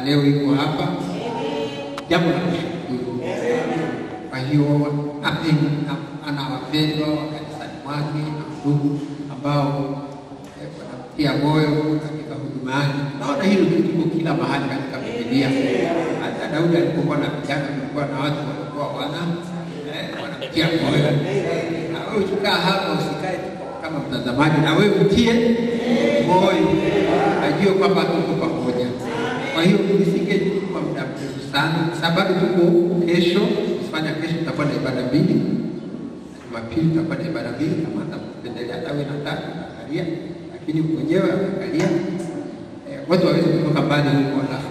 na leo iko hapa, jambo la kushukuru. Kwa hiyo na- ana wapendwa wa kanisani mwake na ndugu ambao eh, wanamtia moyo katika hudumani. Naona hilo kitu kila mahali katika Biblia. Hata Daudi alipokuwa na vijana, kulikuwa na watu walikuwa wana eh, wanamtia moyo. Na wewe ukikaa hapa usikae tu kama mtazamaji, na wewe mtie moyo, ajue kwamba tuko pamoja. Kwa hiyo nisingechukua muda mrefu sana, sababu tuko kesho, kufanya kesho tutakuwa na ibada mbili Jumapili tutakuwa na ibada mbili, kama atapendelea hata wewe nataka angalia, lakini mwenyewe angalia eh, watu waweze kutoka mbali huko, alafu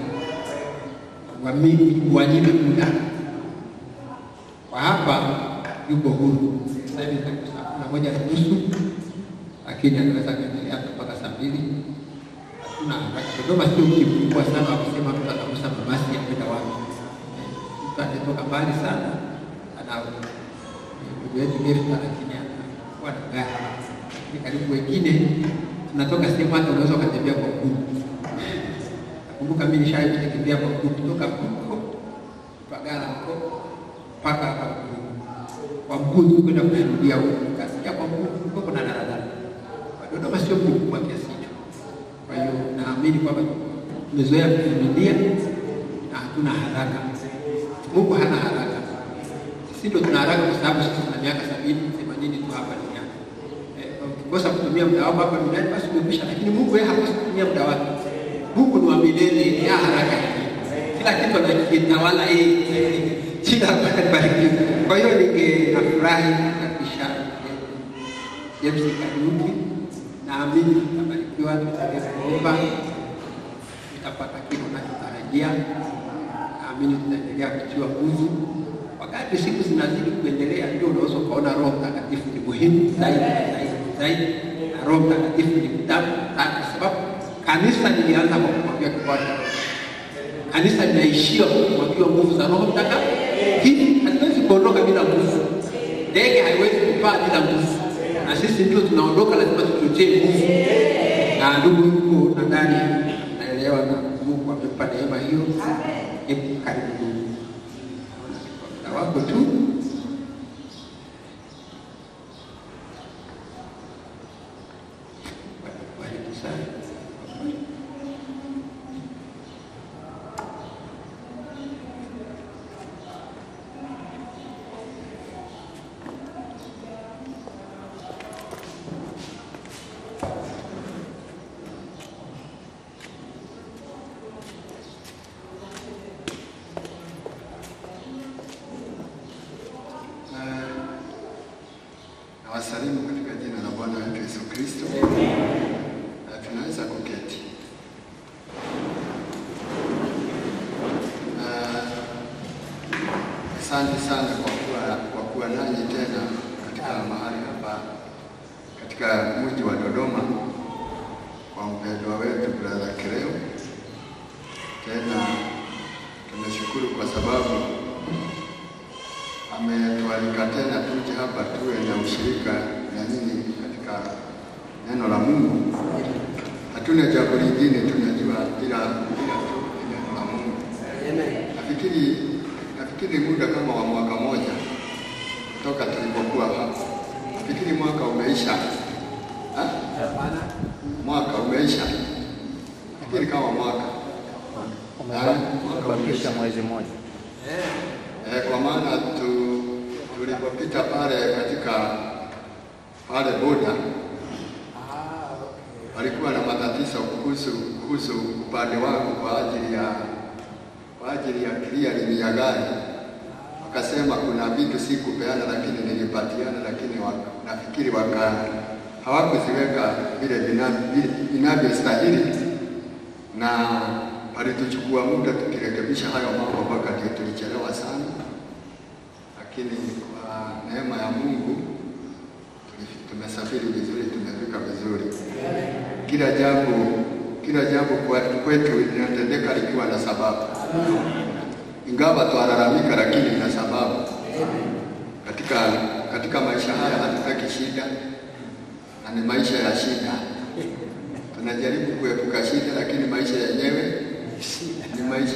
wami- wanyime muda kwa hapa yuko huru sasa hivi karibu saa kumi na moja na nusu, lakini anaweza kuendelea hata mpaka saa mbili. Hatuna haraka. Dodoma sio mji mkubwa sana wa kusema mtu atagusa mabasi ya kwenda wapi. Mtu anatoka mbali sana ana ndugu yetu Gefta, lakini anakuwa na gari, lakini karibu wengine tunatoka sehemu hata unaweza ukatembea kwa mguu. Nakumbuka mimi nishawahi kutembea kwa mguu kutoka huko Pagala huko mpaka hapa mguu kwa mguu tu kwenda kushuhudia huko, kasikia kwa mguu huko kuna daladala. Kwa Dodoma sio mji mkubwa kiasi hicho. Kwa hiyo naamini kwamba tumezoea kuvumilia na hatuna haraka. Mungu hana haraka, sisi ndio tuna haraka, kwa sababu sisi tuna miaka sabini themanini tu hapa duniani. Eh, ukikosa kutumia muda wako hapa duniani basi umekwisha, lakini Mungu yeye hakosi kutumia muda wake. Mungu ni wa milele, ni ya haraka hii. kila kitu anakitawala yeye. Jina la Bwana libarikiwe. Kwa hiyo ningefurahi kabisa James Kariuki, naamini tutabarikiwa, tutakapoomba tutapata kile tunachotarajia. Naamini tutaendelea kutiwa nguvu. Wakati siku zinazidi kuendelea, ndio unaweza ukaona Roho Mtakatifu ni muhimu zaidi na zaidi na zaidi, na Roho Mtakatifu ni mtamu sana, kwa sababu kanisa lilianza kwa kumwambia kifuata kanisa linaishia kwa kumwagiwa nguvu za Roho Mtakatifu. Hivi hatuwezi kuondoka bila nguvu. Ndege haiwezi kupaa bila nguvu, na sisi ndio tunaondoka, lazima tuchochee nguvu. Na ndugu yuko nadhani naelewa, na Mungu amempa neema hiyo. Hebu karibu ndugu, muda wako tu. Bariki sana. Na- Nawasalimu katika jina la Bwana wetu Yesu Kristo. Na tunaweza kuketi. Na Asante sana kwa kuwa, kwa kuwa nanyi tena katika mahali hapa katika mji wa Dodoma kwa mpendwa wetu brother Kireo. Tena tunashukuru kwa sababu ametualika tena tuje hapa tuwe na ushirika na nyinyi katika neno la Mungu. Hatuna jambo lingine tunajua ila ila tu ni neno la Mungu. Nafikiri nafikiri muda kama wa mwaka moja toka tulipokuwa hapa, nafikiri mwaka umeisha ha? Mwaka umeisha, nafikiri kama mwaka Ah, mwaka Umebakisha umeisha. mwezi mmoja. Eh, kwa maana tu, tulipopita pale katika pale boda walikuwa na matatizo kuhusu kuhusu upande wangu kwa ajili ya kwa ajili ya clearing ya gari. Wakasema kuna vitu sikupeana, lakini nilipatiana, lakini waka, nafikiri waka hawakuziweka vile vina- vile inavyostahili na palituchukua muda tukirekebisha hayo mambo mpaka ndio tulichelewa sana, lakini kwa neema ya Mungu tulifi- tumesafiri vizuri, tumefika vizuri. Kila jambo kila jambo kwa- kwetu linatendeka likiwa na sababu, ingawa twalalamika, lakini ina sababu. Katika katika maisha haya hatutaki shida, na ni maisha ya shida tunajaribu kuepuka shida, lakini maisha yenyewe ni maisha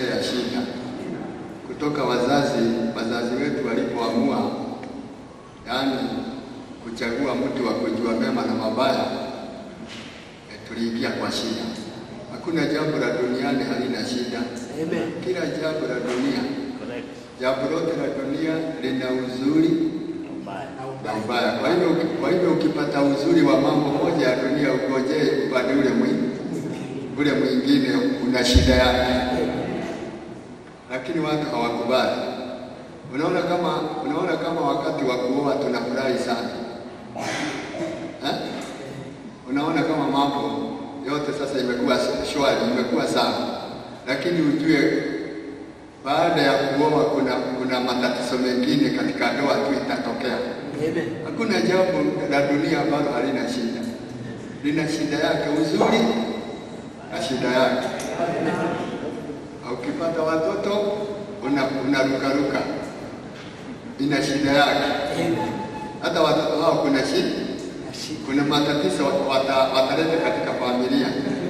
kutoka wazazi wazazi wetu walipoamua, yaani kuchagua mtu wa kujua mema na mabaya, e, tuliingia kwa shida. Hakuna jambo la duniani halina shida. Amen. Kila jambo la dunia, Correct. jambo lote la dunia lina uzuri Mbaya. na ubaya. Kwa hivyo kwa hivyo ukipata uzuri wa mambo moja ya dunia, ugojee upande ule mwingine, ule mwingine una shida yake, lakini watu hawakubali. Unaona kama unaona kama wakati wa kuoa tunafurahi sana eh? Unaona kama mambo yote sasa imekuwa shwari, imekuwa sawa, lakini ujue baada ya kuoa kuna kuna matatizo mengine katika ndoa tu itatokea. Amen. Hakuna jambo la dunia ambalo halina shida, lina shida yake, uzuri na shida yake. Na Ukipata watoto una- unarukaruka, ina shida yake. Amen. Hata watoto hao kuna shida, Nashika. kuna matatizo wata, wataleta katika familia,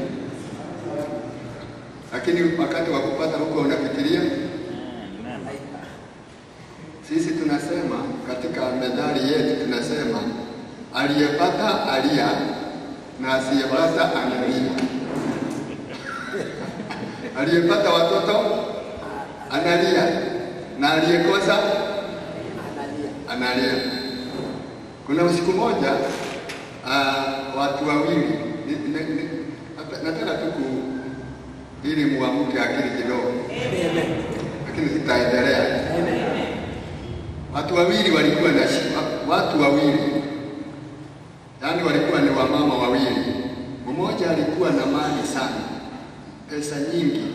lakini wakati wa kupata huko unafikiria Amen. Sisi tunasema katika methali yetu tunasema aliyepata alia na asiyepata analia. aliyepata watoto analia na aliyekosa Analia. analia. Kuna usiku moja uh, watu wawili ni- ni- ni- nata- nataka tu ku ili muamke akili kidogo, Amen. lakini sitaendelea. Amen. Watu wawili walikuwa na shida, watu wawili yaani walikuwa ni wamama wawili. Mmoja alikuwa na mali sana, pesa nyingi,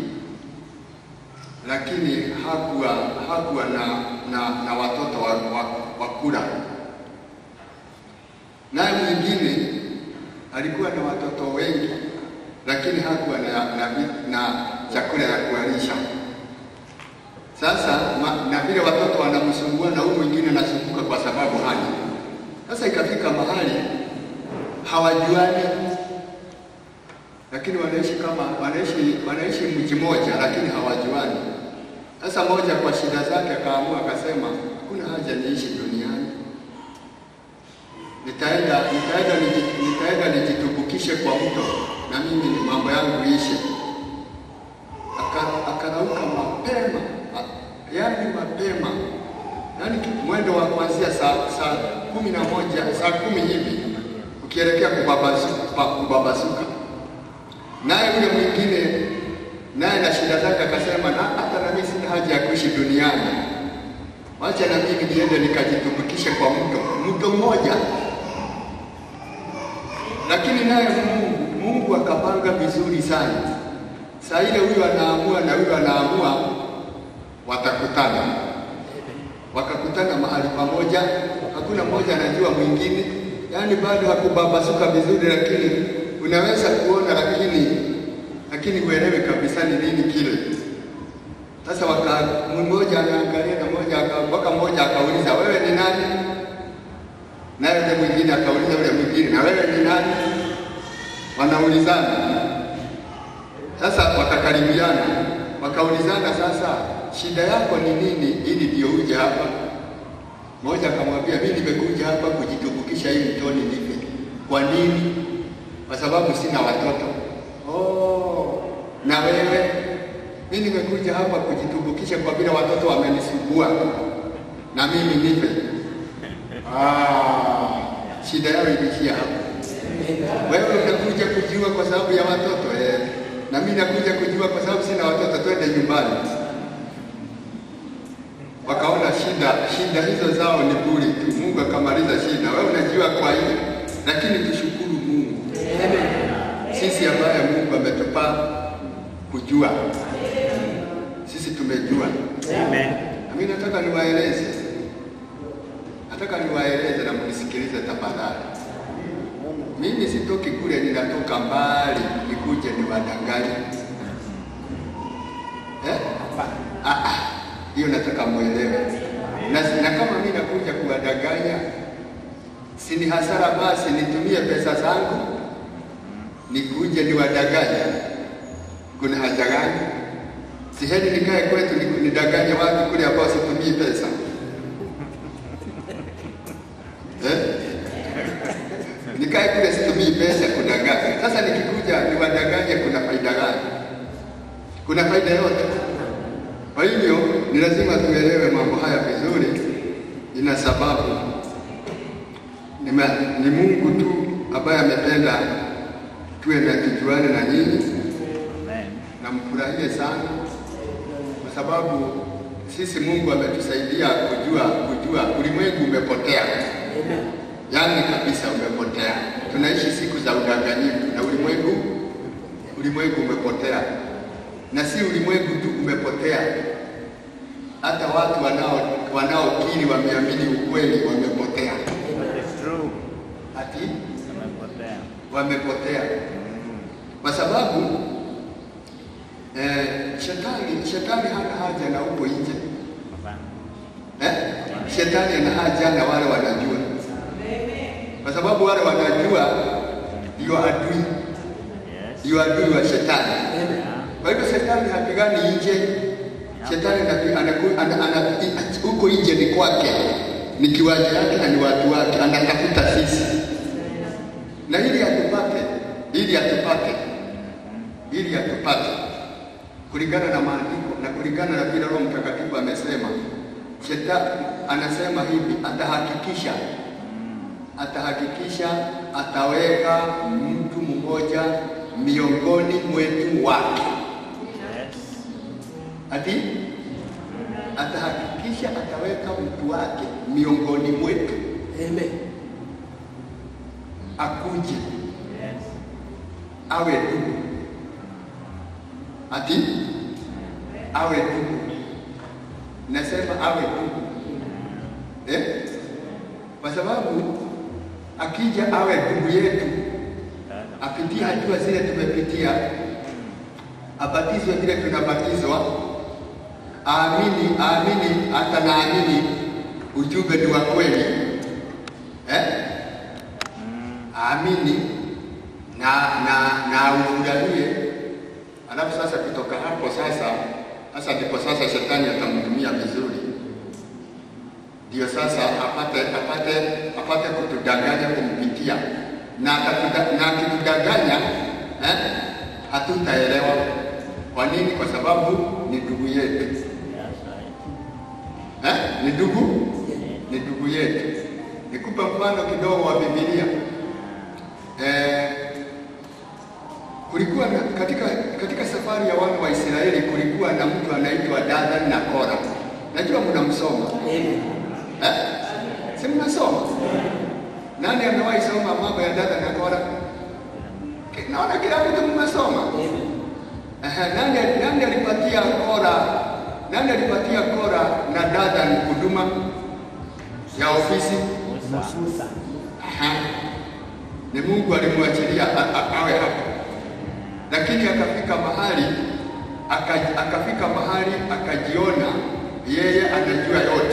lakini hakuwa hakuwa na na, na watoto wa, wa, wa kula. Naye mwingine alikuwa na watoto wengi, lakini hakuwa na, na, na chakula ya kuwalisha. Sasa ma, na vile watoto wanamsumbua na huyu mwingine anasumbuka kwa sababu hana. Sasa ikafika mahali hawajuani, lakini wanaishi kama wanaishi wanaishi mji moja, lakini hawajuani. Sasa moja kwa shida zake akaamua akasema, hakuna haja niishi duniani, nitaenda nitaenda niji- nitaenda nijitubukishe kwa mto na mimi ni mambo yangu ishe. Aka- Akarauka mapema, a- yaani mapema, yaani ki- mwendo wa kuanzia saa saa kumi na moja saa kumi hivi ukielekea kubabazuka, pa- kubabasuka. Naye yule mwingine naye na shida zake akasema, na hata na mimi sina haja ya kuishi duniani, wacha na mimi niende nikajitumikishe kwa mto mto mmoja. Lakini naye Mungu Mungu akapanga vizuri sana. Saa ile huyu anaamua na huyu anaamua, watakutana, wakakutana mahali pamoja, hakuna mmoja anajua mwingine, yaani bado hakubabasuka vizuri, lakini unaweza kuona, lakini lakini uelewe kabisa ni nini kile. Sasa waka mmoja anaangalia na mmoja aka- mpaka mmoja akauliza wewe ni nani? Naye yule mwingine akauliza yule mwingine na wewe ni nani? Wanaulizana. Sasa wakakaribiana, wakaulizana, sasa shida yako ni nini ili ndio uje hapa? Mmoja akamwambia mimi nimekuja hapa kujitumbukiza hii mtoni nife. Kwa nini? Kwa sababu sina watoto. Oh, na wewe? Mimi nimekuja hapa kujitumbukisha kwa vile watoto wamenisumbua na mimi nife. Ah, shida yao ilishia hapo. Wewe unakuja kujua kwa sababu ya watoto eh, na mimi nakuja kujua kwa sababu sina watoto, twende nyumbani. Wakaona shida shida hizo zao ni bure tu, Mungu akamaliza shida. Wewe unajua kwa hiyo, lakini tushukuru Mungu sisi ambaye Mungu ametupa kujua, sisi tumejua. Amen. Na mimi nataka niwaeleze, nataka niwaeleze na mnisikilize tafadhali. Mimi sitoki kule, ninatoka mbali nikuje niwadanganye eh? Ah, ah, hiyo nataka muelewe. Na, na kama mimi nakuja kuwadanganya, si ni hasara? Basi nitumie pesa zangu nikuje niwadanganye, kuna haja gani? Si heri nikae kwetu ni- nidanganye watu kule ambao situmii pesa eh? Nikae kule situmii pesa kudanganya. Sasa nikikuja niwadanganye, kuna faida gani? Kuna faida yote? Kwa hivyo ni lazima tuelewe mambo haya vizuri, ina sababu ni, ma, ni Mungu tu ambaye amependa tuwe na tujuane na nyinyi Amen. na mfurahie sana, kwa sababu sisi Mungu ametusaidia kujua kujua ulimwengu umepotea, yaani kabisa umepotea. Tunaishi siku za udanganyifu na ulimwengu ulimwengu umepotea, na si ulimwengu tu umepotea, hata watu wanao wanaokiri wameamini ukweli wamepotea, It's true. ati Tumepotea. wamepotea kwa sababu eh, shetani shetani hana haja na upo nje Hapana. eh? Shetani ana haja na wale wanajua, kwa sababu wale wanajua ndio adui, Yes. ndio adui wa shetani. Yeah. Kwa hivyo shetani hapigani nje, shetani anapi- anaku- ana- ana- i- huko nje ni kwake, ni kiwanja yake na ni watu wake, anatafuta sisi na ili atupate, ili atupate, ili atupate kulingana na maandiko na kulingana na vile Roho Mtakatifu amesema. Shetani anasema hivi, atahakikisha atahakikisha ataweka mtu mmoja miongoni mwetu wake Yes. ati atahakikisha ataweka mtu wake miongoni mwetu Amen. akuje Yes. awe ndugu, ati awe ndugu. Nasema awe ndugu eh? Kwa sababu akija awe ndugu yetu, apitie hatua zile tumepitia, abatizwe vile tunabatizwa, aamini aamini, hata naamini ujumbe ni wa kweli eh? aamini na na na ufurahie. Alafu sasa kutoka hapo sasa, sasa ndipo sasa shetani atamtumia vizuri, ndio sasa apate apate apate kutudanganya kumpitia, na atatuda- na akitudanganya eh, hatutaelewa kwa nini, kwa sababu ni ndugu yetu Yes, right. eh, ni ndugu ni ndugu yetu. Nikupe mfano kidogo wa Biblia. Eh, kulikuwa na, katika, katika safari ya wana wa Israeli kulikuwa na mtu anaitwa Dathan na Kora. Najua mnamsoma Amen. eh? Si mnasoma? Nani amewahi soma mambo ya Dathan na Kora? Ki- Naona kila mtu mmesoma. Amen. Ehe, nani, nani alipatia Kora nani alipatia Kora na Dathan huduma ya ofisi? Musa. Musa. Aha. Ni Mungu alimwachilia a- a- awe hapo, lakini akafika mahali aka- akafika mahali akajiona yeye anajua yote,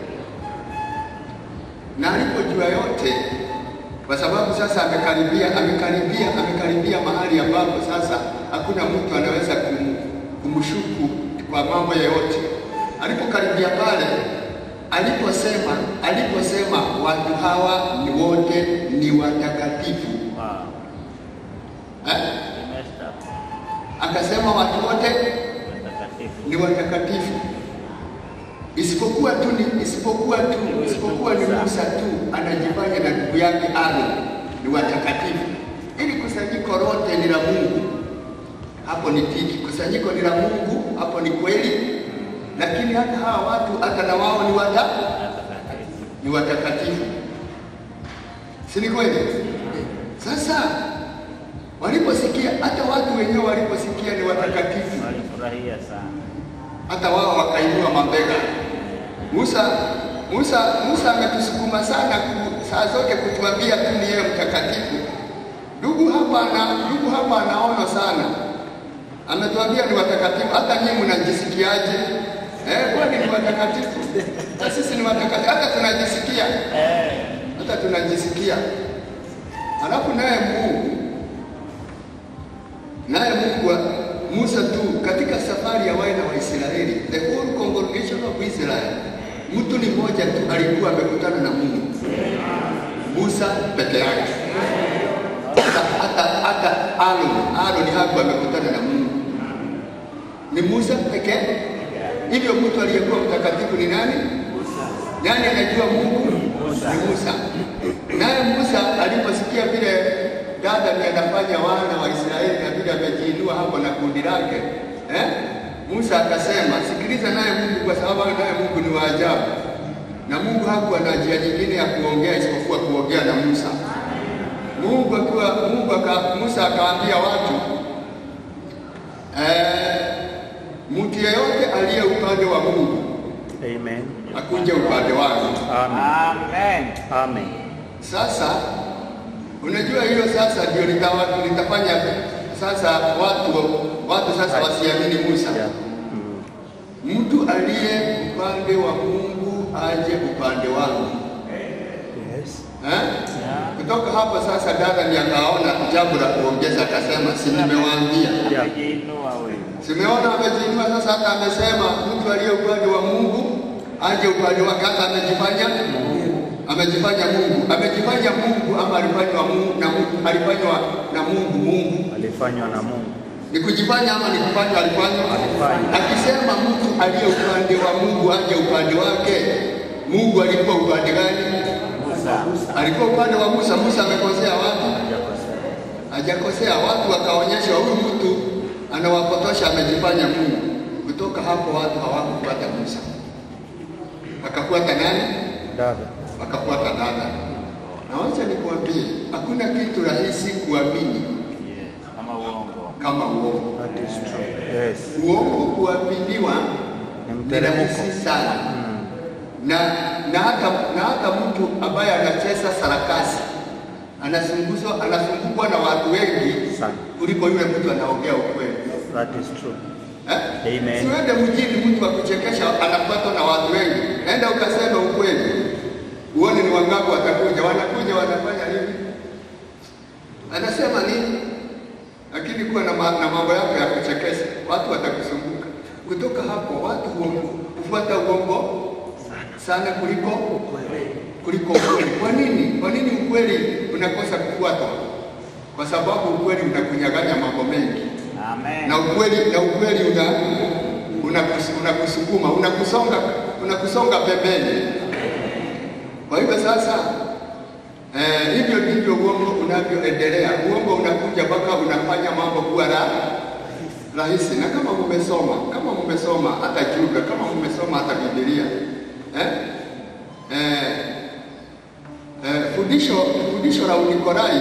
na alipojua yote, kwa sababu sasa amekaribia amekaribia amekaribia mahali ambapo sasa hakuna mtu anaweza kum, kumshuku kwa mambo yoyote. Alipokaribia pale, aliposema aliposema watu hawa ni wote ni watakatifu Wow. eh? We messed up. Akasema watu wote Watakatifu. ni watakatifu isipokuwa tu ni isipokuwa tu isipokuwa ni Musa tu anajifanya na ndugu yake Aaron ni watakatifu. Ili kusanyiko lote ni la Mungu, hapo ni tiki. Kusanyiko ni la Mungu, hapo ni kweli, lakini hata hawa watu hata na wao ni wata Watakatifu. ni watakatifu, si ni kweli? Sasa waliposikia, hata watu wenyewe waliposikia ni watakatifu Walifurahia sana. hata wao wakainua mabega. Musa Musa Musa ametusukuma sana ku- saa zote kutuambia tu ni yeye mtakatifu. Ndugu hapa na ndugu hapa anaona sana, ametuambia ni watakatifu. Hata nyinyi mnajisikiaje? Eh, kwani ni watakatifu? Na sisi ni watakatifu, hata tunajisikia, hata tunajisikia. Alafu naye Mungu naye Mungu wa- Musa tu katika safari ya wana wa Israeli, the whole congregation of Israel, mtu ni mmoja tu alikuwa amekutana na Mungu, Musa peke yake. Hata hata hata Aaron, Aaron hakuwa amekutana na Mungu, ni Musa pekee. Hivyo mtu aliyekuwa mtakatifu ni nani? Nani anajua Mungu? Ni Musa. Naye Musa aliposikia vile dada ndiye anafanya wana wa Israeli na vile amejiinua hapo na kundi lake eh? Musa akasema, sikiliza naye Mungu, kwa sababu naye Mungu ni wa ajabu, na Mungu hakuwa na njia nyingine ya kuongea isipokuwa kuongea na Musa. Mungu akiwa Mungu aka, Musa akaambia watu eh, mtu yeyote aliye upande wa Mungu Amen. akuje upande wangu. Amen. Amen. Amen. Sasa unajua hilo sasa ndio litawa- litafanya sasa watu watu sasa wasiamini Musa. Yeah. Mm. Mtu aliye upande wa Mungu aje upande wangu. Yes. Eh? Kutoka hapo sasa dada ni akaona jambo la kuongeza akasema, si nimewaambia. Yeah. Amejiinua huyu. Simeona amejiinua sasa, hata amesema mtu aliye upande wa Mungu aje upande wake, hata amejifanya amejifanya Mungu, amejifanya Mungu ama alifanywa Mungu na Mungu, alifanywa na Mungu Mungu Alifanywa na Mungu. ni kujifanya ama ni kufanywa? Alifanywa. Alifanywa. Akisema mtu aliye upande wa Mungu aje upande wake, Mungu alikuwa upande gani? Musa. Alikuwa upande wa Musa. Musa amekosea watu? Hajakosea. Hajakosea. Watu wakaonyesha huyu mtu anawapotosha, amejifanya Mungu. Kutoka hapo watu hawakufuata Musa, wakafuata nani? Dada. Wakafuata dada. Na wacha nikuambie, hakuna kitu rahisi kuamini Yes. Kama uongo. kama uongo. That is true. Yes. Uongo kuaminiwa Ni ni mteremko. rahisi sana Mm. na na hata na hata mtu ambaye anacheza sarakasi anasunguzwa anasumbukwa na watu wengi Sana. kuliko yule mtu anaongea ukweli That is true. eh? Amen. Siwende mjini mtu wa kuchekesha anapatwa na watu wengi, enda ukasema ukweli, uone ni wangapi watakuja. Wanakuja wanafanya nini? Anasema nini? Lakini kuwa na, ma, na mambo yako ya kuchekesha, watu watakusumbuka. Kutoka hapo watu huongo- hufuata uongo sana kuliko kuliko ukweli. Kwa nini? Kwa nini ukweli unakosa kufuatwa? Kwa sababu ukweli unakunyaganya mambo mengi Amen. na ukweli na ukweli una unakus- unakusukuma unakusonga unakusonga pembeni. Kwa hivyo sasa eh, hivyo ndivyo uongo unavyoendelea. Uongo unakuja mpaka unafanya mambo kuwa ra, rahisi. Na kama mmesoma kama mmesoma hata Juda, kama mmesoma hata Biblia eh? Eh, eh, fundisho fundisho la Unikolai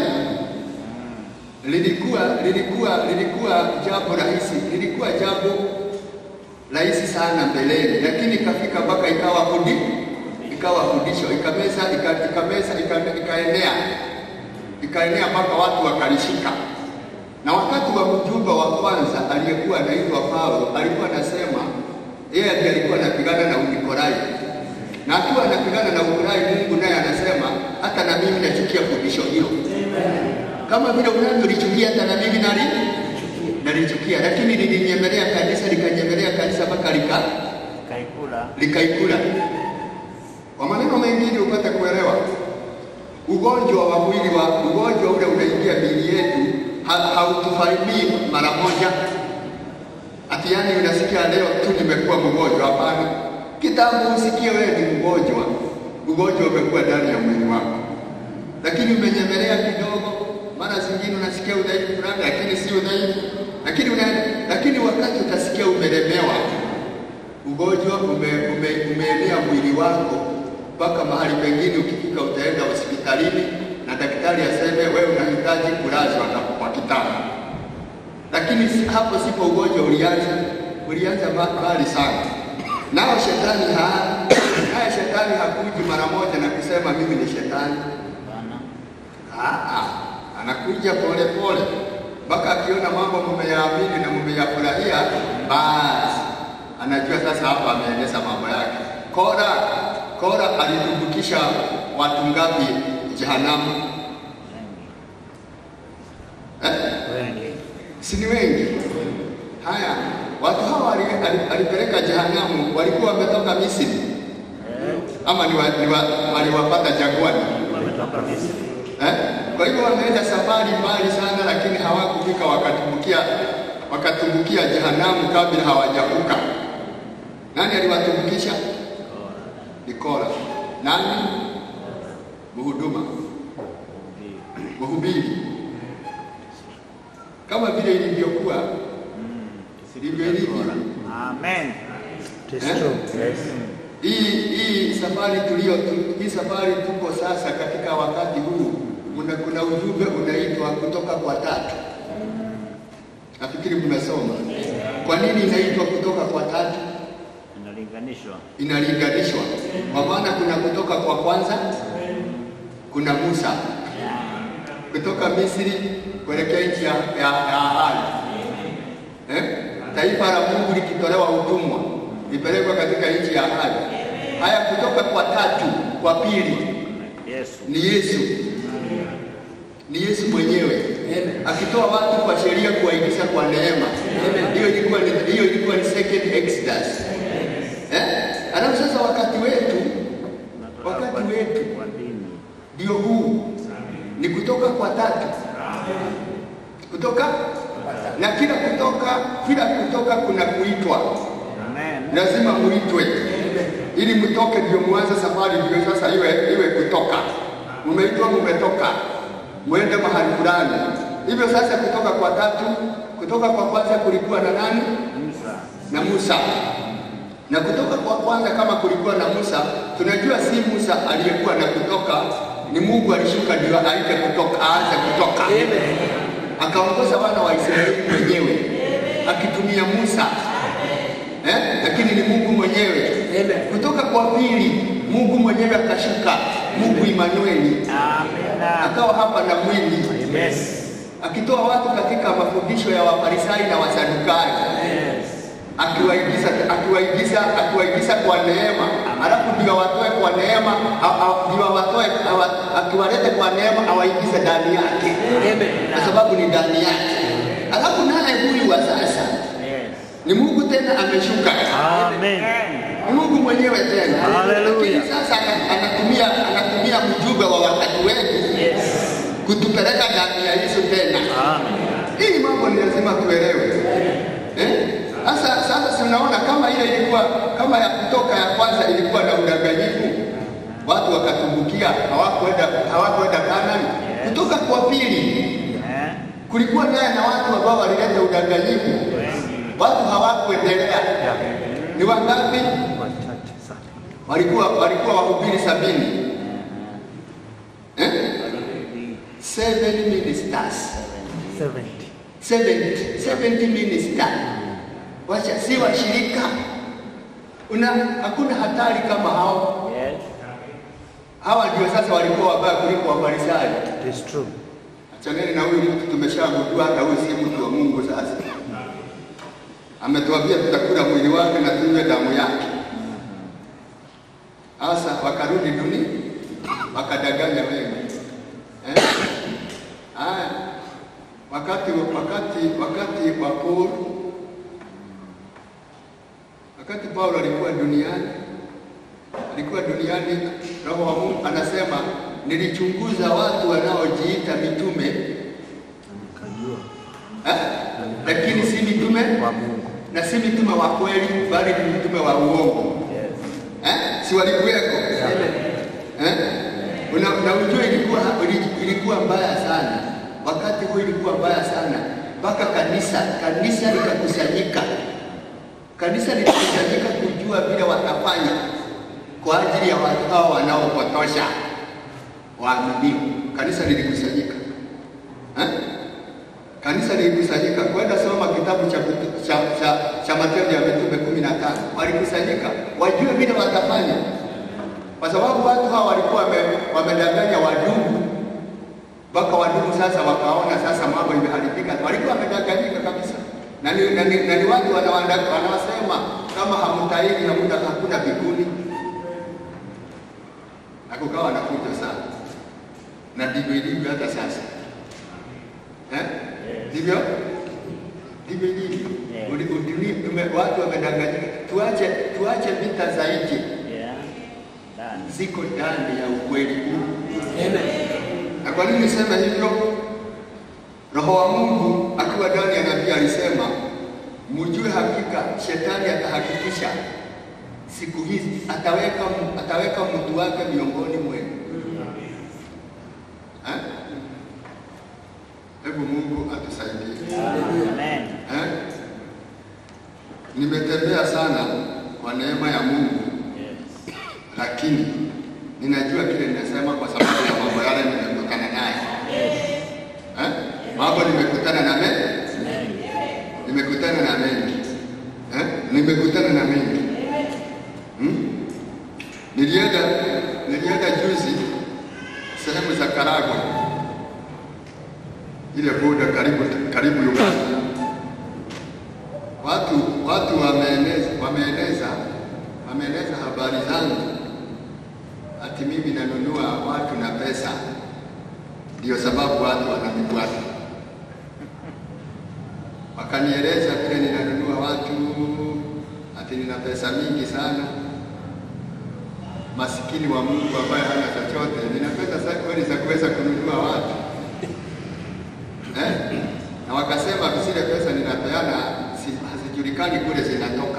lilikuwa lilikuwa lilikuwa jambo rahisi, lilikuwa jambo rahisi sana mbeleni, lakini ikafika mpaka ikawa fundi ikawa fundisho ikameza ika- ikameza ika- ikaenea ikaenea mpaka watu wakalishika. Na wakati wa mjumba wa kwanza aliyekuwa anaitwa Paulo alikuwa anasema yeye ndiye alikuwa anapigana na Unikolai, na akiwa anapigana na Unikolai, Mungu naye anasema hata na mimi nachukia fundisho hilo kama vile unavyolichukia hata na mimi nali nalichukia, lakini lilinyemelea kanisa likanyemelea kanisa mpaka lika Kaikula. likaikula. Kwa maneno mengine upate kuelewa, ugonjwa wa mwili wa ugonjwa ule unaingia miili yetu ha- hautufaidii mara moja, ati yani unasikia leo tu nimekuwa mgonjwa. Hapana, kitambo usikie wewe ni mgonjwa, ugonjwa umekuwa ndani ya mwili wako lakini umenyemelea kidogo, mara zingine unasikia udhaifu fulani, lakini si udhaifu, lakini una, lakini wakati utasikia umelemewa, ugonjwa ume, ume, umeenea mwili wako mpaka mahali pengine, ukifika utaenda hospitalini na daktari aseme wewe unahitaji kulazwa na kwa kitanda, lakini si- hapo sipo ugonjwa ulianza, ulianza ma- mbali sana. Nao shetani ha, naye shetani hakuji mara moja na kusema mimi ni shetani. Bwana. Ah, ah, anakuja pole pole mpaka akiona mambo mmeyaamini na mmeyafurahia, basi anajua sasa hapa ameeneza mambo yake. Kora Kora alitumbukiza watu ngapi jehanamu? Eh? Wengi. Si ni wengi? Haya, watu hawa ali- ali- alipeleka jehanamu, walikuwa wametoka Misri ama ni wa, ni wa, waliwapata jangwani Wametoka Misri. eh? Kwa hivyo wameenda safari mbali sana, lakini hawakufika wakatumbukia wakatumbukia jehanamu kabla hawajavuka. Nani aliwatumbukisha? Ni Kora. Nani? Mhuduma, mhubiri, kama vile ilivyokuwa ndivyo ilivyo. Amen. It is Eh? true. Yes. Hii hii safari tulio tu- hii safari tuko sasa katika wakati huu, kuna, kuna ujumbe unaitwa kutoka kwa tatu. Nafikiri mnasoma. Kwa nini inaitwa kutoka kwa tatu? Inalinganishwa. Inalinganishwa kwa maana kuna kutoka kwa kwanza, kuna Musa kutoka Misri kuelekea nchi ya, ya, ya ahadi eh? Taifa la Mungu likitolewa utumwa lipelekwa katika nchi ya ahadi. Haya, kutoka kwa tatu, kwa pili Yesu. ni Yesu, ni Yesu mwenyewe akitoa watu kwa sheria kuwaingiza kwa neema. Hiyo ilikuwa ni hiyo ilikuwa ni second Exodus eh? Alafu sasa wakati wetu wakati Kwa- wetu Kwa dini. ndio huu ni kutoka kwa tatu, kutoka na kila kutoka kila kutoka kuna kuitwa Amen. lazima muitwe ili mtoke, ndio mwanze safari, ndio sasa iwe iwe kutoka. Mumeitwa, mumetoka, mwende mahali fulani. Hivyo sasa, kutoka kwa tatu, kutoka kwa kwanza kulikuwa na nani? Musa. Na Musa. Na kutoka kwa kwanza, kama kulikuwa na Musa, tunajua si Musa aliyekuwa na kutoka, ni Mungu alishuka ndio aite kutoka, aanze kutoka akaongoza wana wa Israeli mwenyewe akitumia Musa eh? Lakini ni Mungu mwenyewe. Kutoka kwa pili, Mungu mwenyewe akashuka, Mungu Imanueli Amina. akawa hapa na mwili Yes. akitoa watu katika mafundisho ya Wafarisayo na Wasadukayo Yes. akiwaigiza akiwaigiza akiwaigiza kwa neema, alafu ndio watoe kwa neema, a- a- ndio watoe awa- akiwalete kwa neema awaigize ndani yake, kwa sababu ni ndani yake. Alafu naye huyu wa sasa Yes. ni Mungu tena ameshuka, Amen. ni Mungu mwenyewe tena. Hallelujah. Lakini sasa ana- anatumia anatumia mjumbe wa wakati wetu Yes. kutupeleka ndani ya Yesu tena. Amen. Hii mambo ni lazima tuelewe. Eh? Sasa sasa si unaona kama ile ilikuwa kama ya kutoka ya kwanza ilikuwa na udanganyifu, watu wakatumbukia, hawakwenda hawakwenda Kanani. Kutoka kwa pili Eh? kulikuwa naye na watu ambao walileta udanganyifu, Wengi. watu hawakuendelea. Ni wangapi? Wachache sana. Walikuwa walikuwa wahubiri sabini eh? Walirudi. Seven ministers 70. 70, 70 minister. Wacha si washirika. Una hakuna hatari kama hao. Yes. Hawa ndio sasa walikuwa wabaya kuliko Wafarisayo. It is true. Achaneni na huyu mtu, tumeshagundua hata huyu si mtu wa Mungu. Sasa ametuambia tutakula mwili wake na tunywe damu yake. Sasa wakarudi duni, wakadanganya wengi eh? Haya, wakati wakati wakati wa Paul, wakati Paulo alikuwa duniani, alikuwa duniani, Roho wa Mungu anasema nilichunguza watu wanaojiita mitume Nikajua eh? lakini si mitume wa Mungu. na si mitume wa kweli, bali ni mitume wa uongo Yes. eh? si walikuweko eh? Una, na ujue ilikuwa, ilikuwa mbaya sana wakati huo, ilikuwa mbaya sana mpaka kanisa kanisa likakusanyika, kanisa lilikusanyika kujua vile watafanya kwa ajili ya watu hao wanaopotosha waaminio. Kanisa lilikusanyika eh? Kanisa lilikusanyika kwenda soma kitabu cha, Mitu- cha, cha, cha Matendo ya Mitume kumi na tano. Walikusanyika wajue vile watafanya, kwa sababu watu hawa walikuwa wame- wamedanganya wadugu mpaka wadugu sasa wakaona sasa mambo imeharibika. Walikuwa wamedanganyika kabisa, na ni, na ni, na ni watu wanawanda- wanawasema kama hamtahiri hamuna hakuna mbinguni, na kukawa na fujo sana, na ndivyo ilivyo hata sasa eh? Ndivyo ndivyo ilivyo. Yeah. Uli- uduni- tume, watu wamedanganyika. Tuache tuache vita za nje, Yeah. Ndani. ziko ndani ya ukweli huu. Amen. Na kwa nini niseme hivyo? Roho wa Mungu akiwa ndani ya nabii alisema, mjue hakika shetani atahakikisha siku hizi ataweka ataweka mtu wake miongoni mwenu. Eh? Hebu Mungu atusaidie. Amen. Eh? Nimetembea sana kwa neema ya Mungu, Yes. lakini ninajua kile ninasema kwa sababu ya mambo yale nimekutana naye. Eh? Mambo nimekutana na mengi, nimekutana na mengi, eh? nimekutana na mengi. Hmm? Nilienda nilienda juzi sehemu za Karagwe, ile boda karibu karibu Uganda. Watu watu wameeneza wameeneza wameeneza habari zangu ati mimi nanunua watu na pesa, ndio sababu watu wananifuata. Wakanieleza vile ninanunua watu, ati nina pesa mingi sana. Masikini wa Mungu ambaye hana chochote, nina pesa za kweli za kuweza kununua watu eh? Na wakasema zile pesa ninapeana si- hazijulikani kule zinatoka,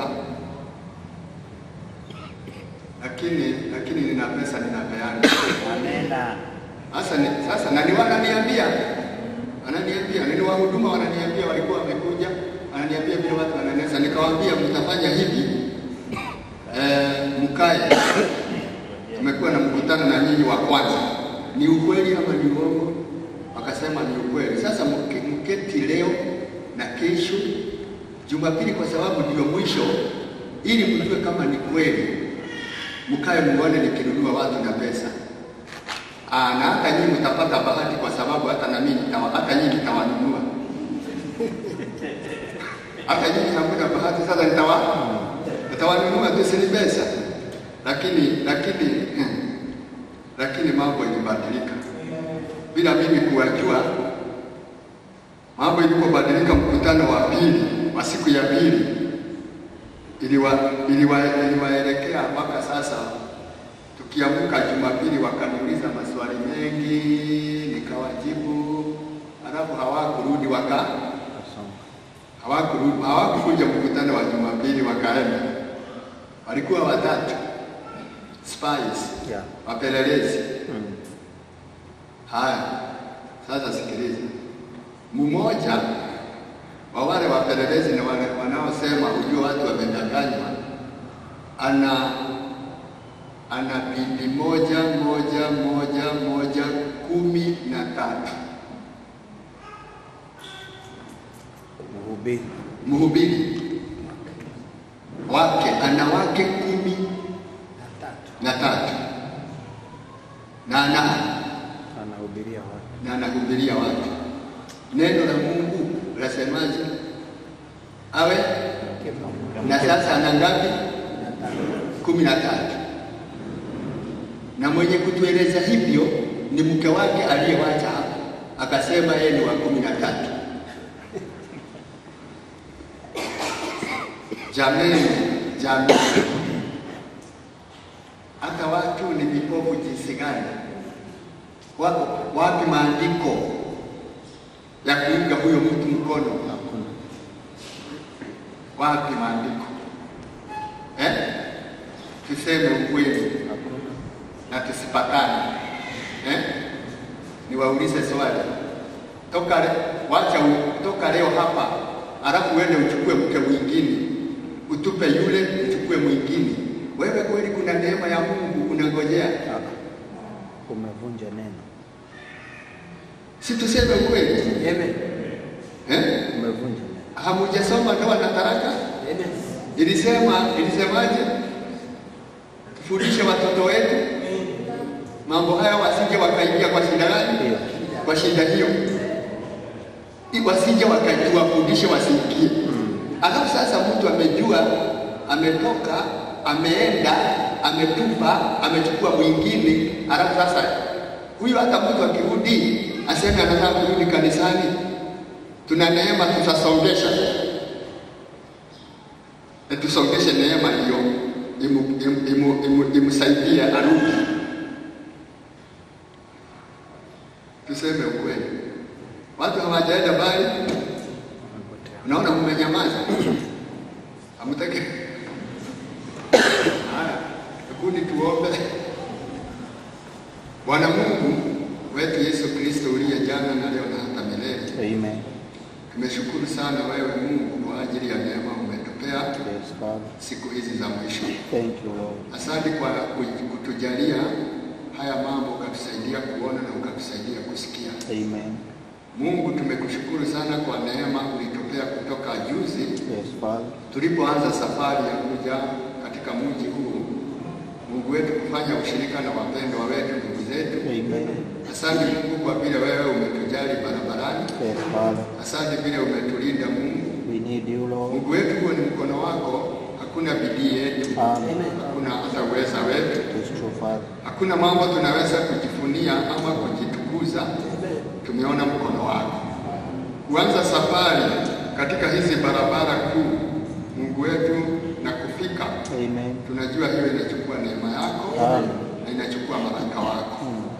lakini lakini nina pesa ninapeana. Amena. Sasa ni, sasa na ni wananiambia wananiambia ni wahuduma wananiambia, walikuwa wamekuja wananiambia vile watu wananesa, nikawaambia mtafanya hivi eh, mkae. Tumekuwa na mkutano na nyinyi wa kwanza, ni ukweli ama ni uongo? Wakasema ni ukweli. Sasa mke- mketi leo na kesho Jumapili, kwa sababu ndio mwisho, ili mjue kama ni kweli, mkae muone nikinunua watu na pesa. Aa, na hata nyinyi mtapata bahati kwa sababu hata na mimi nitawa- hata nyinyi nitawanunua. Hata nyinyi hamna bahati, sasa nitawa nitawanunua tu, si ni pesa. Lakini lakini lakini mambo ilibadilika bila mimi kuwajua. Mambo ilipobadilika, mkutano wa pili wa siku ya pili iliwa, iliwa, iliwaelekea mpaka sasa tukiamka Jumapili wakaniuliza maswali mengi, nikawajibu, halafu hawakurudi waka hawakurudi hawakukuja mkutano wa Jumapili, wakaenda. Walikuwa watatu spies, Yeah. wapelelezi. Haya, sasa sikiliza, mmoja wa wale wapelelezi na wale wanaosema ujue watu wamedanganywa, ana ana bibi moja moja moja moja kumi na tatu Mhubiri. mhubiri wake ana wake kumi Na tatu. na tatu na ana Anahubiria watu. na anahubiria watu. Neno la Mungu lasemaje? Awe na sasa ana ngapi? kumi na tatu. Na mwenye kutueleza hivyo ni mke wake aliyewacha hapa, akasema yeye ni wa kumi na tatu. Jameni, jameni, hata watu ni vipofu jinsi gani? Wa- Wapi maandiko ya kuunga huyo mtu mkono? Hakuna. Wapi maandiko eh? Tuseme ukweli Hakuna. na tusipatane eh? Niwaulize swali toka le, wacha u, toka leo hapa, alafu uende uchukue mke mwingine, utupe yule, uchukue mwingine. Wewe kweli kuna neema ya Mungu unangojea? Ah. Umevunja neno. Si tuseme ukweli Amen. eh? Umevunja neno. Hamujasoma ndoa na talaka? Amen. Ilisema, ilisemaje? Tufundishe watoto wetu mambo haya, wasije wakaingia kwa shida gani? Ndio. Kwa shida hiyo, I- wasije wakajua, wafundishe wasiingie. Alafu sasa mtu amejua, ametoka, ameenda, ametupa, amechukua mwingine, alafu sasa huyo hata mtu akirudi aseme anataka kurudi kanisani, tuna neema, tutasongesha na tusongeshe neema hiyo imu- imu- imu- imu- imsaidie arudi. Tuseme ukweli, watu hawajaenda mbali. Unaona, mmenyamaza, hamtaki. Haya, hebu tuombe. Bwana Mungu wetu Yesu Kristo uliye jana na leo na hata milele, Amen. tumeshukuru sana wewe Mungu kwa ajili ya neema umetupea Yes, Father. siku hizi za mwisho. Thank you, Lord. Asante kwa ku- kutujalia haya mambo, ukatusaidia kuona na ukatusaidia kusikia. Amen. Mungu, tumekushukuru sana kwa neema ulitupea kutoka juzi Yes, Father. tulipoanza safari ya kuja katika mji huu, Mungu wetu, kufanya ushirika na wapendwa wetu, ndugu zetu. Amen. Asante Mungu kwa vile wewe umetujali barabarani. Yes, Father. Asante vile umetulinda Mungu. We need you, Lord. Mungu wetu, huo ni mkono wako, hakuna bidii yetu, Amen. hakuna hata uweza wetu, It is true, Father. hakuna mambo tunaweza kujifunia ama kujitukuza. Tumeona mkono wako kuanza safari katika hizi barabara kuu, Mungu wetu, na kufika Amen. tunajua hiyo inachukua neema yako Amen. na inachukua malaika wako.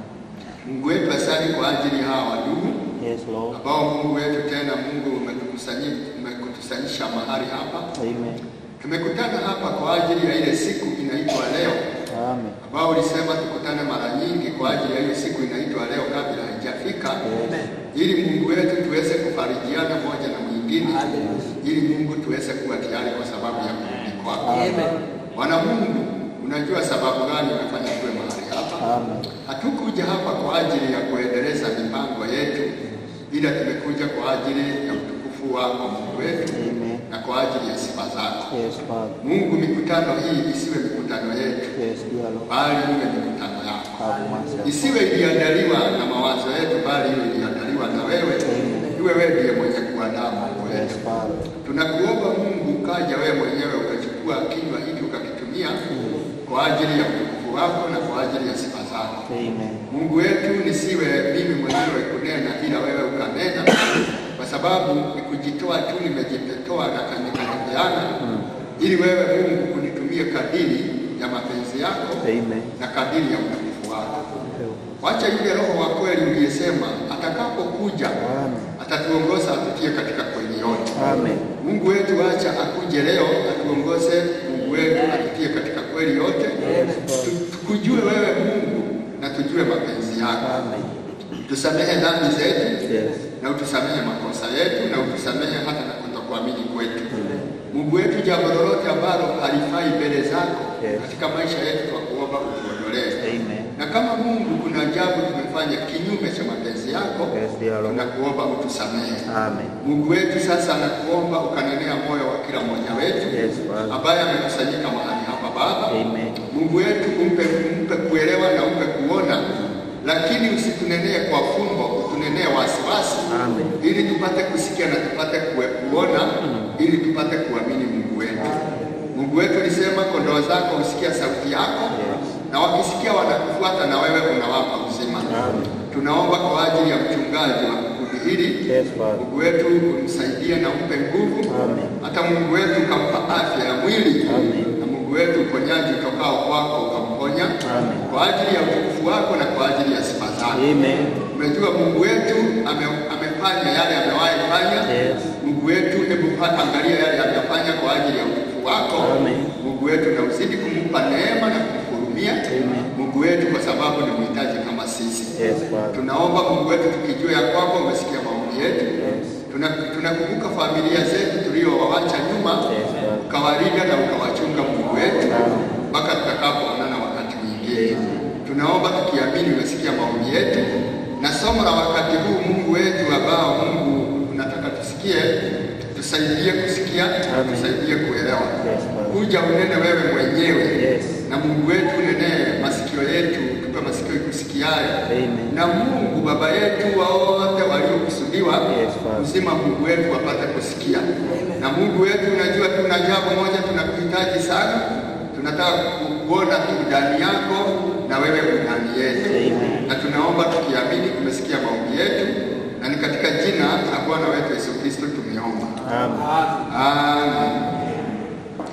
Mungu wetu, asante kwa ajili ya hawa wadugu Yes, Lord. ambao Mungu wetu tena Mungu umetukusanyi- umekutusanyisha mahali hapa. Amen. Tumekutana hapa kwa ajili ya ile siku inaitwa leo, Amen. ambao ulisema tukutane mara nyingi kwa ajili ya hiyo siku inaitwa leo kabla haijafika, ili Mungu wetu tuweze kufarijiana moja na mwingine, ili Mungu tuweze kuwa tayari kwa sababu ya kurudi kwako. Bwana Mungu, unajua sababu gani umefanya tuwe mahali hapa. Amen. Hatukuja hapa kwa ajili ya kuendeleza mipango yetu, ila tumekuja kwa ajili ya utukufu wako Mungu wetu Amen. na kwa ajili ya sifa zako Yes, Father. Mungu. Mikutano hii isiwe mikutano yetu, Yes, dear Lord. bali iwe mikutano yako, Have mercy. isiwe iliandaliwa na mawazo yetu, bali iwe iliandaliwa na wewe. Iwe wewe ndiye mwenye kuandaa mambo Yes, yetu. Father. Tunakuomba Mungu, ukaja wewe mwenyewe ukachukua kinywa hiki ukakitumia kwa ajili ya utukufu wako na kwa ajili ya sifa zako. Amen. Mungu wetu, nisiwe mimi mwenyewe kunena, ila wewe ukanena, kwa sababu ni kujitoa tu, nimejitoa na kanikajipeana, ili wewe Mungu unitumie kadiri ya mapenzi yako Amen. na kadiri ya utukufu wako. Wacha yule Roho wa kweli uliyesema atakapokuja Amen. atatuongoza atutie katika kweli yote. Amen. Mungu wetu, acha akuje leo atuongoze. Mungu wetu atutie katika kweli yote, Tu- tukujue wewe Mungu na tujue mapenzi yako. Amen. Tusamehe dhambi zetu Yes. na utusamehe makosa yetu na utusamehe hata na kutokuamini kwetu. Mungu wetu, jambo lolote ambalo halifai mbele zako Yes. katika maisha yetu, kwa kuomba utuondolee. Amen. Na kama Mungu kuna jambo tumefanya kinyume cha mapenzi yako, Yes, dear Lord. tunakuomba utusamehe. Amen. Mungu wetu, sasa nakuomba ukanenea moyo wa kila mmoja wetu Yes, Father. ambaye amekusanyika mahali hapa Baba. Amen. Mungu wetu, umpe, umpe kuelewa na umpe kuona, lakini usitunenee kwa fumbo, utunenee wasiwasi, Amen. ili tupate kusikia na tupate kue- kuona, ili tupate kuamini Mungu wetu. Mungu wetu ulisema kondoo zako husikia sauti yako, na wakisikia wanakufuata, na wewe unawapa uzima. Amen. Tunaomba kwa ajili ya mchungaji wa kundi hili Yes, Father. Mungu wetu umsaidie na umpe nguvu, Amen. hata Mungu wetu ukampa afya ya mwili, Amen. na Mungu wetu uponyaji utokao kwako ukamponya Amen. kwa ajili ya utukufu wako na kwa ajili ya sifa zako. Amen. Umejua Mungu wetu ame, amefanya yale amewahi fanya. Yes. Mungu wetu, hebu pa- angalia yale amefanya kwa ajili ya utukufu wako. Amen. Mungu wetu, na uzidi kumpa neema na kumhurumia Amen. Mungu wetu, kwa sababu ni mhitaji kama sisi. Yes, Father. Tunaomba Mungu wetu tukijua ya kwamba umesikia maombi yetu. Yes. Tuna- Tunakumbuka familia zetu tuliowawacha nyuma, Yes, Father. ukawalinda na ukawachunga Mungu wetu Amen. mpaka tutakapoonana wakati mwingine. Tunaomba tukiamini umesikia maombi yetu, na somo la wakati huu Mungu wetu ambao Mungu unataka tusikie, tusaidie kusikia, Amen. tusaidie kuelewa. Yes, Father. Kuja unene wewe mwenyewe Yes. na Mungu wetu unenee masikio yetu, tupe masikio ikusikiayo Amen. na Mungu Baba yetu wote waliokusudiwa Yes, Father. uzima, Mungu wetu wapate kusikia. Na Mungu wetu, unajua tuna jambo moja tunakuhitaji sana, tunataka kuona tu ndani yako na wewe ndani yetu, Amen. na tunaomba tukiamini umesikia maombi yetu, na ni katika jina la Bwana wetu Yesu Kristo tumeomba, Amen. amen.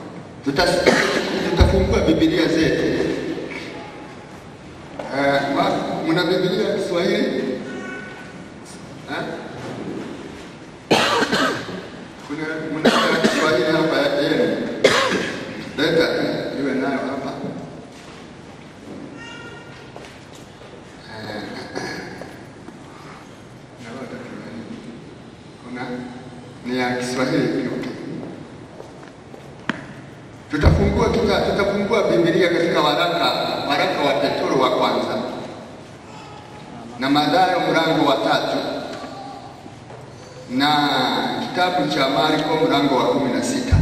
Tutas- tutafungua Biblia zetu. Eh, wa- mna Biblia ya Kiswahili? Eh? Kuna mna ya Kiswahili hapa yenu? Leta tu iwe nayo hapa. Eh, na wata Kiswahili. Kuna ni ya Kiswahili pia. Tutafungua kita, tutafungua Biblia katika waraka waraka wa Petro wa kwanza na Mathayo mlango wa tatu na kitabu cha Marko mlango wa kumi na sita.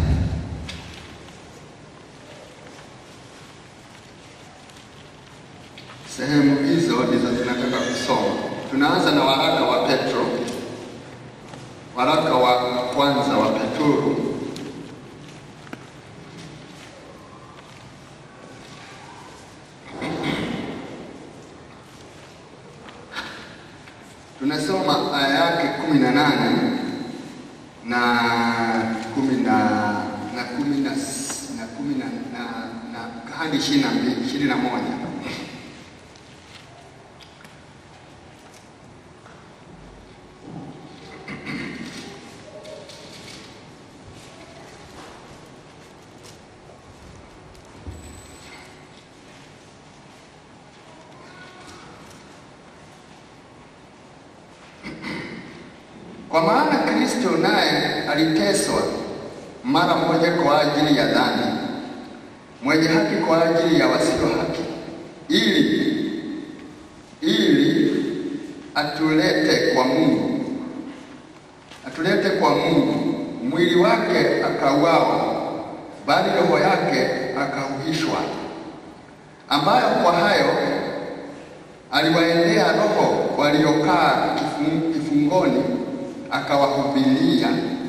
Sehemu hizo ndizo tunataka kusoma. Tunaanza na waraka wa Petro, waraka wa kwanza wa Petro tunasoma aya yake kumi na nane na kumi na na kumi na s- na kumi na na na hadi ishirini na mbili ishirini na moja Kwa maana Kristo naye aliteswa mara moja kwa ajili ya dhambi, mwenye haki kwa ajili ya wasio haki, ili ili atulete kwa Mungu, atulete kwa Mungu. Mwili wake akauawa, bali roho yake akauhishwa, ambayo kwa hayo aliwaendea roho waliokaa kifung- kifungoni, akawahubiria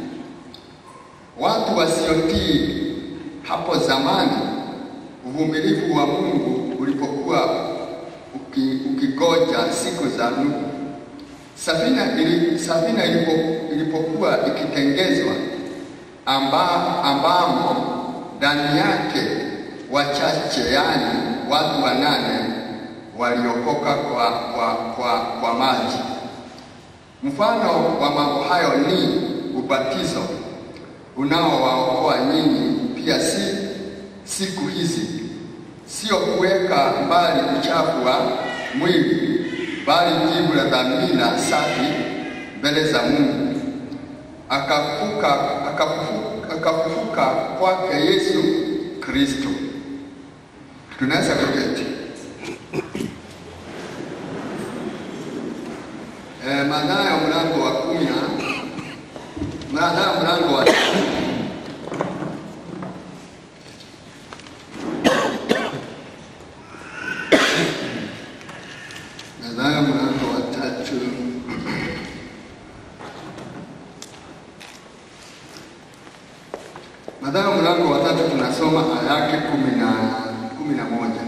watu wasiotii hapo zamani, uvumilivu wa Mungu ulipokuwa uki, ukigoja siku za Nuhu. Safina, ili, safina ilipo, ilipokuwa ikitengezwa, amba, ambamo ndani yake wachache, yani watu wanane waliokoka kwa, kwa, kwa, kwa maji. Mfano wa mambo hayo ni ubatizo unaowaokoa nyinyi pia, si siku hizi, sio kuweka mbali uchafu wa mwili, bali jibu la dhamira safi mbele za Mungu. Akafuka, akafuka, akafufuka kwake Yesu Kristo. Tunaweza kuketi. Eh, Mathayo mlango wa kumi na Mathayo mlango wa Mathayo mlango wa tatu Mathayo mlango wa tatu tunasoma aya yake kumi na kumi na moja.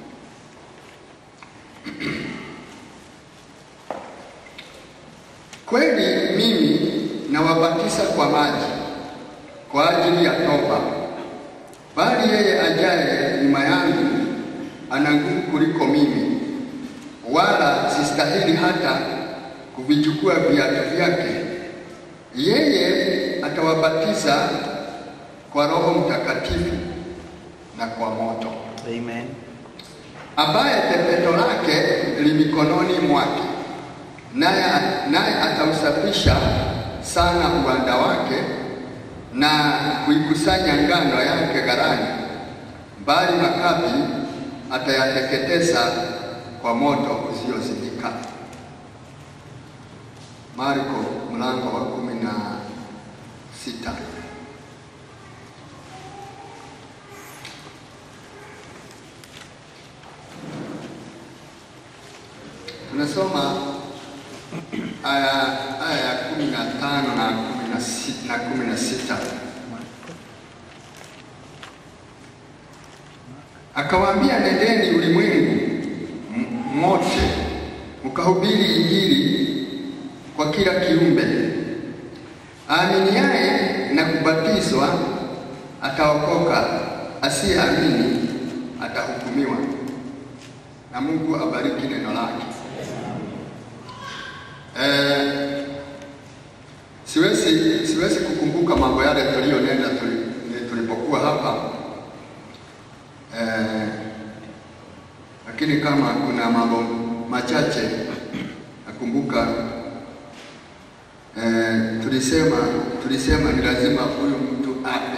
Kweli mimi nawabatiza kwa maji kwa ajili ya toba, bali yeye ajaye nyuma yangu ana nguvu kuliko mimi, wala sistahili hata kuvichukua viatu vyake. Yeye atawabatiza kwa Roho Mtakatifu na kwa moto, Amen. ambaye tepeto lake li mikononi mwake, naye naye atausafisha sana uwanda wake na kuikusanya ngano yake ghalani, bali makapi atayateketeza kwa moto usiozimika. Marko mlango wa kumi na sita. Tunasoma aya aya ya kumi na tano na kumi na sita, na kumi na sita. Akawaambia, nendeni ulimwengu m- mote mkahubiri Injili kwa kila kiumbe. Aaminiaye na kubatizwa ataokoka, asiyeamini atahukumiwa. Na Mungu abariki neno lake. Eh, siwezi siwezi kukumbuka mambo yale tuliyonena tuli- tulipokuwa hapa eh, lakini kama kuna mambo machache nakumbuka eh, tulisema tulisema ni lazima huyu mtu ape.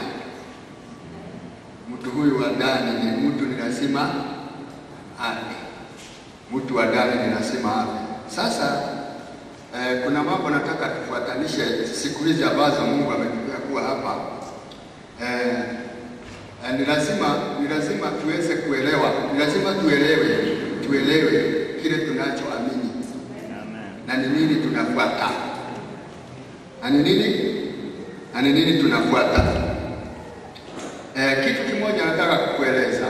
Mtu huyu wa ndani ni mtu ni lazima ape. Mtu wa ndani ni lazima ape. Sasa eh, kuna mambo nataka tufuatanishe siku hizi ambazo Mungu ametupea kuwa hapa eh, eh, ni lazima ni lazima tuweze kuelewa, ni lazima tuelewe tuelewe kile tunachoamini Amen. na ni nini tunafuata na ni nini na ni nini tunafuata. Eh, kitu kimoja nataka kukueleza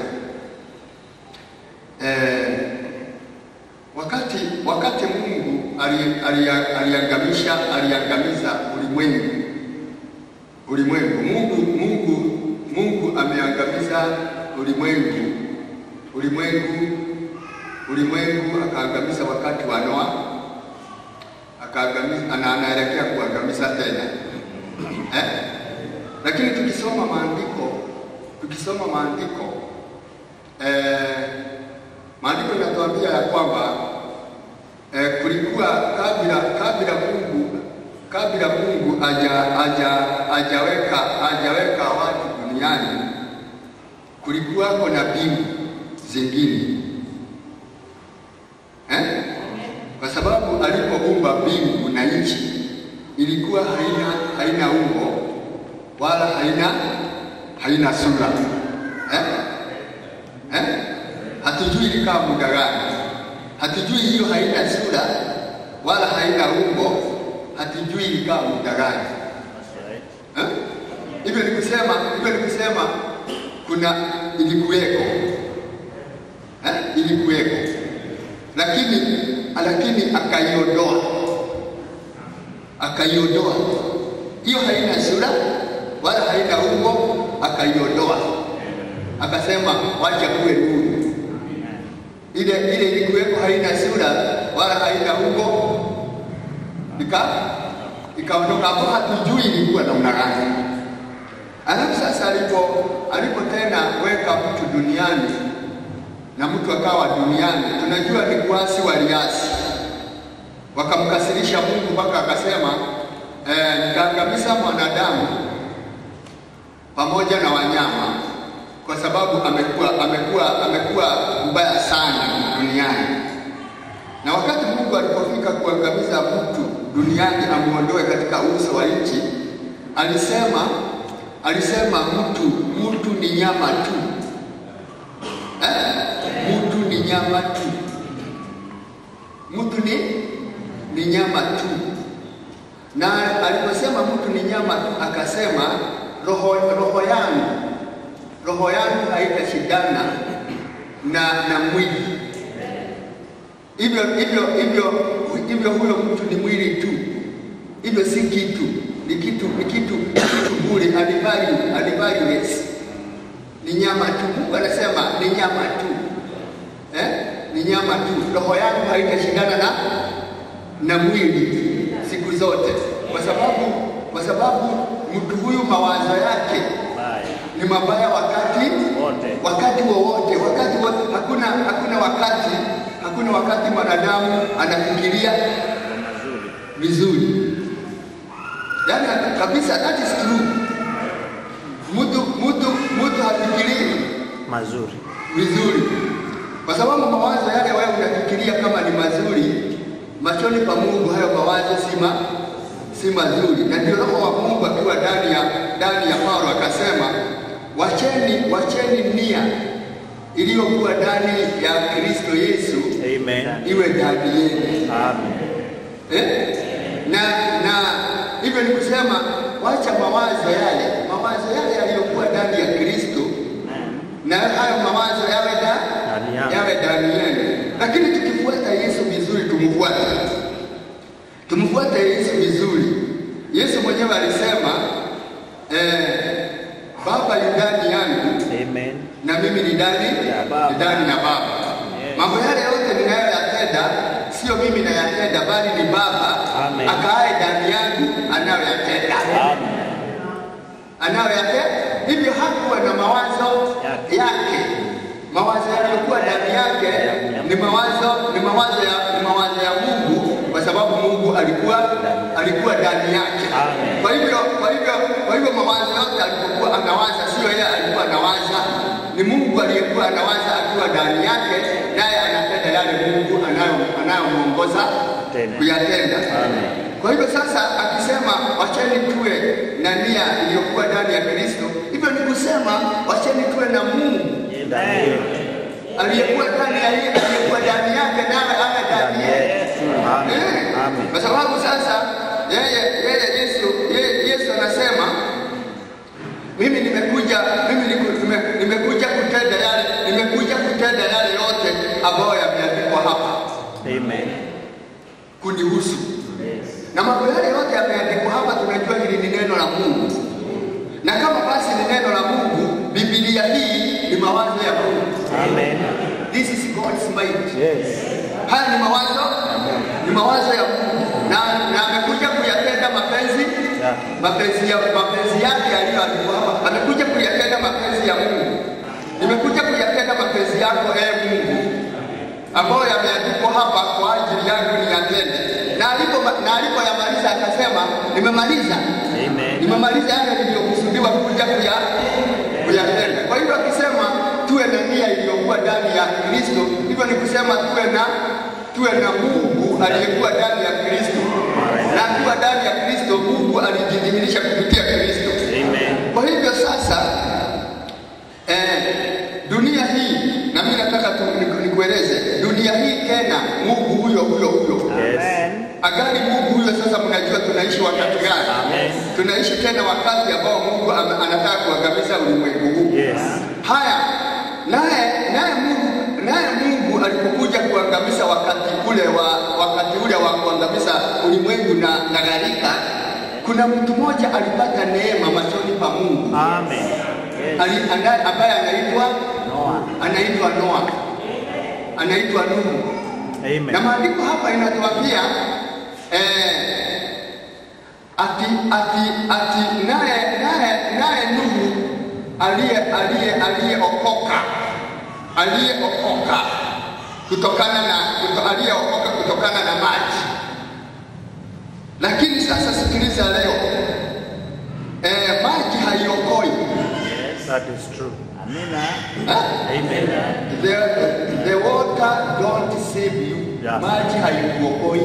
eh, wakati wakati Mungu ali- ali- aliangamisha aliangamiza ulimwengu ulimwengu Mungu Mungu Mungu ameangamiza ulimwengu ulimwengu ulimwengu akaangamiza wakati wa Noa akaangamiza na anaelekea kuangamiza tena eh? Lakini tukisoma maandiko tukisoma maandiko eh, maandiko yanatuambia ya kwamba eh, kulikuwa kabla kabla Mungu kabla Mungu aja aja ajaweka ajaweka watu duniani kulikuwako na mbingu zingine eh? Kwa sababu alipoumba mbingu na nchi ilikuwa haina haina umbo wala haina haina sura eh? Eh? Hatujui ilikaa muda gani, hatujui hiyo haina sura wala haina umbo, hatujui ilikaa muda gani That's right. eh? Hivyo ni kusema hivyo ni kusema kuna ilikuweko eh? ilikuweko lakini lakini akaiondoa akaiondoa hiyo haina sura wala haina umbo akaiondoa akasema wacha kuwe nuru ile ile ilikuweko haina sura wala haina umbo ika ikaondoka hapo hatujui ilikuwa namna gani alafu sasa alipo alipo tena weka mtu duniani na mtu akawa duniani, tunajua ni kuasi waliasi, wakamkasirisha Mungu mpaka akasema eh, nitaangamiza mwanadamu pamoja na wanyama kwa sababu amekuwa amekuwa amekuwa mbaya sana duniani. Na wakati Mungu alipofika kuangamiza mtu duniani, amuondoe katika uso wa nchi, alisema alisema mtu mtu ni nyama tu eh? Mtu ni nyama tu, mtu ni ni nyama tu. Na aliposema mtu ni nyama tu, akasema roho, roho yangu roho yangu haitashindana na na mwili. Hivyo hivyo hivyo hivyo, huyo mtu ni mwili tu, hivyo si kitu, ni kitu ni kitu kitu bure, alivalue alivalueless ni nyama tu. Mungu anasema ni nyama tu eh? Ni nyama tu. Roho yangu haitashindana na na mwili siku zote, kwa sababu kwa sababu mtu huyu mawazo yake Baya. ni mabaya wakati Wote. wakati wowote wakati wote. Hakuna hakuna wakati hakuna wakati mwanadamu anafikiria Mambo mazuri. vizuri, yaani kabisa, that is true. Mtu mtu mtu hafikirii mazuri. vizuri, kwa sababu mawazo yale wewe unafikiria kama ni mazuri, machoni pa Mungu hayo mawazo si ma, si mazuri. Na ndio Roho wa Mungu akiwa ndani ya ndani ya Paulo akasema, wacheni wacheni nia iliyokuwa ndani ya Kristo Yesu Amen. iwe ndani yenu. Amen. Eh? Na na hivyo ni kusema wacha mawazo yale mawazo yale yaliyokuwa ndani ya Kristo na hayo mawazo yawe da, Ndani yangu. yawe ndani yenu. Lakini tukifuata Yesu vizuri, tumfuate tumfuate Yesu vizuri. Yesu mwenyewe alisema eh, Baba Baba yu ndani yangu Amen. na mimi ni ndani Baba. ni ndani ya Baba. Mambo yale yote ninayoyatenda sio mimi nayatenda, bali ni Baba Amen. akaaye ndani yangu anayoyatenda Amen. anayoyatenda. Hivyo hakuwa na mawazo Yake. yake, mawazo yaliyokuwa ndani yake ni mawazo ni mawazo ya ni mawazo ya Mungu, kwa sababu Mungu alikuwa alikuwa ndani yake. Amen. Kwa hivyo kwa hivyo kwa hivyo mawazo yote alipokuwa anawaza, sio yeye alikuwa anawaza, ni Mungu aliyekuwa anawaza akiwa ndani yake, naye anatenda yale Mungu anayo anayomwongoza Tena. kuyatenda. Amen. Kwa hivyo sasa akisema wacheni tuwe na nia iliyokuwa ndani ya Kristo, hivyo ni kusema wacheni tuwe na Mungu Ndani yetu. aliyekuwa ndani ya yeye, aliyekuwa ndani yake, nawe awe ndani yetu. Amen. Eh, Amen. Kwa sababu sasa yeye yeye Yesu yeye Yesu anasema mimi nimekuja mimi niku- nime- nimekuja kutenda yale nimekuja kutenda yale yote ambayo yameandikwa hapa Amen. kunihusu. Na mambo yale yote yameandikwa hapa, tunajua hili ni neno la Mungu, na kama basi ni neno la Mungu, Biblia hii ni mawazo ya Mungu. Amen. This is God's mind. Yes. Haya ni mawazo ni mawazo ya Mungu na, na amekuja kuyatenda mapenzi Yeah. mapenzi ya mapenzi yake aliyoandikwa hapa. Amekuja kuyatenda mapenzi ya Mungu. Nimekuja kuyatenda mapenzi yako ee Mungu ambayo yameandikwa hapa kwa ajili yangu niyatende. Na alipo na alipoyamaliza akasema nimemaliza. Amen. Nimemaliza yale niliyokusudiwa kuja kuya kuyatenda. Kwa hivyo akisema tuwe na nia iliyokuwa ndani ya Kristo, hivyo ni kusema tuwe na tuwe na Mungu aliyekuwa ndani ya Kristo, na akiwa ndani ya Kristo, Mungu alijidhihirisha kupitia Kristo. Amen. Kwa hivyo sasa eh, dunia hii na mimi nataka tu niku- nikueleze dunia hii tena, Mungu huyo huyo huyo Yes. Agali Mungu huyo sasa, mnajua tunaishi wakati gani? Amen. Tunaishi tena wakati ambao Mungu ame- anataka kuangamiza ulimwengu huu. Yes. Haya, naye naye Mungu naye Mungu alipokuja kuangamiza wakati ule wa wakati ule wa kuangamiza ulimwengu na, na gharika, kuna mtu mmoja alipata neema machoni pa Mungu Amen. Ali, anda- ambaye anaitwa Noah. anaitwa Noa, anaitwa Nuhu. Na Amen. maandiko hapa inatuambia eh, ati ati ati naye naye naye Nuhu aliye aliye aliyeokoka aliyeokoka kutokana na kuto, aliyeokoka kutokana na maji. Lakini sasa sikiliza leo, eh, maji haiokoi That is true. Amina. eh? Amen. The, the water don't save you. Yeah. Maji haikuokoi.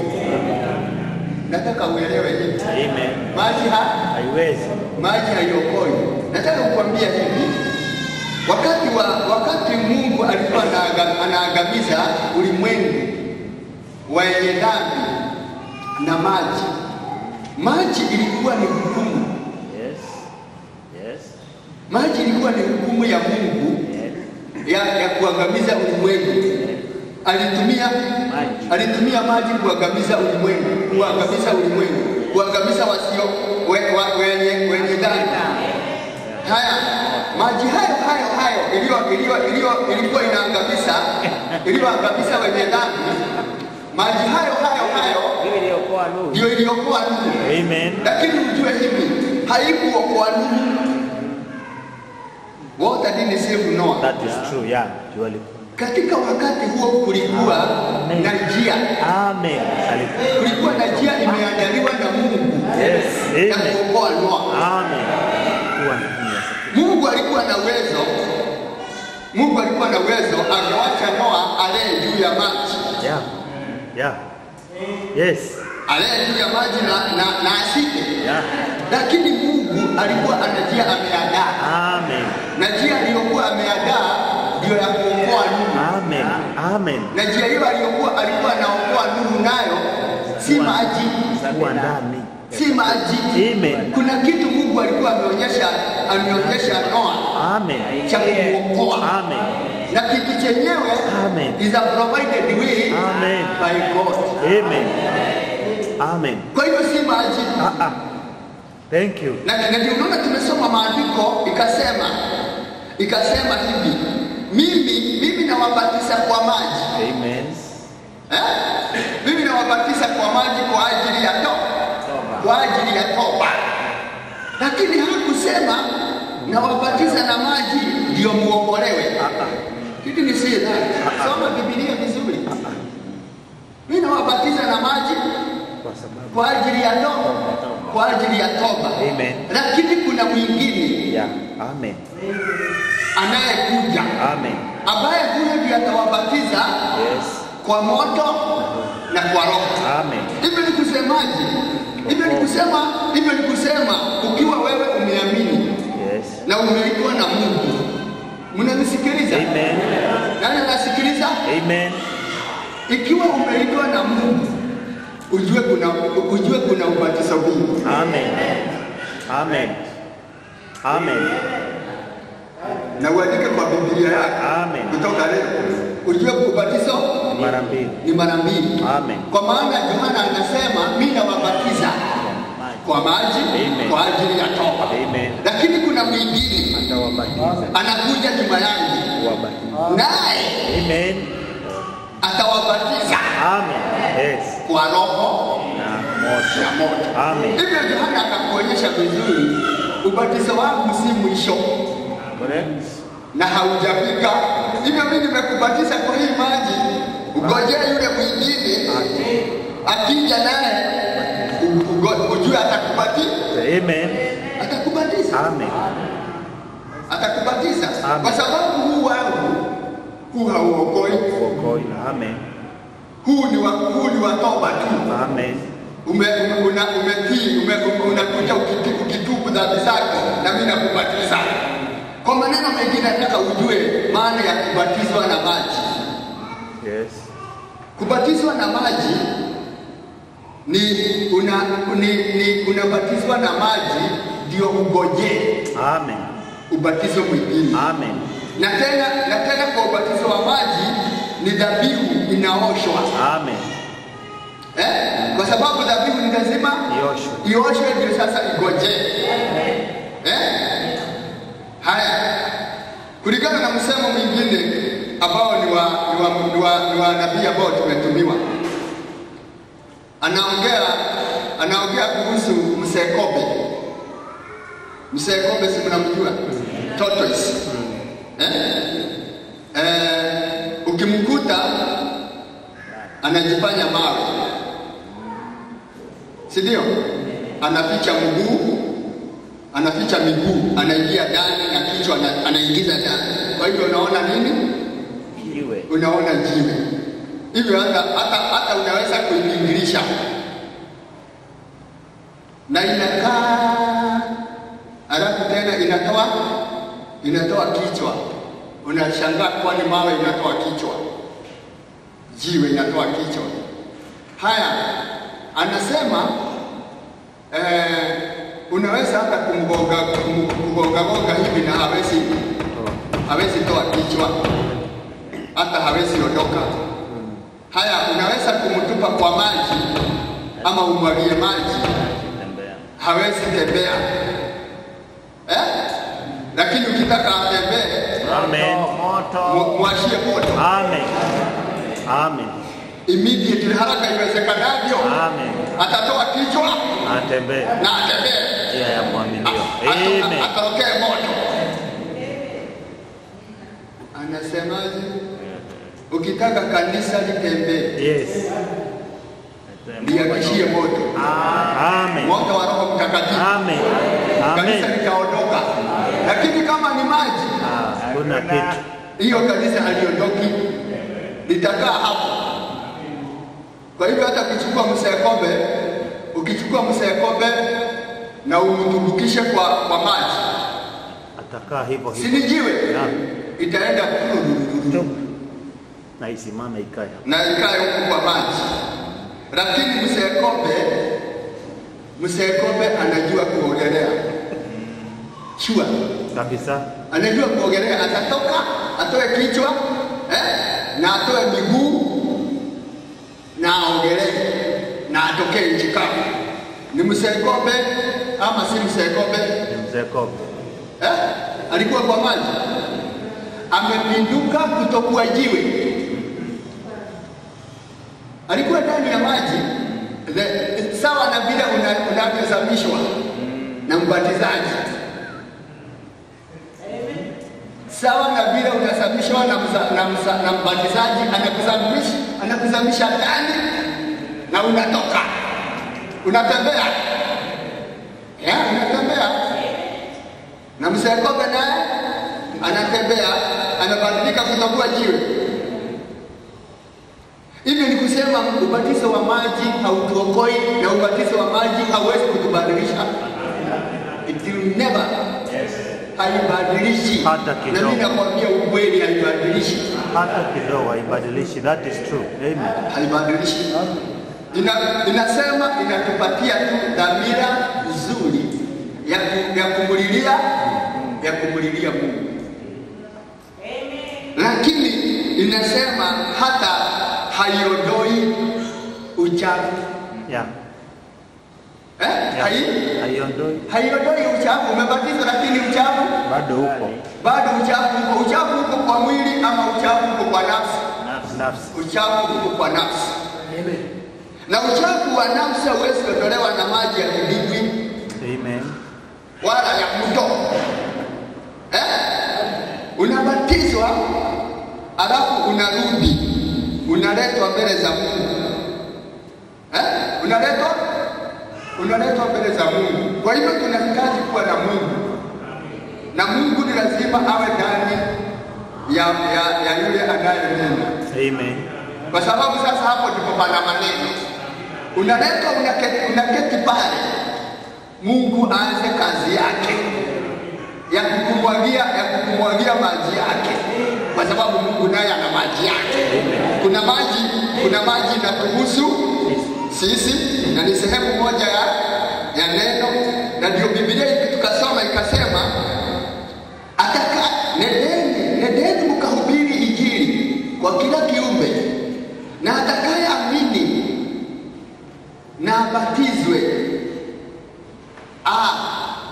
Nataka uelewe hivi. Amen. Maji ha, Haiwezi. maji haiokoi. Nataka kukwambia hivi. Wakati wa wakati Mungu alikuwa anaaga- anaangamiza ulimwengu wenye dhambi na maji, maji ilikuwa ni hukumu. Yes. Yes. Maji ilikuwa ni hukumu ya Mungu Yes. ya, ya kuangamiza ulimwengu. Alitumia Maji. alitumia maji kuangamiza ulimwengu, kuangamiza ulimwengu, kuangamiza wasio we, wa, wenye wenye dhambi. Haya, maji hayo hayo hayo iliyo iliyo iliyo ilikuwa inaangamiza iliyoangamiza wenye dhambi, maji hayo hayo hayo Hiyo iliyokuwa Nuhu. ndio iliyokuwa Nuhu. Amen. Lakini ujue hivi, haikuokoa Nuhu. Water didn't save Noah. That is true. Yeah. Juali. Katika wakati huo kulikuwa na njia, Amen. Alikuwa. kulikuwa na njia imeandaliwa na Mungu Yes. ya Amen. kuokoa Noa. Amen. Kuwa na nia. Mungu alikuwa na uwezo, Mungu alikuwa na uwezo, angewacha Noa alee juu ya maji, Yeah. Yeah. Yes. alee juu ya maji na, na, na asike, Yeah. lakini Mungu alikuwa ana njia ameandaa, Amen. na njia aliyokuwa ameandaa ndio ya kuokoa Nuhu. Amen. Amen. na njia hiyo aliyokuwa alikuwa anaokoa Nuhu nayo si maji, Kuwa ndani. si maji. Amen. Kuna kitu Mungu alikuwa ameonyesha ameonyesha Noa Amen. cha kumwokoa, Amen. na kitu chenyewe Amen. is a provided way Amen. by God. Amen. Amen. Kwa hiyo si maji, Ah, ah. Thank you. na na ndio unaona tumesoma maandiko ikasema ikasema hivi mimi mimi nawabatiza kwa maji Amen. eh? mimi nawabatiza kwa maji kwa ajili ya toba kwa ajili ya toba lakini hakusema nawabatiza na maji ndio muokolewe kitu ni siri soma bibilia vizuri mimi nawabatiza na maji Kwa sababu kwa ajili ya toba kwa ajili ya toba Amen. lakini kuna mwingine yeah. Amen. anayekuja Amen. ambaye huyo ndiye atawabatiza Yes. kwa moto na kwa roho Amen. hivyo ni kusemaje hivyo ni kusema hivyo ni kusema ukiwa wewe umeamini Yes. na umeitwa na mungu mnanisikiliza Amen. nani anasikiliza Amen. ikiwa umeitwa na mungu ujue kuna ujue kuna ubatizo huu Amen. Amen. Amen. na uandike kwa biblia yako Amen. kutoka leo ujue ubatizo Mara mbili. ni mara mbili Amen. kwa maana yohana anasema mi nawabatiza kwa maji Amen. kwa ajili ya toba Amen. lakini kuna mwingine Atawabatiza. anakuja nyuma yangu Kuwabatiza. naye Amen. atawabatiza Amen. Yes. kwa roho Na na moto. moto Amen. hivyo yohana akakuonyesha vizuri ubatizo wangu si mwisho Correct. na haujafika hivyo mi nimekubatiza kwa hii maji ugojea yule mwingine akija naye u- ugo- ujue atakubatiza Amen. atakubatiza Amen. atakubatiza Amen. kwa sababu huu wangu huu hauokoi Uokoi. Amen. huu ni wa huu ni wa toba tu Amen. ume, ume, una, umetii ume, ume, unakuja ukiti- ukitubu dhambi zako na mimi nakubatiza kwa maneno mengine nataka ujue maana ya kubatizwa na maji Yes. kubatizwa na maji ni una, ni, ni unabatizwa na maji ndio ugojee Amen. ubatizo mwingine Amen. na tena na tena kwa ubatizo wa maji ni dhabihu inaoshwa Amen. eh? kwa sababu dhabihu ni lazima Yoshua. ioshwe ndio sasa igojee eh? haya kulingana na msemo mwingine ambao ni wa, ni wa, ni wa, ni wa nabii ambao tumetumiwa anaongea anaongea kuhusu msekobe msekobe si mnamjua tortoise eh? Eh, ukimkuta anajifanya mawe si ndio anaficha mguu anaficha miguu anaingia ndani na kichwa ana- anaingiza ndani kwa hivyo unaona nini Jiwe. unaona jiwe hivyo hata, hata, hata unaweza kuibingirisha na inakaa alafu tena inatoa inatoa kichwa unashangaa kwani mawe inatoa kichwa jiwe inatoa kichwa haya anasema eh, unaweza hata kumgonga kum- kugongagonga hivi na hawezi hawezi toa kichwa hata hawezi ondoka haya unaweza kumtupa kwa maji ama umwagie maji Tembea. hawezi tembea eh? lakini ukitaka atembee Amen. mu- mwashie moto Amen. Amen. immediately haraka iwezekanavyo Amen. atatoa kichwa Atembee. na atembee Njia ya mwaminio. A- ato- Amen. atokee moto anasemaje ukitaka kanisa litembee Yes. liakishie moto Amen. moto wa roho mtakatifu Amen. kanisa Amen. litaondoka lakini kama ni maji Ah, Kuna kitu. hiyo kanisa haliondoki litakaa hapo kwa hivyo hata ukichukua msekombe ukichukua msekombe na umtumbukishe kwa, kwa maji Atakaa hivyo si hivyo. ni jiwe Yeah. itaenda Stop. Na isimame ikae. na ikae huku kwa maji lakini msekombe msekombe anajua kuogelea shua Kabisa. anajua kuogelea, atatoka atoe kichwa eh, na atoe miguu na aogelee na atokee nchi kavu. Ni mzee Kobe ama si mzee Kobe? Ni mzee Kobe. Eh? Alikuwa kwa maji, amepinduka kutokuwa jiwe, alikuwa ndani ya maji The- sawa na vile una- unavyozamishwa na mbatizaji, sawa na vile unazamishwa na, mza- na, mza- na mbatizaji anakuzamisha anakuzamisha ndani na unatoka unatembea, yeah, unatembea na mzee Kobe naye anatembea anabadilika kutokuwa jiwe. Hivyo ni kusema ubatizo wa maji hautuokoi na ubatizo wa maji hauwezi kutubadilisha. It will never, haibadilishi. Hata Na kidogo. mimi nakwambia ukweli, haibadilishi, Hata kidogo haibadilishi. That is true. Amen. haibadilishi. Ina, inasema inatupatia tu dhamira nzuri ya, ku- ya kumulilia ya kumulilia Mungu, lakini inasema hata haiondoi uchafu Yeah. eh? Yeah. Hai, Haiondoi. haiondoi uchafu. Umebatizwa lakini uchafu Bado upo. bado, uchafu uko. Uchafu uko kwa mwili ama uchafu uko kwa nafsi? Nafsi. Uchafu uko kwa nafsi, na uchafu wa nafsi hauwezi kuondolewa na maji ya kidimbwi Amen. wala ya mto eh? Unabatizwa alafu unarudi unaletwa mbele za Mungu eh? Unaletwa unaletwa mbele za Mungu. Kwa hivyo tunahitaji kuwa na Mungu, na Mungu ni lazima awe ndani ya, ya, ya yule anayenena Amen. kwa sababu sasa hapo ndipo pana maneno. Unaletwa unaketi, unaketi pale, Mungu aanze kazi yake ya kukumwagia ya kukumwagia maji yake, kwa sababu Mungu naye ana maji yake. Kuna maji kuna maji inatuhusu sisi na ni sehemu moja ya, ya neno, na ndio Biblia tukasoma ikasema ataka nendeni nendeni mkahubiri injili kwa kila kiumbe, na atakayeamini na abatizwe ah,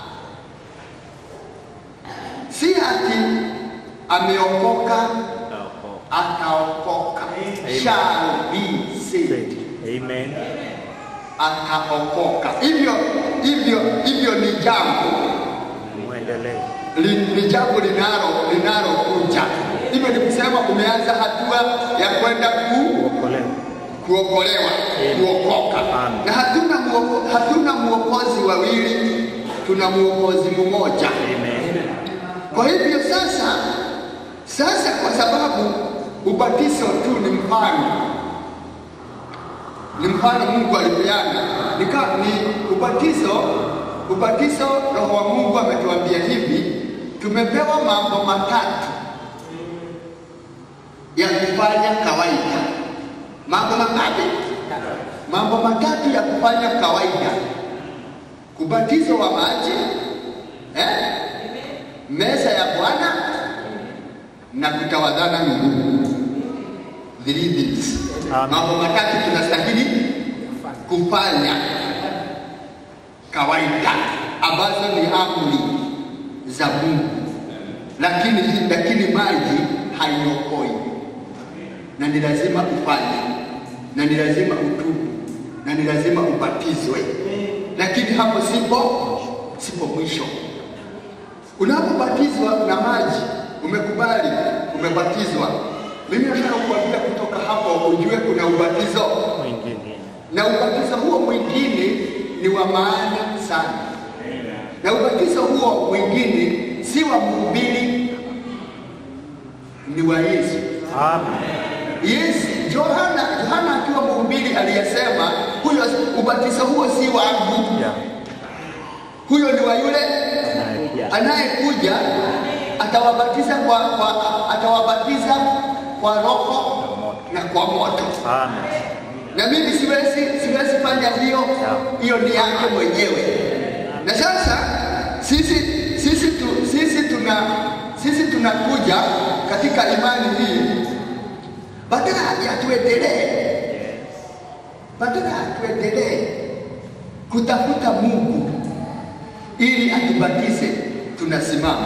si ati ameokoka ataokoka, shall be saved Amen. ataokoka. Hivyo hivyo hivyo ni jambo Muendelee. li- ni jambo linalo linalokuja. Hivyo ni kusema umeanza hatua ya kwenda ku, Kuokolewa. kuokolewa, kuokoka. Amen. Na hatuna muoko, hatuna muokozi wawili, tuna muokozi mmoja. Amen. Kwa hivyo sasa, sasa kwa sababu ubatizo tu ni mfano, ni mfano Mungu alipeana, nika ni ubatizo. Ubatizo, Roho wa Mungu ametuambia hivi, tumepewa mambo matatu ya kufanya kawaida. Mambo mangapi? Mambo matatu ya kufanya kawaida: kubatizo wa maji eh? meza ya Bwana na kutawadhana miguu. Three things. Amen. Mambo matatu tunastahili kufanya kawaida, ambazo ni amri za Mungu, lakini lakini maji haiokoi, na ni lazima ufanye, na ni lazima utubu, na ni lazima ubatizwe, lakini hapo sipo sipo mwisho. Unapobatizwa na maji, umekubali, umebatizwa. Mimi nataka kuambia kutoka hapo ujue kuna ubatizo, Mwingine. na ubatizo huo mwingine ni wa maana sana, na ubatizo huo mwingine si wa mhubiri, ni wa Yesu. Amen. Yesu Yohana, Yohana akiwa mhubiri aliyesema, huyo ubatizo huo si wangu, Yeah. huyo ni wa yule Anayekuja. anayekuja atawabatiza kwa, kwa atawabatiza kwa roho na kwa moto. Amen. Na mimi siwezi siwezi fanya hiyo, hiyo ni yake mwenyewe. Na sasa sisi sisi tu, sisi tuna sisi tunakuja katika imani hii badala ya tuendelee, badala ya tuendelee kutafuta Mungu ili atubatize, tunasimama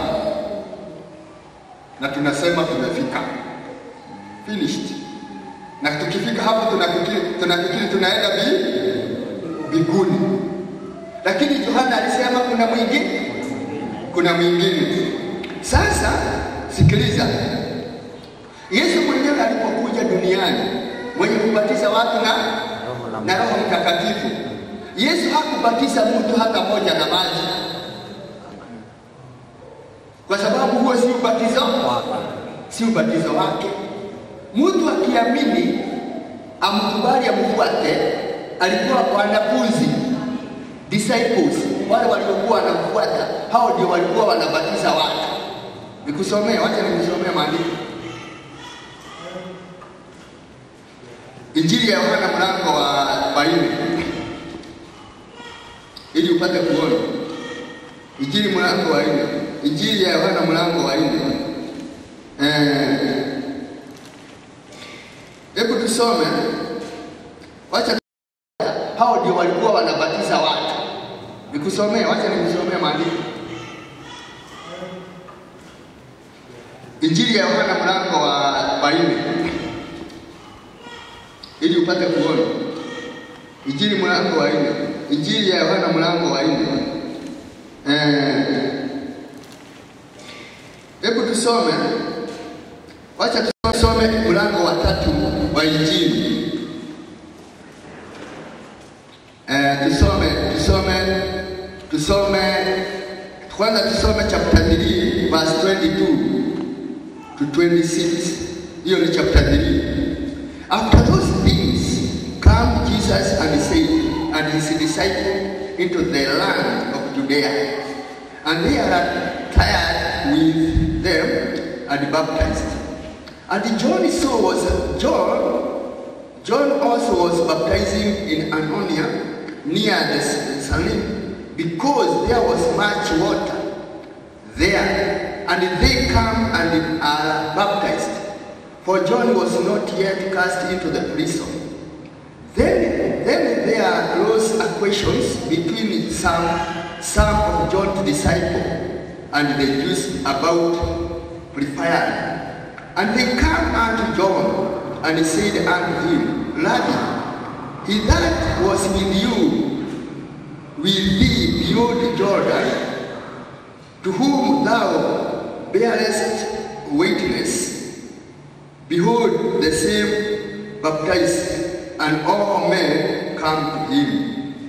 na tunasema tumefika, finished. Na tukifika hapo tunafikiri tunafikiri tunaenda bi mbinguni, lakini Yohana alisema kuna mwingine, kuna mwingine. Sasa sikiliza, Yesu mwenyewe alipokuja duniani mwenye kubatiza watu na na Roho Mtakatifu, Yesu hakubatiza mtu hata moja na maji, kwa sababu huo si ubatizo si ubatizo wake. Mtu akiamini amkubali, amfuate, alikuwa wanafunzi disciples, wale waliokuwa wanamfuata, hao ndio walikuwa wanabatiza watu. Nikusomea, wacha nikusomea maandiko. Injili ya Yohana mlango wa wa nne ili upate kuona. Injili mlango wa nne, Injili ya Yohana mlango wa nne. Eh, hebu tusome, wacha hao ndio walikuwa wanabatiza watu. Nikusomea, wacha nikusomea maandiko. Injili ya Yohana mlango wa wa nne ili upate kuona. Injili mlango wa nne, Injili ya Yohana mlango wa nne. Eh, hebu tusome, wacha tusome mlango wa tatu wa Injili. Eh, tusome tusome tusome kwanza, tusome chapter 3 verse 22 to 26. Hiyo ni chapter 3. After those things come Jesus and said, and his disciples into the land of Judea, and they are tired with them and baptized. And John so was John. John also was baptizing in Anonia near the Salim, because there was much water there, and they come and are baptized. For John was not yet cast into the prison. Then, then there arose a questions between some, some of John's disciples and the Jews about preparing. And they come unto John and said unto him, Rabbi, he that was with you, with thee beyond Jordan, to whom thou bearest witness, behold, the same baptized, and all men come to him.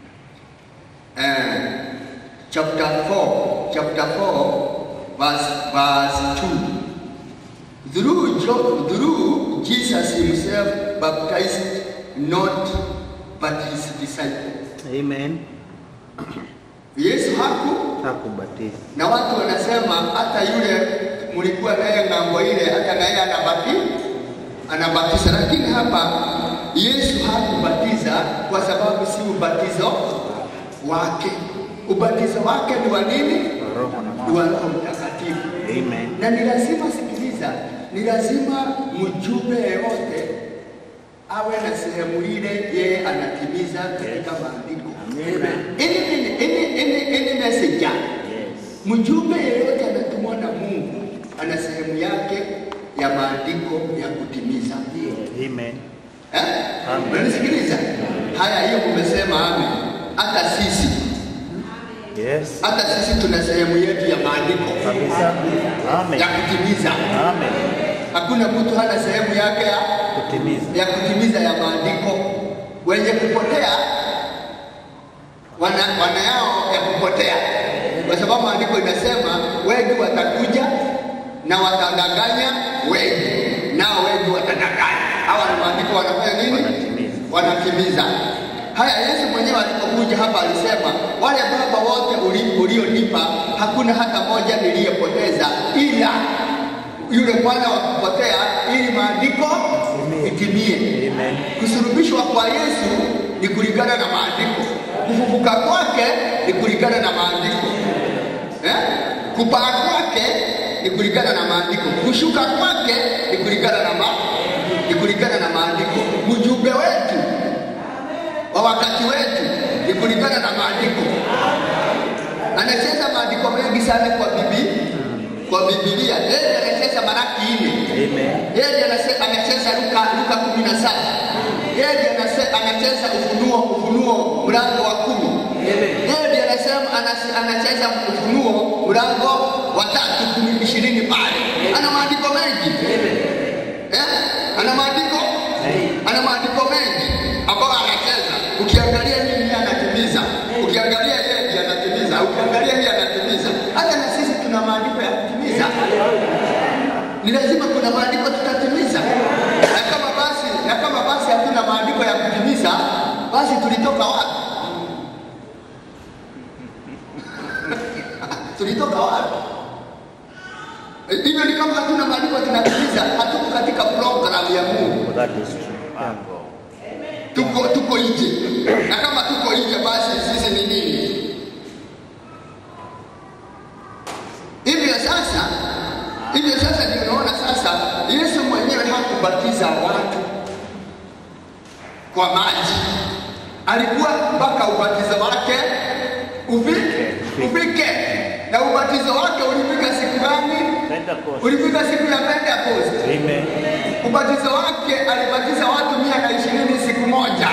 And chapter 4, chapter 4, verse, verse 2. Through, Jo- through Jesus himself baptized not but his disciples. Amen. Yesu haku Hakubatiza. na watu wanasema hata yule mlikuwa naye ng'ambo ile, hata naye anabati anabatiza, lakini hapa Yesu hakubatiza kwa sababu si ubatizo wake. Ubatizo wake ni wa nini? Roho na Ni wa Roho Mtakatifu. Amen. na ni lazima sikiliza, ni lazima mjumbe yeyote awe na sehemu ile yeye anatimiza katika maandiko. Any, any, any, any, any messenger Yes. mjumbe yeyote anatumwa na Mungu ana sehemu yake ya maandiko ya kutimiza. Amen. Eh? Amen. Unanisikiliza? Haya, hiyo umesema amen. Hata sisi Yes. hata sisi tuna sehemu yetu ya maandiko Kabisa. Amen. ya kutimiza. Amen. Hakuna mtu hana sehemu yake ya Kutimiza. ya kutimiza ya maandiko. Wenye kupotea wana, wana yao ya kupotea, kwa sababu maandiko inasema wengi watakuja na watadanganya wengi, nao wengi watadanganya. Hawa ni maandiko wanafanya nini? Wanatimiza. Wanatimiza. Haya, Yesu mwenyewe alipokuja hapa alisema, wale baba wote uli- ulionipa hakuna hata moja niliyepoteza, ila yule mwana wa kupotea, ili maandiko itimie. Amen. Kusulubishwa kwa Yesu ni kulingana na maandiko, kufufuka kwake ni kulingana na maandiko eh? kupaa kwake ni kulingana na maandiko, kushuka kwake ni kulingana na ma ni kulingana na maandiko. Mjumbe wetu wa wakati wetu ni kulingana na maandiko. Anacheza maandiko mengi sana kwa bibi kwa Biblia. Yeye anacheza Malaki nne. Amen. Yeye anase- anacheza Luka Luka kumi na saba. Yeye anase- anacheza Ufunuo Ufunuo mlango wa kumi. Yeye anasema anase- anacheza Ufunuo mlango wa tatu kumi ishirini pale. Ana maandiko mengi. Eh? Ana maandiko ana maandiko mengi ambayo anacheza. Ukiangalia nini anatimiza, ukiangalia yeye anatimiza, ukiangalia hii anatimiza. Hata na sisi tuna maandiko ya kutimiza ni lazima kuna maandiko tutatimiza, na kama basi na kama basi hatuna maandiko ya kutimiza, basi tulitoka wapi? tulitoka wapi? Eh, Hivyo ni kama hatuna maandiko tunatimiza, hatuko katika programu ya Mungu, That is true. Uncle. tuko tuko nje, na kama tuko nje, basi sisi ni nini? Hivyo sasa, hivyo sasa ndio unaona sasa, Yesu mwenyewe hakubatiza watu kwa maji, alikuwa mpaka ubatizo wake ufike ufike, na ubatizo wake ulifika siku gani? Pentecost. Ulifika siku ya Pentecost. Amen. Ubatizo wake alibatiza watu mia na ishirini siku moja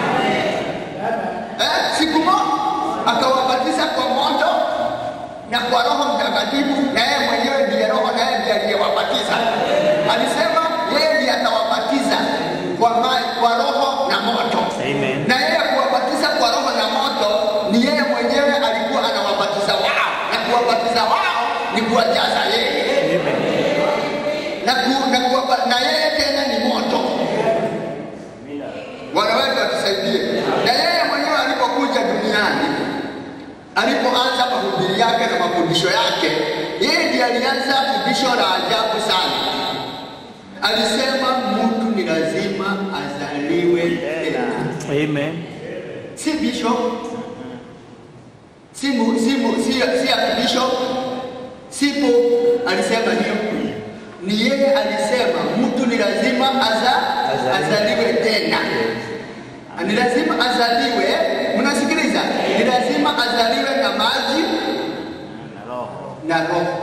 eh, siku moja akawabatiza kwa moto na kwa Roho Mtakatifu, na yeye mwenyewe ndiye Roho, na yeye ndiye aliyewabatiza. Alisema yeye ndiye atawabatiza kwa maji, kwa Roho na moto. Amen. Na yeye kuwabatiza kwa Roho na moto ni yeye mwenyewe alikuwa anawabatiza wao, na kuwabatiza wao ni kuwajaza yeye Amen. na, ku, na, kuwapa, na yeye tena ni moto. Bwana wetu atusaidie. Na yeye mwenyewe alipokuja duniani, alipoanza mahubiri yake na mafundisho yake, yeye ndiye alianza fundisho la ajabu sana. Alisema mtu ni lazima azaliwe tena, Amen. si bishop, si mu, si mu, si, si archbishop, si pope alisema hiyo. Ni yeye alisema mtu ni lazima aza, azaliwe tena, ni lazima azaliwe. Mnasikiliza? Ni lazima azaliwe na maji Na roho. na roho.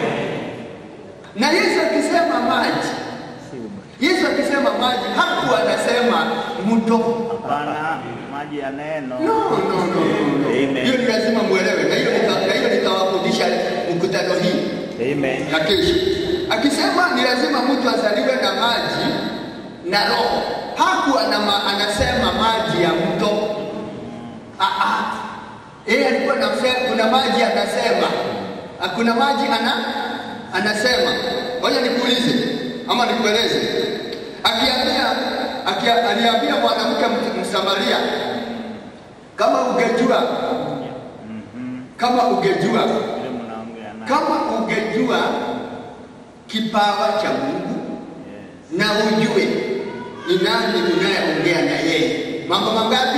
Na Yesu akisema maji, Si ubatizo. Yesu akisema maji hakuwa anasema mto Hapana, maji ya neno. No, no, no, no, no. Amen. Hiyo ni lazima muelewe, na hiyo nita- na hiyo nitawafundisha mkutano hii Amen. ya kesho. Akisema ni lazima mtu azaliwe na maji na roho, hakuwa anama- anasema maji ya mto. Ah, ah. Yeye alikuwa anasema kuna maji anasema, Ah, kuna maji ana anasema. Ngoja nikuulize ama nikueleze. Akiambia akia, aliambia mwanamke Ms- Msamaria, kama ungejua kama ungejua Ile mnaongea naye. kama ungejua kipawa cha Mungu Yes. na ujue ni nani unayeongea na yeye. Mambo mangapi?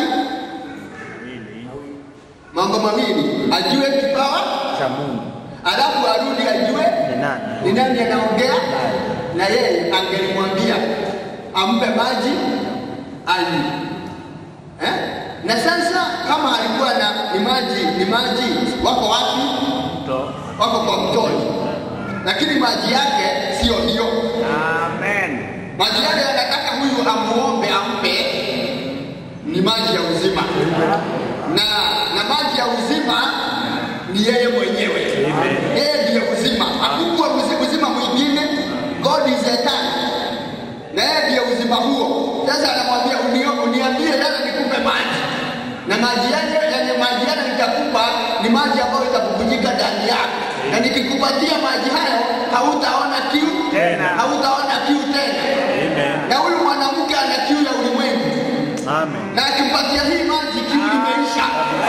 Ili Mambo mawili, ajue kipawa, cha Mungu alafu arudi ajue ni nani? ni nani anaongea na yeye. Angelimwambia ampe maji anywe, eh? Na sasa kama alikuwa na ni maji ni maji, wako wapi? Mto. Wako kwa mtoni, lakini maji yake sio hiyo. Amen. Maji yale anataka huyu amuombe ampe ni maji ya uzima, na na maji ya uzima ni yeye mwenyewe. Amen. Yeye ndiye uzima, hakukuwa uzi- uzima mwingine. God is eternal, na yeye ndiye uzima huo. Sasa anamwambia unio- uniambie sasa nikupe maji, na maji yale yenye maji yale nitakupa ni maji ambayo itabubujika ndani yako, na nikikupatia maji hayo hautaona kiu Tena. hautaona kiu tena. Amen. Na huyu mwanamke ana kiu ya ulimwengu, Amen. na akimpatia hii maji kiu limeisha.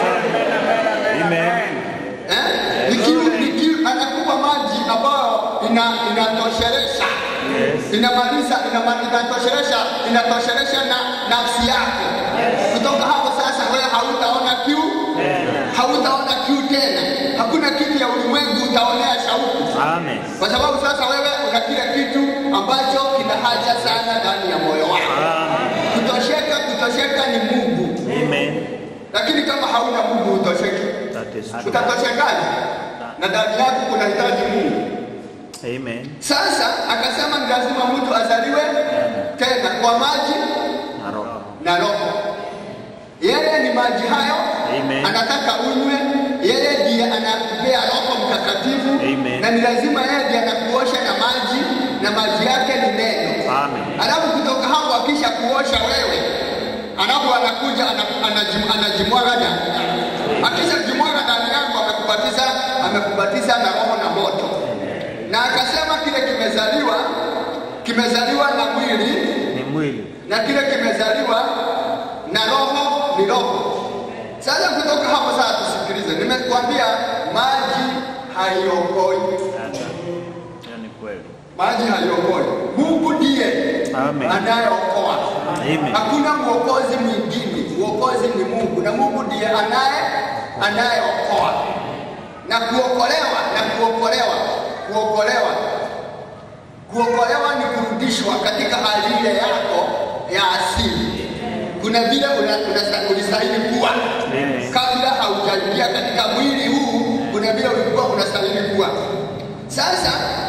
Amen. Eh? Ni kiu, ni kiu, anakupa maji ambayo ina inatoshelesha Yes. inamaliza inama- inatoshelesha inatoshelesha na nafsi yako. Kutoka hapo sasa, wewe hautaona kiu, hautaona kiu tena. Hakuna kitu ya ulimwengu utaonea shauku, Amen. kwa sababu sasa wewe una kile kitu ambacho kina haja sana ndani ya moyo wako. Amen. Kutosheka, kutosheka ni Mungu. Amen. lakini kama hauna Mungu hutosheki. That is true. Utatoshekaje? Na ndani yako kunahitaji Mungu. Amen. Sasa akasema ni lazima mtu azaliwe tena kwa maji Na roho. na roho. Yeye ni maji hayo, Amen. anataka unywe. Yeye ndiye anakupea Roho Mtakatifu, Amen. na ni lazima yeye ndiye anakuosha na maji, na maji yake ni neno. Amen. Alafu kutoka hapo akisha kuosha wewe, alafu anakuja ana- anajim- anajimwaga ndani. Akisha jimwaga ndani yako, amekubatiza amekubatiza na roho na moto, na akasema kile kimezaliwa kimezaliwa na mwili Ni mwili. na kile kimezaliwa na roho ni roho. Sasa kutoka hapo sasa tusikilize, nimekuambia maji haiokoi, Hiyo ni kweli. maji haiokoi. Mungu ndiye Amen. anayeokoa. Amen. Hakuna mwokozi mwingine, mwokozi ni Mungu na Mungu ndiye anaye anayeokoa na kuokolewa na kuokolewa kuokolewa kuokolewa ni kurudishwa katika hali ile yako ya asili. Kuna vile una- una- ulistahili kuwa Amen. kabla haujaingia katika mwili huu, kuna vile ulikuwa unastahili kuwa. Sasa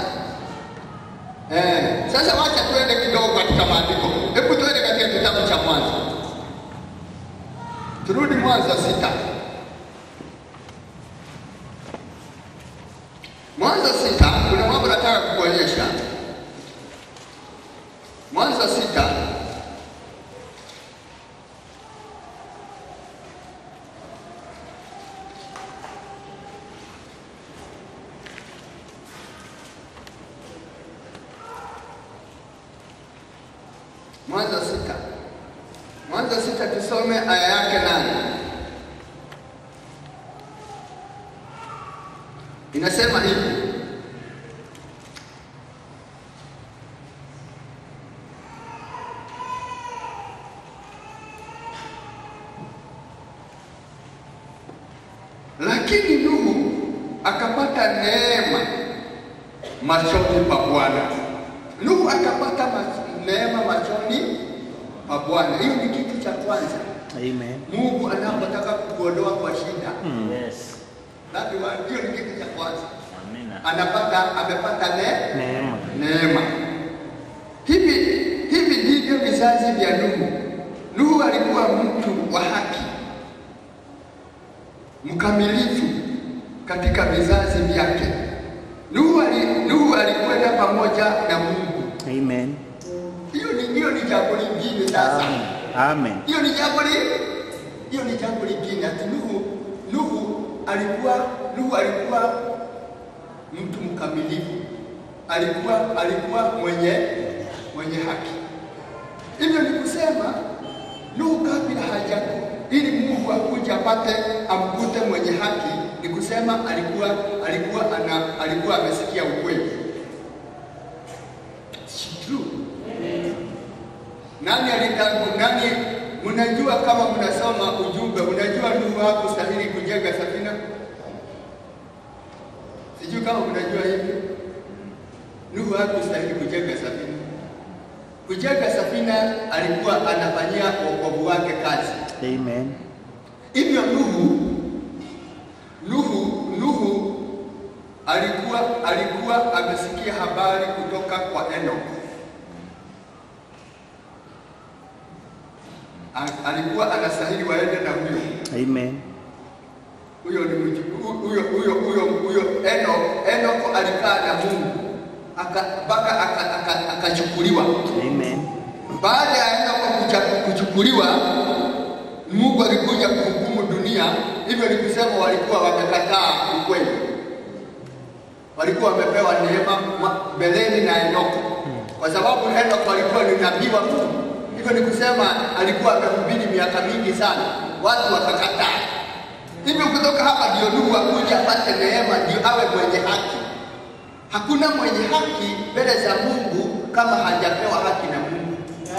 eh, sasa wacha tuende kidogo katika maandiko. Hebu tuende katika kitabu cha Mwanzo, turudi Mwanzo sita. Mwanzo sita, kuna mambo nataka kukuonyesha. Mwanzo sita Mwanzo sita Mwanzo sita tusome aya yake nane. Inasema hivi lakini Nuhu akapata neema machoni pa Bwana. Nuhu akapata ma- neema machoni pa Bwana. Hiyo ni kitu cha kwanza. Amen. Mungu anapotaka kukuondoa kwa shida, Yes. that one, hiyo ni kitu cha kwanza. Amina. Anapata amepata ne, Neema. neema. Hivi hivi ndivyo vizazi vya Nuhu. Nuhu alikuwa mtu wa haki, mkamilifu katika vizazi vyake. Nuhu, ali, Nuhu alikwenda pamoja na Mungu. Amen. Hiyo ni hiyo ni jambo lingine sasa. Amen. Hiyo ni jambo li hiyo ni jambo lingine. Ati Nuhu Nuhu alikuwa Nuhu alikuwa mtu mkamilifu, alikuwa alikuwa mwenye mwenye haki. Hivyo ni kusema Nuhu kabla hajako ili Mungu akuje apate amkute mwenye haki, ni kusema alikuwa alikuwa ana, alikuwa amesikia ukweli. It's true. Nani alitangu nani? Mnajua kama mnasoma ujumbe, unajua Nuhu hakustahili kujenga safina? Sijui kama mnajua hivyo. Nuhu hakustahili kujenga safina. Kujenga safina alikuwa anafanyia wokovu wake kazi. Amen. Hivyo Nuhu Nuhu Nuhu alikuwa alikuwa amesikia habari kutoka kwa Enoch. A- Alikuwa anastahili waende na huyo Amen. huyo ni mji- huyo huyo huyo huyo Enoch Enoch alikaa na Mungu aka mpaka aka- aka- akachukuliwa. Amen. Baada ya Enoch kucha- kuchukuliwa, Mungu alikuja kuhukumu dunia. Hivyo ni kusema walikuwa wamekataa ukweli, walikuwa wamepewa neema ma- mbeleni na Enoko, kwa sababu Enoko alikuwa ni nabii wa Mungu. Hivyo ni kusema alikuwa amehubiri miaka mingi sana, watu wakakataa. Hivyo kutoka hapa ndio Nuhu akuja apate neema, ndio awe mwenye haki. Hakuna mwenye haki mbele za Mungu kama hajapewa haki na Mungu.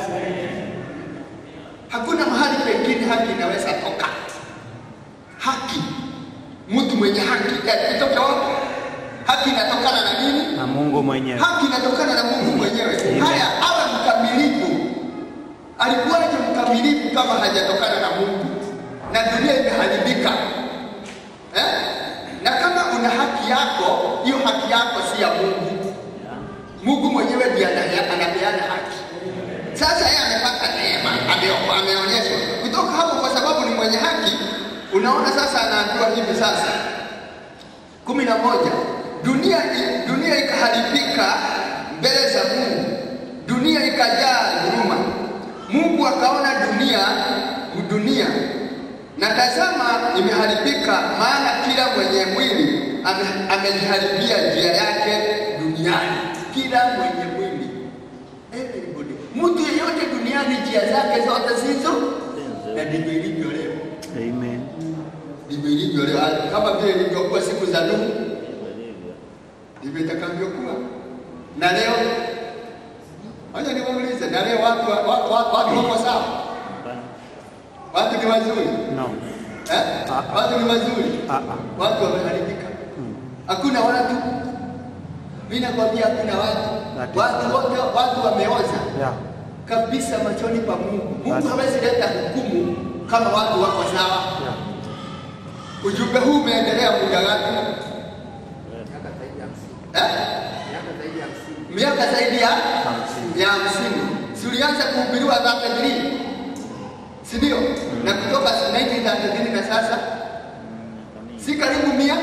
Hakuna mahali pengine haki inaweza toka. Haki, mtu mwenye haki eh, itoke wapi? Haki inatokana na nini? Na Mungu mwenyewe. Haki inatokana na Mungu mwenyewe. Amen. Haya, awe mkamilifu. Alikuwaje mkamilifu kama hajatokana na Mungu? Na dunia imeharibika eh? na kama una haki yako, hiyo haki yako si ya Mungu. Mungu mwenyewe ndiye ana- anapeana haki. Sasa yeye amepata neema, ame- ameonyeshwa kutoka hapo, kwa sababu ni mwenye haki. Unaona, sasa anaambiwa hivi sasa kumi na moja dunia, dunia ikaharibika mbele za Mungu, dunia ikajaa dhuluma. Mungu akaona dunia dunia na tazama, imeharibika, maana kila mwenye mwili ame- amejiharibia njia yake duniani. Kila mwenye mwili, everybody, mtu yeyote duniani, njia zake zote zizo, na ndivyo ilivyo leo Amen. ndivyo ilivyo leo, kama vile ilivyokuwa siku za Nuhu, ndivyo itakavyokuwa na leo. Wacha niwaulize, na leo watu wa- wa- wa- watu wako sawa? Watu ni wazuri No. eh? Watu ni wazuri, Ah, ah. watu wameharibika. Hakuna watu, mimi nakwambia, hakuna watu, That is watu wote, watu wameoza Yeah. kabisa machoni pa Mungu. Mungu That- hawezi leta hukumu kama watu wako sawa. Yeah. Ujumbe huu umeendelea muda gani? Miaka zaidi ya hamsini. Eh? Miaka zaidi ya hamsini. Miaka zaidi ya Hamsini. ya hamsini. Si ulianza kuhubiriwa 33 si ndio? Na kutoka 1933 na sasa si karibu mia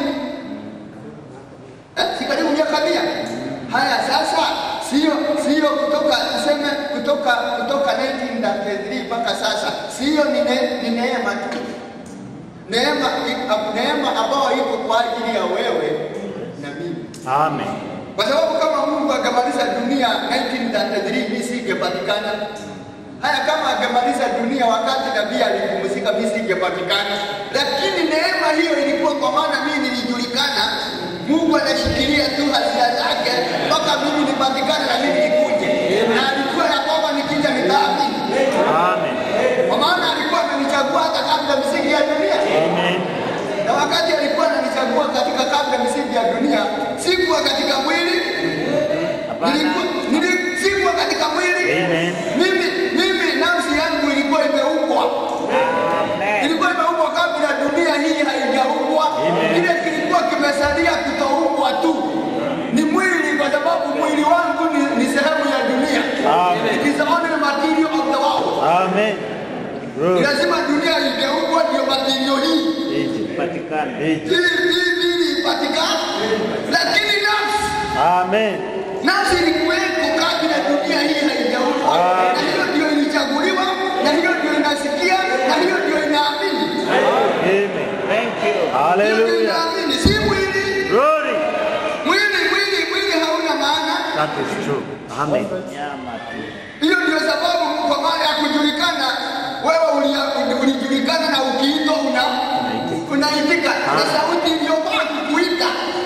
eh? si karibu miaka mia. Haya sasa, sio sio kutoka tuseme kutoka kutoka 1933 mpaka sasa, sio ni ne- ni neema tu neema neema ambayo iko kwa ajili ya wewe na mimi Amen. kwa sababu kama Mungu angemaliza dunia 1933 mimi singepatikana. Haya, kama angemaliza dunia wakati nabii alipumzika, mimi singepatikana. Lakini neema hiyo ilikuwa kwa maana mimi nilijulikana. Mungu anashikilia tu hazina zake mpaka mimi nipatikane na mimi nikuje, na alikuwa ya kwamba nikija nitaamini, Amen. kwa maana alikuwa amenichagua hata kabla misingi ya dunia Amen. na wakati alikuwa ananichagua katika kabla misingi ya dunia, sikuwa katika mwili, Hapana. nilikuwa nili- sikuwa katika mwili. Amen. Mimi mimi nafsi yangu ilikuwa imeumbwa, ilikuwa imeumbwa kabla dunia hii haijaumbwa. Amen. Kile kilikuwa kimesalia kutoumbwa tu ni mwili, kwa sababu mwili wangu ni, ni sehemu ya dunia. Amen. It is only material of the world. Amen. Ni Good. lazima dunia ingeumbwa ndio material hii Egypt. Patikane. Egypt. ili ili ili ipatikane, lakini nafsi Amen. nafsi ilikuwepo kabla dunia hii haijaumbwa, Amen. na hiyo ndio ilichaguliwa, na hiyo ndio inasikia, na hiyo ndio inaamini, Amen. Thank you. hiyo ndio Hallelujah. inaamini, si mwili. Glory. Mwili mwili mwili hauna maana. That is true. Amen. Nyama tu. Hiyo ndio sababu kwa maana ya kujulikana, wewe ulia- ulijulikana na ukiitwa una unaitika, na sauti iliyofaa kukuita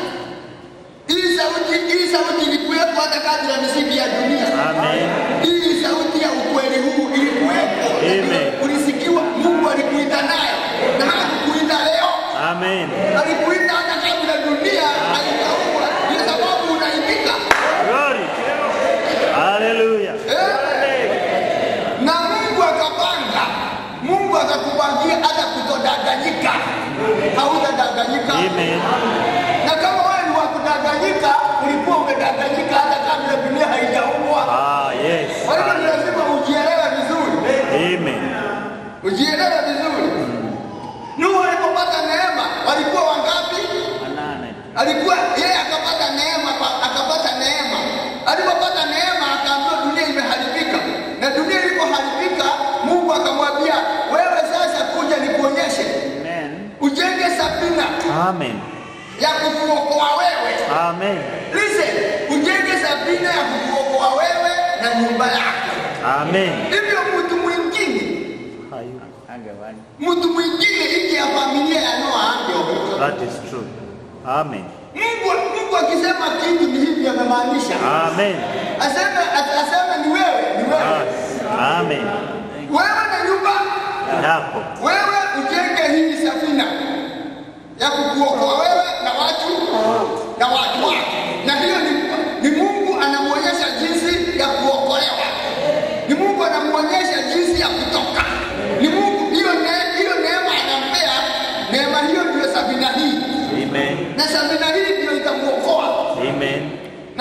hii sauti hii sauti ilikuwepo hata kabla ya misingi ya dunia. Amen. Hii sauti ya ukweli huu ilikuwepo, Amen. ulisikiwa. Mungu alikuita nayo na hakukuita leo, Amen. alikuita hata kabla dunia haijaumbwa. Ndio sababu unaitika Glory. Hallelujah. eh? na Mungu akapanga, Mungu akakupangia hata kutodanganyika, hautadanganyika. Amen. Na kama wewe ni wa kudanganyika, ulikuwa umedanganyika hata kabla dunia haijaumbwa. Ah, yes. Kwa hivyo ni lazima ujielewe vizuri. Amen. ujielewe vizuri. Nuhu alipopata neema walikuwa wangapi? Wanane. Alikuwa yeye akapata neema, pa- akapata neema. Alipopata neema akaambiwa dunia imeharibika, na dunia ilipoharibika, Mungu akamwambia wewe sasa kuja nikuonyeshe, Amen. ujenge safina Amen. ya kukuokoa wewe. Amen. Listen, ujenge safina ya kukuokoa wewe na nyumba yako. Amen. Hivyo mtu mwingine Hayu. Angewani. mtu mwingine nje ya familia ya Noa angeokoka. That is true. Amen. Mungu Mungu akisema kitu ni hivi amemaanisha. Amen. Aseme as- aseme ni wewe, ni wewe. Yes. Amen. Wewe na nyumba, Yako. wewe ujenge hii safina ya kukuokoa wewe na watu na watu wako. Na hiyo ni, ni Mungu anamuonyesha jinsi ya kuokolewa. Ni Mungu anamuonyesha jinsi ya kutoka. Ni Mungu hiyo ne, hiyo neema anampa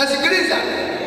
nasikiliza,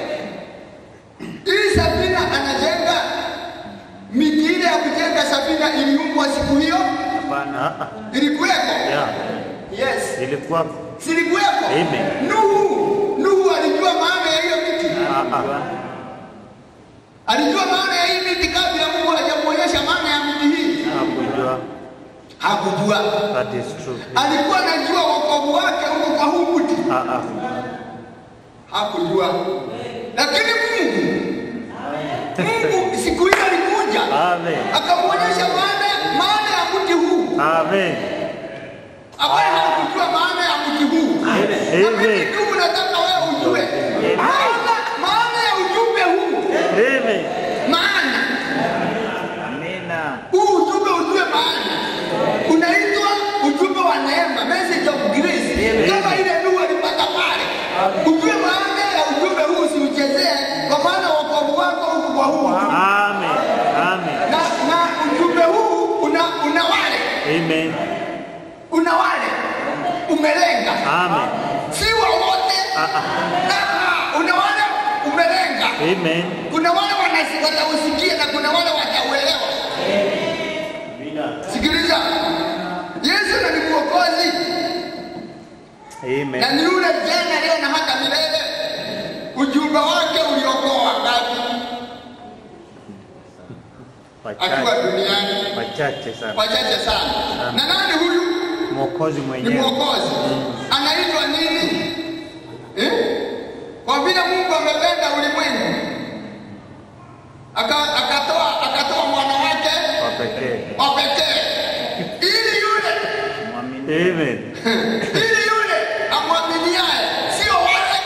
hii safina anajenga, miti ile ya kujenga safina iliumbwa siku hiyo, Hapana. ilikuweko? Yeah. Yes, Ilikuwa silikuweko? Amen. Nuhu, Nuhu alijua maana ya hiyo miti, ah, ah. alijua maana ya hii miti kabla Mungu hajamuonyesha maana ya miti hii. Hakujua. Hakujua, That is true. alikuwa anajua wokovu wake huko kwa huu mti, Ah, ah. hakujua. Lakini Mungu, Mungu siku hiyo alikuja Amen. akamwonyesha maana maana ya mti huu Amen. ambaye hakujua maana ya mti huu. Na mimi Amen. ndugu, nataka wewe ujue maana maana ya ujumbe huu, Amen. maana Amina. huu ujumbe ujue maana unaitwa ujumbe wa neema, message of grace, kama ile Nuhu alipata pale. Ujue maana ya ujumbe huu, usiuchezee, kwa maana wokovu wako huku kwa huu ujumbe. Amen. Amen. na, na ujumbe huu una, una wale Amen. una wale umelenga, Amen. si wa wote. Ah, una wale umelenga. Amen. Kuna wale wanasi- watausikia na kuna wale watauelewa. Sikiliza, Yesu na ni mwokozi Amen. na ni yule jana, leo na hata milele. Ujumbe wake uliokoa wangapi akiwa Wachache. duniani? Wachache sana. Wachache sana. Na nani huyu? Mwokozi Ni mwenyewe. mwokozi. Anaitwa nini? Eh? Kwa vile Mungu amependa ulimwengu aka- akatoa akatoa mwana wake Wa pekee. wa pekee ili yule Mwamini. Amen. ili yule amwaminiaye, sio wale,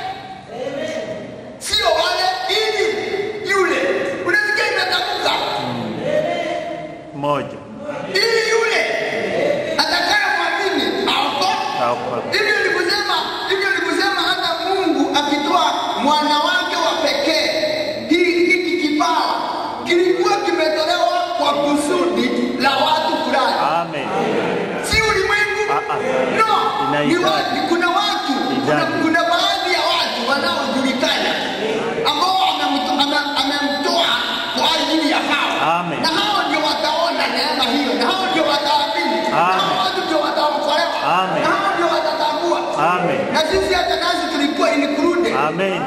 sio wale, ili yule. Unasikia imetamka Moja. ili yule atakaye mwamini aokoke. Haokoka. Hivyo ni kusema, hivyo ni kusema hata Mungu akitoa mwana wake wa pekee, hii hiki kipawa kilikuwa kimetolewa kwa kusudi la watu fulani, Amen. si ulimwengu. Ah, ah. No, ni Inahitaji. watu, kuna watu, kuna, Idadi. kuna baadhi ya watu wanaojulikana ambao amemto- ame- amemtoa kwa ajili ya hao, Amen. na hao ndio wataona neema hiyo, na hao ndio wataamini, na hao Amen. watu ndio wataokolewa, Amen. na hao ndio watatambua Amen. na sisi hata nasi tulikuwa included. Amen.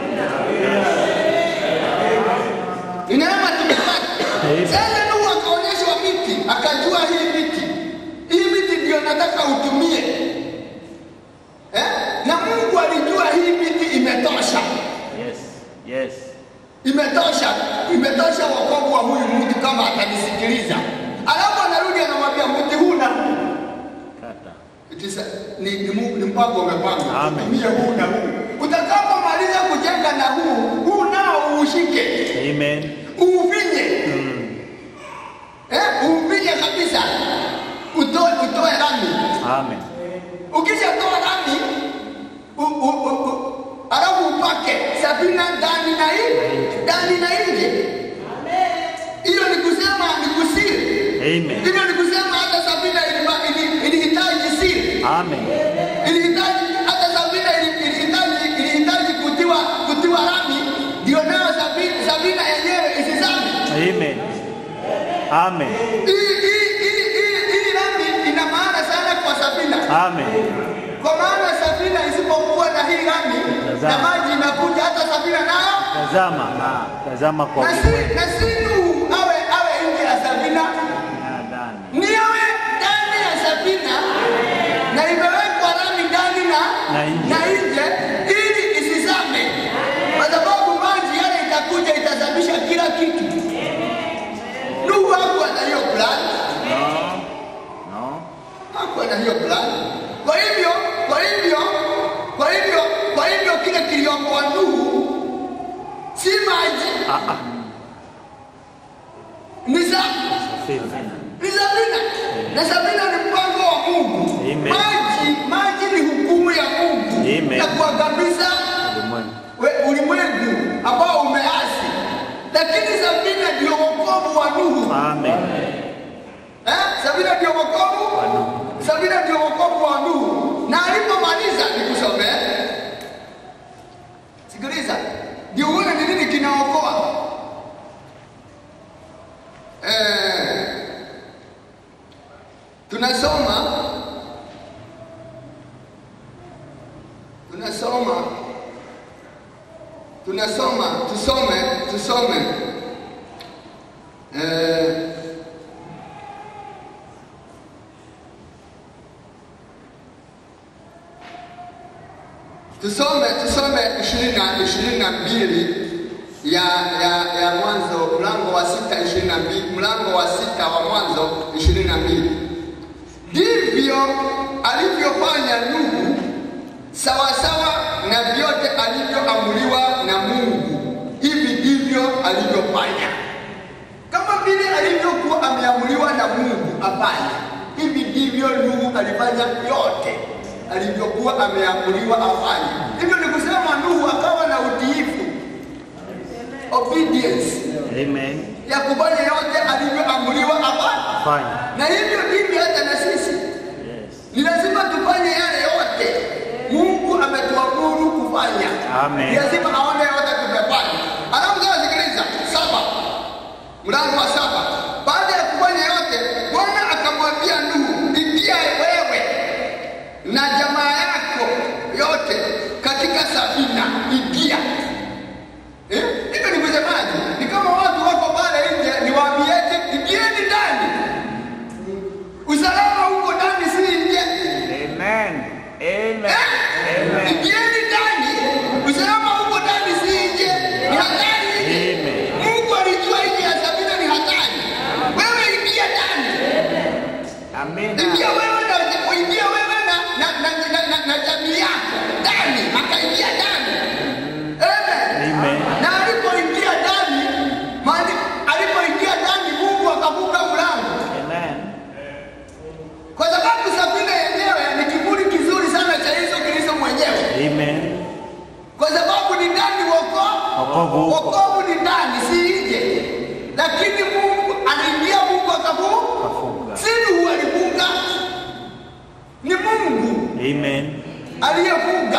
Ni neema tumepata. Amen. Sasa Nuhu akaonyeshwa miti, akajua hii miti, hii miti ndio nataka utumie eh? Na Mungu alijua hii miti imetosha, Yes. Yes. imetosha, imetosha wokovu wa huyu mtu kama atanisikiliza. Alafu anarudi anamwambia mti huu na huu Kata. It is a- ni, ni, Mungu- ni mpango umepanga, Amen. tumie huu na huu. Utakapomaliza kujenga na huu, huu nao uushike Amen. uufinye eh, uufinye kabisa, utoe utoe rami. Amen. Ukishatoa rami u- u- u- u- alafu upake safina ndani na nje, ndani na nje. Hiyo ni kusema ni kusiri. Amen. Hivyo ni kusema hata safina ilima- ili- ilihitaji siri, Amen. ilihitaji hata safina ili- ilihitaji ilihitaji kutiwa kutiwa rami, ndio nayo safina safina yenyewe isizame. Amen. Amen. Hii hii- hii- hii- hii rami ina maana sana kwa safina, Amen. kwa maana safina isipokuwa na hii rami na Tazama. maji inakuja, hata safina nayo Tazama. Tazama kwa na si ulimwengu. na si Nuhu awe awe nje ya safina, Nadhani. ni awe ndani ya safina, na imewekwa rami ndani na Na nje. na nje ili isizame, kwa sababu maji yale itakuja itasababisha kila kitu. Nuhu hakuwa na hiyo plan. No. No. hakuwa na hiyo plan. Kwa hivyo, kwa hivyo, kwa hivyo, kwa hivyo kile kiliokoa Nuhu si maji, Ah, ah. ni sa Safina. ni Sabina, na Sabina ni mpango wa Mungu. Amen. Maji, maji ni hukumu ya Mungu Amen. ya kuangamiza Ulimwengu. we- ulimwengu ambao umeasi, lakini Sabina ndio wokovu wa Nuhu. Amen. Eh? Sabina ndio wokovu Sabina ndio wokovu wa Nuhu, na alipomaliza nikusomee, sikiliza, ndio uone ni nini kinaokoa. Eh, tunasoma tunasoma tunasoma tusome tusome eh, tusome tusome ishirini na ishirini na mbili ya ya ya mwanzo mlango wa sita ishirini na mbili mlango wa sita wa mwanzo ishirini na mbili ndivyo alivyofanya Nuhu sawasawa na vyote alivyoamriwa na Mungu, hivi ndivyo alivyofanya. Kama vile alivyokuwa ameamriwa na Mungu afanye, hivi ndivyo Nuhu alifanya vyote alivyokuwa ameamriwa afanye. Hivyo ni kusema Nuhu akawa na utiifu, obedience Amen. ya kufanya yote alivyoamriwa afanye, Fine. na hivyo ndivyo hata na sisi Yes. ni lazima tufanye yale yote Mungu ametuamuru kufanya. Amen. Ni lazima aone yote tumefanya. Alafu sasa sikiliza, saba, mlango wa saba. Baada ya kufanya yote, Bwana akamwambia Nuhu, ingia wewe na jamaa yako yote katika safina, ingia. Eh? Hivyo ni kusemaje? Ni kama watu wako pale nje, niwaambieje, ingieni ndani. Usalama huko ndani, si nje. Amen. Amen. Eh? Amen. Ingieni ndani. Usalama huko ndani si nje. Ni hatari nje. Amen. Mungu alijua nje ya Sabina ni hatari. Wewe ingia ndani. Amina. Ingia wewe na ingia wewe na na na, na, na, na jamii yako ndani. Akaingia ndani. Amen. Amen. Na alipoingia ndani, maana alipoingia ndani Mungu akafunga mlango. Amen. Kwa sababu Sabina yenyewe ni kivuli kizuri sana cha Yesu Kristo mwenyewe. Amen. kwa sababu ni ndani wokovu Wokovu uko. wokovu ni ndani si nje lakini mungu aliingia mungu akafunga Kafunga. si nuhu alifunga ni mungu Amen. aliyefunga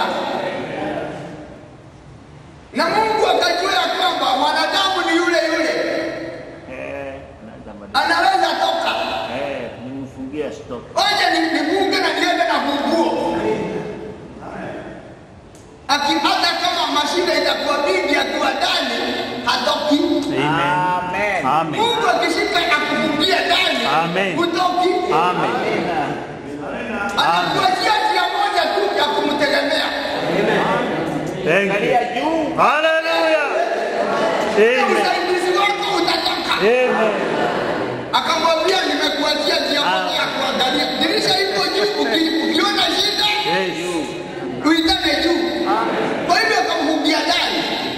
na mungu akajua ya kwamba mwanadamu ni yule yule Eh, naweza badilisha. anaweza toka Eh, nimfungia stop. wacha ni- nifunge na niende na funguo Aki- hata kama mashine itakuwa mingi akiwa ndani hatoki Amen. Amen. Amen. Mungu akishika akufungia ndani Amen. hutoki, Amen. Amina. atakuachia njia moja tu ya kumtegemea. Thank you. Angalia juu. Hallelujah. Na Amen. usaidizi wako utatoka. Amen. Akamwambia, nimekuachia njia moja ya kuangalia. Dirisha ipo juu, uki- ukiona shida Yes. uitane juu. Kwa hivyo akamfungia ndani,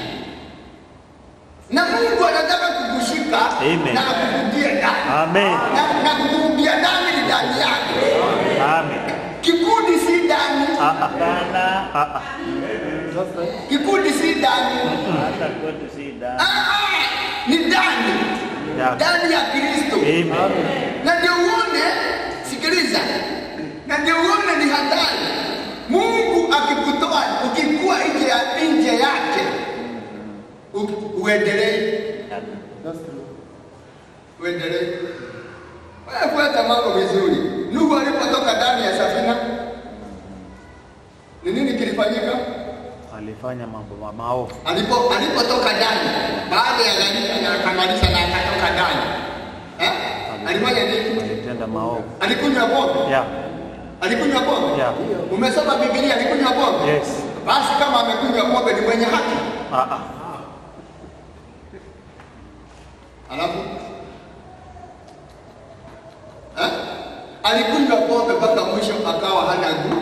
na Mungu anataka kukushika Amen. na akufungie ndani Amen. na, na kukufungia ndani ni ndani yake. Amen. Kikundi si ndani, Ah, ah. Hapana. Ah, ah. kikundi si ndani. Hata kwetu si da. Ah, ah, ni ndani Yeah. ndani ya Kristo, Amen. na ndio uone, sikiliza, na ndio uone ni hatari. Mungu akikutoa ukikuwa nje ya nje yake, u- uendelee uendelee. Wewe fuata mambo vizuri. Nuhu alipotoka ndani ya safina, ni nini kilifanyika? Alifanya mambo ma- maovu. alipo alipotoka ndani baada ya gharika na akamaliza na akatoka ndani eh? alifanya nini? Alitenda maovu. Alikunywa pombe, Yeah. alikunywa pombe. Yeah. Umesoma Biblia, alikunywa pombe. Yes. Basi kama amekunywa pombe ni mwenye haki. Ah, ah. Alafu eh? alikunywa pombe mpaka mwisho akawa hana nguvu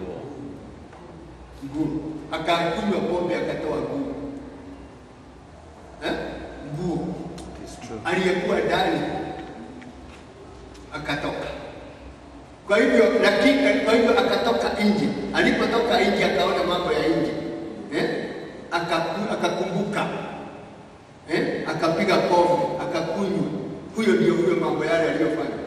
nguvu, akakunywa pombe akatoa nguvu eh? nguvu It's true. aliyekuwa ndani akatoka. Kwa hivyo lakini, kwa hivyo akatoka nje. Alipotoka nje akaona mambo ya nje eh? Akaku, akakumbuka eh? Akapiga pombe akakunywa. Huyo ndio huyo mambo yale aliyofanya,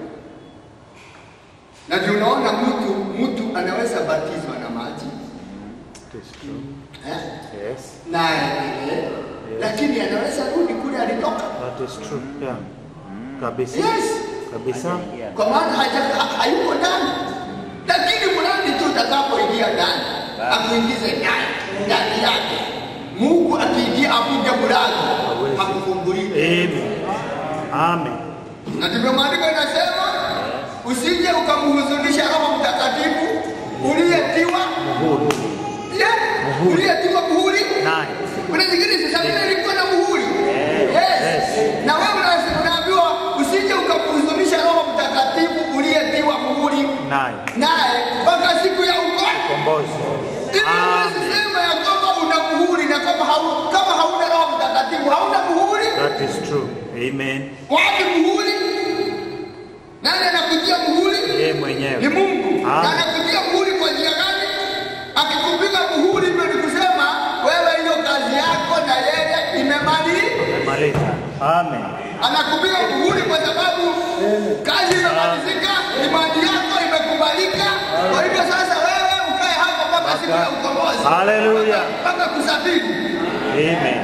na ndio unaona mtu mtu anaweza batizwa na maji It is true. eh? Yes. naye vile, lakini anaweza rudi kule alitoka. That is true. Yeah. Kabisa. Yes, Kabisa. kwa maana haja- ha- hayuko ndani, lakini mradi tu utakapoingia ndani akuingize ndani ndani yake. Mungu akiingia avunje mlango Hawezi. hakufunguliwi. Amen. Amen. Na ndivyo maandiko inasema, usije ukamhuzunisha Roho Mtakatifu uliyetiwa Muhuri. Yeah, Muhuri. uliyetiwa muhuri. Nine. Kuna zingine Sabina ilikuwa na muhuri. Yes. Yes. Na wewe una- unaambiwa usije ukamhuzunisha Roho Mtakatifu uliyetiwa muhuri Nine. naye mpaka siku ya ukombozi. Kombozi. Ili huwezi Amen. sema ya kwamba una muhuri na kama hau, kama hauna Roho Mtakatifu hauna muhuri. That is true. Amen. Wapi muhuri? Nani anakutia muhuri? Yeye Ni mwenyewe. Mungu. Amen. Na anakutia muhuri kwa njia gani? Akikupiga muhuri hivyo ni kusema wewe hiyo kazi yako na yeye imemalizika. Amemaliza. Amen. Anakupiga muhuri kwa sababu kazi imemalizika, imani yako imekubalika. Kwa hivyo sasa wewe ukae hapo mpaka siku ya ukombozi. Hallelujah. Mpaka- Mpaka kusafiri. Amen.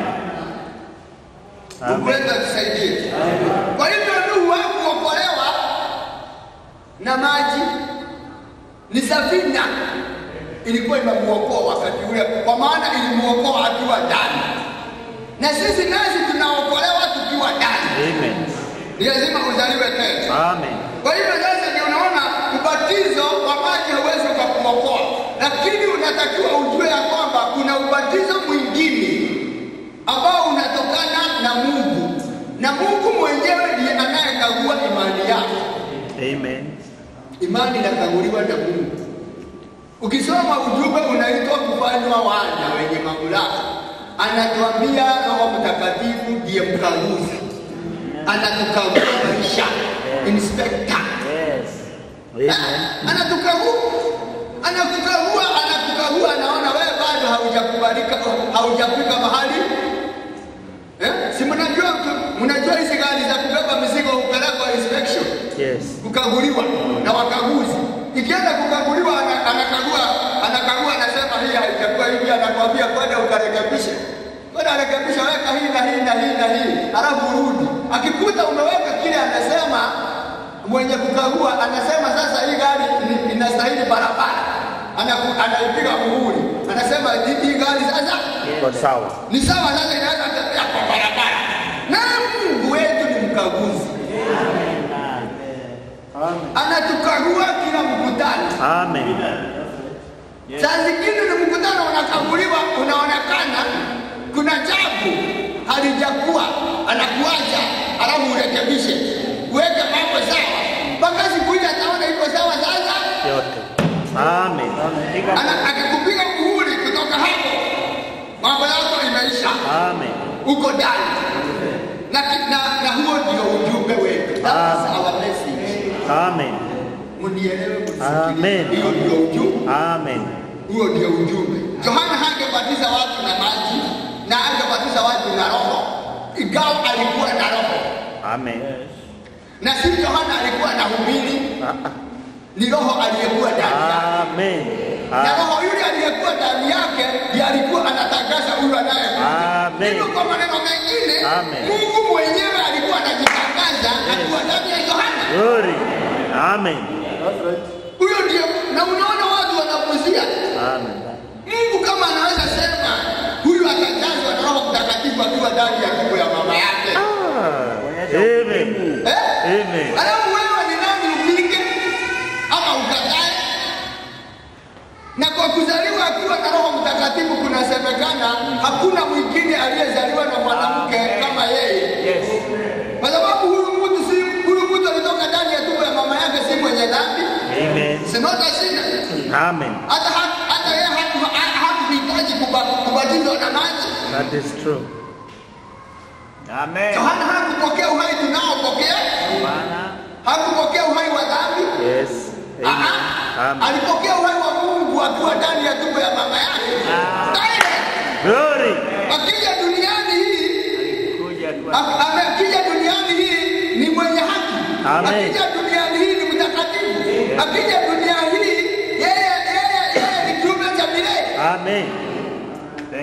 Mungu Amen. wetu atusaidie. Kwa hivyo Nuhu hakuokolewa na maji, ni safina ilikuwa imemuokoa wakati ule, kwa maana ilimuokoa akiwa ndani, na sisi nasi tunaokolewa tukiwa ndani. Amen. Ni lazima uzaliwe tena. Amen. Kwa hivyo sasa ndio unaona ubatizo wa maji hauwezi ukakuokoa, lakini unatakiwa ujue ya kwamba kuna ubatizo mwingine ambao unatokana na Mungu, na Mungu mwenyewe ndiye anayekagua imani yako. Amen. Imani inakaguliwa na Mungu. Ukisoma ujumbe unaitwa kufanywa wana wenye mamlaka, anatuambia Roho Mtakatifu ndiye mkaguzi, anatukagua maisha, inspector Yes. Amen. anatukagua anakukagua anakukagua anaona wewe bado haujakubalika haujafika mahali eh? si mnajua mnajua hizi gari za kubeba mizigo hupelekwa inspection Yes. kukaguliwa na wakaguzi ikienda kukaguliwa ana- anakagua anakagua anasema hii haijakuwa hivi anakwambia kwenda ukarekebishe kwenda rekebisha weka hii na hii na hii na hii halafu urudi akikuta umeweka kile anasema mwenye kukagua anasema sasa hii gari ni- inastahili barabara Anaku- anaipiga muhuri anasema hii hii gari sasa Kwa sawa. ni sawa sasa inaweza tembea kwa barabara na mungu wetu ni mkaguzi anatukagua kila mkutano Amen. Saa zingine ni mkutano unakaguliwa, unaonekana kuna jambo halijakuwa, anakuacha alafu urekebishe, uweke mambo sawa, mpaka siku ile ataona iko sawa. Sasa Yote. Amen. ana- akikupiga muhuri kutoka hapo, mambo yako imeisha, Amen. uko ndani na, ki- na, na huo ndio ujumbe wetu. That is our message. Amen. Mnielewe, Amen. mnisikilize. Hiyo ndio ujumbe. Amen. Huo ndio ujumbe. Yohana hangebatiza watu na maji na angebatiza watu na roho, ingawa alikuwa na roho, Amen. na si Yohana alikuwa na hubiri, ni roho aliyekuwa ndani yake, Amen. na Amen. roho yule aliyekuwa ndani yake ndiye alikuwa anatangaza huyu anayekuja. Amen. Hivyo kwa maneno mengine, Amen. Mungu mwenyewe alikuwa anajitangaza akiwa ndani ya Yohana. Glory. Amen. Huyo ndio, na unaona watu wanapuzia Amen. Mungu kama anaweza sema huyu atajazwa na Roho Mtakatifu akiwa ndani ya tumbo ya mama yake. Ah. Amen. Eh? Amen. Alafu wewe ni nani upinge ama ukatae? Na kwa kuzaliwa akiwa na Roho Mtakatifu kunasemekana hakuna mwingine aliyezaliwa na mwanamke kama yeye. Yes. Kwa sababu huyu mtu si huyu mtu alitoka ndani ya tumbo ya mama yake si mwenye dhambi. Amen. Si not a sinner. Amen. Hata hata yeye haku- ha- hakuhitaji kuba- kubatizwa na maji. That is true. Amen. Yohana hakupokea uhai tunaopokea, Bwana. hakupokea uhai wa dhambi. Yes. Ah, Amen. ah. Amen. Alipokea uhai wa Mungu akiwa ndani ya tumbo ya mama yake. Ah. Direct. Glory. Akija duniani hii, Kuja kwa ak- ame- akija duniani hii ni mwenye haki. Amen. Akija duniani hii ni mtakatifu. Akija duniani hii yeye yeye yeye ni kiumbe cha milele. Amen.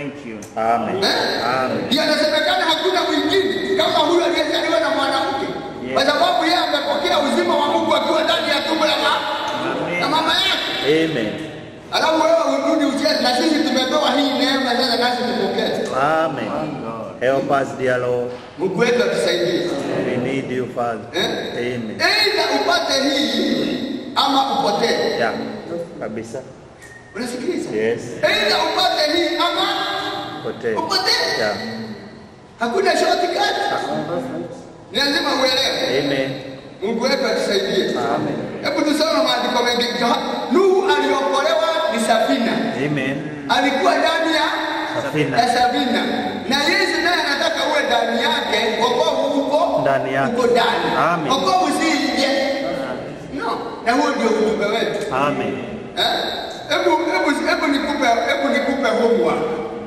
Amen. Eh? Amen. Ndiyo anasemekana hakuna mwingine kama huyu aliyezaliwa na mwanamke, kwa sababu yeye amepokea uzima wa Mungu akiwa ndani ya tumbo la ma- la mama yake. Amen. Alafu wewe urudi ucheze, na sisi tumepewa hii neema sasa, nasi tupokee. Amen. Help us, dear Lord. Mungu wetu atusaidie, We need you, Father. eh? Amen. Aidha upate hii ama upotee. Yeah. Kabisa. Unasikiliza? Yes. Aidha upate hii ama Pote. upotee. Yeah. Hakuna shortcut. Ni lazima uelewe. Amen. Mungu wetu atusaidie. Amen. Hebu tusome maandiko mengi. Nuhu aliokolewa ni safina, Amen. alikuwa ndani ya Safina. ya safina, na Yesu naye anataka uwe ndani yake. Wokovu uko Ndani yake. uko ndani. Amen. Wokovu si nje. No, na huo ndio ujumbe wetu. Amen. Eh? Hebu hebu hebu nikupe hebu nikupe homework.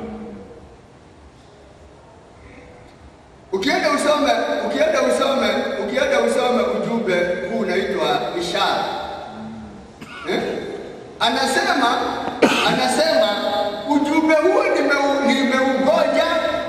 Ukienda usome, ukienda usome, ukienda usome ujumbe huu unaitwa ishara. Eh? Anasema anasema ujumbe huo nimeu- nimeugoja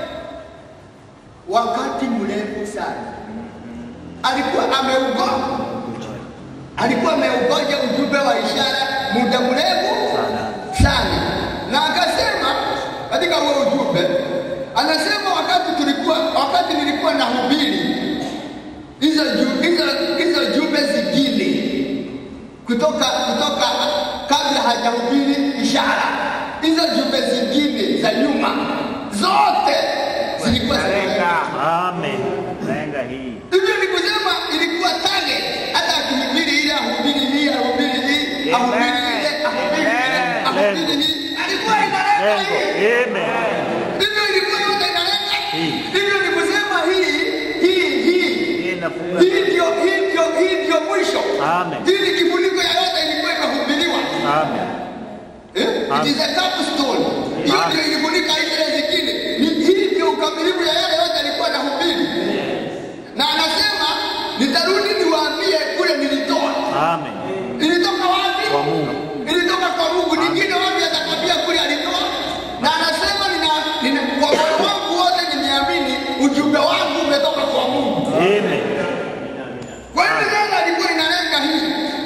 wakati mrefu sana. Alikuwa ameugoja alikuwa ameugoja ujumbe wa ishara muda mrefu sana, na akasema katika huo ujumbe, anasema wakati tulikuwa wakati nilikuwa na hubiri hizo ju- hizo hizo jumbe zingine kutoka kutoka kabla hajahubiri ishara, hizo jumbe zingine za nyuma zote zilikuwa zinalenga Lenga. Amen. Lenga hii. Hivyo ni kusema ilikuwa target, hata akihubiri ile ahubiri hii ahubiri hii ahubiri ile ahubiri ile ahubiri hii, alikuwa inalenga Lengo. hii. Amen. Hivyo ilikuwa yote inalenga Hii. hivyo ni kusema hii hii hii Hii inafunga. hii ndio hii ndio hii ndio mwisho. Amen. Hii ni kifuniko ya yote ilikuwa imehubiriwa. Amen. Eh? It is a capstone. Hiyo Amen. ndio ilifunika ile zingine. Ni- Hii ndio ukamilifu ya yale yote alikuwa anahubiri. Na anasema nitarudi niwaambie kule nilitoa. Amen. Ilitoka wapi? Kwa Mungu. Ilitoka kwa Mungu. Nyingine wapi atakwambia kule alitoa? Na anasema nina, nina kwa moyo wangu wote nimeamini ujumbe wangu umetoka kwa Mungu. Amen. Kwa hivyo sasa alikuwa inalenga hii.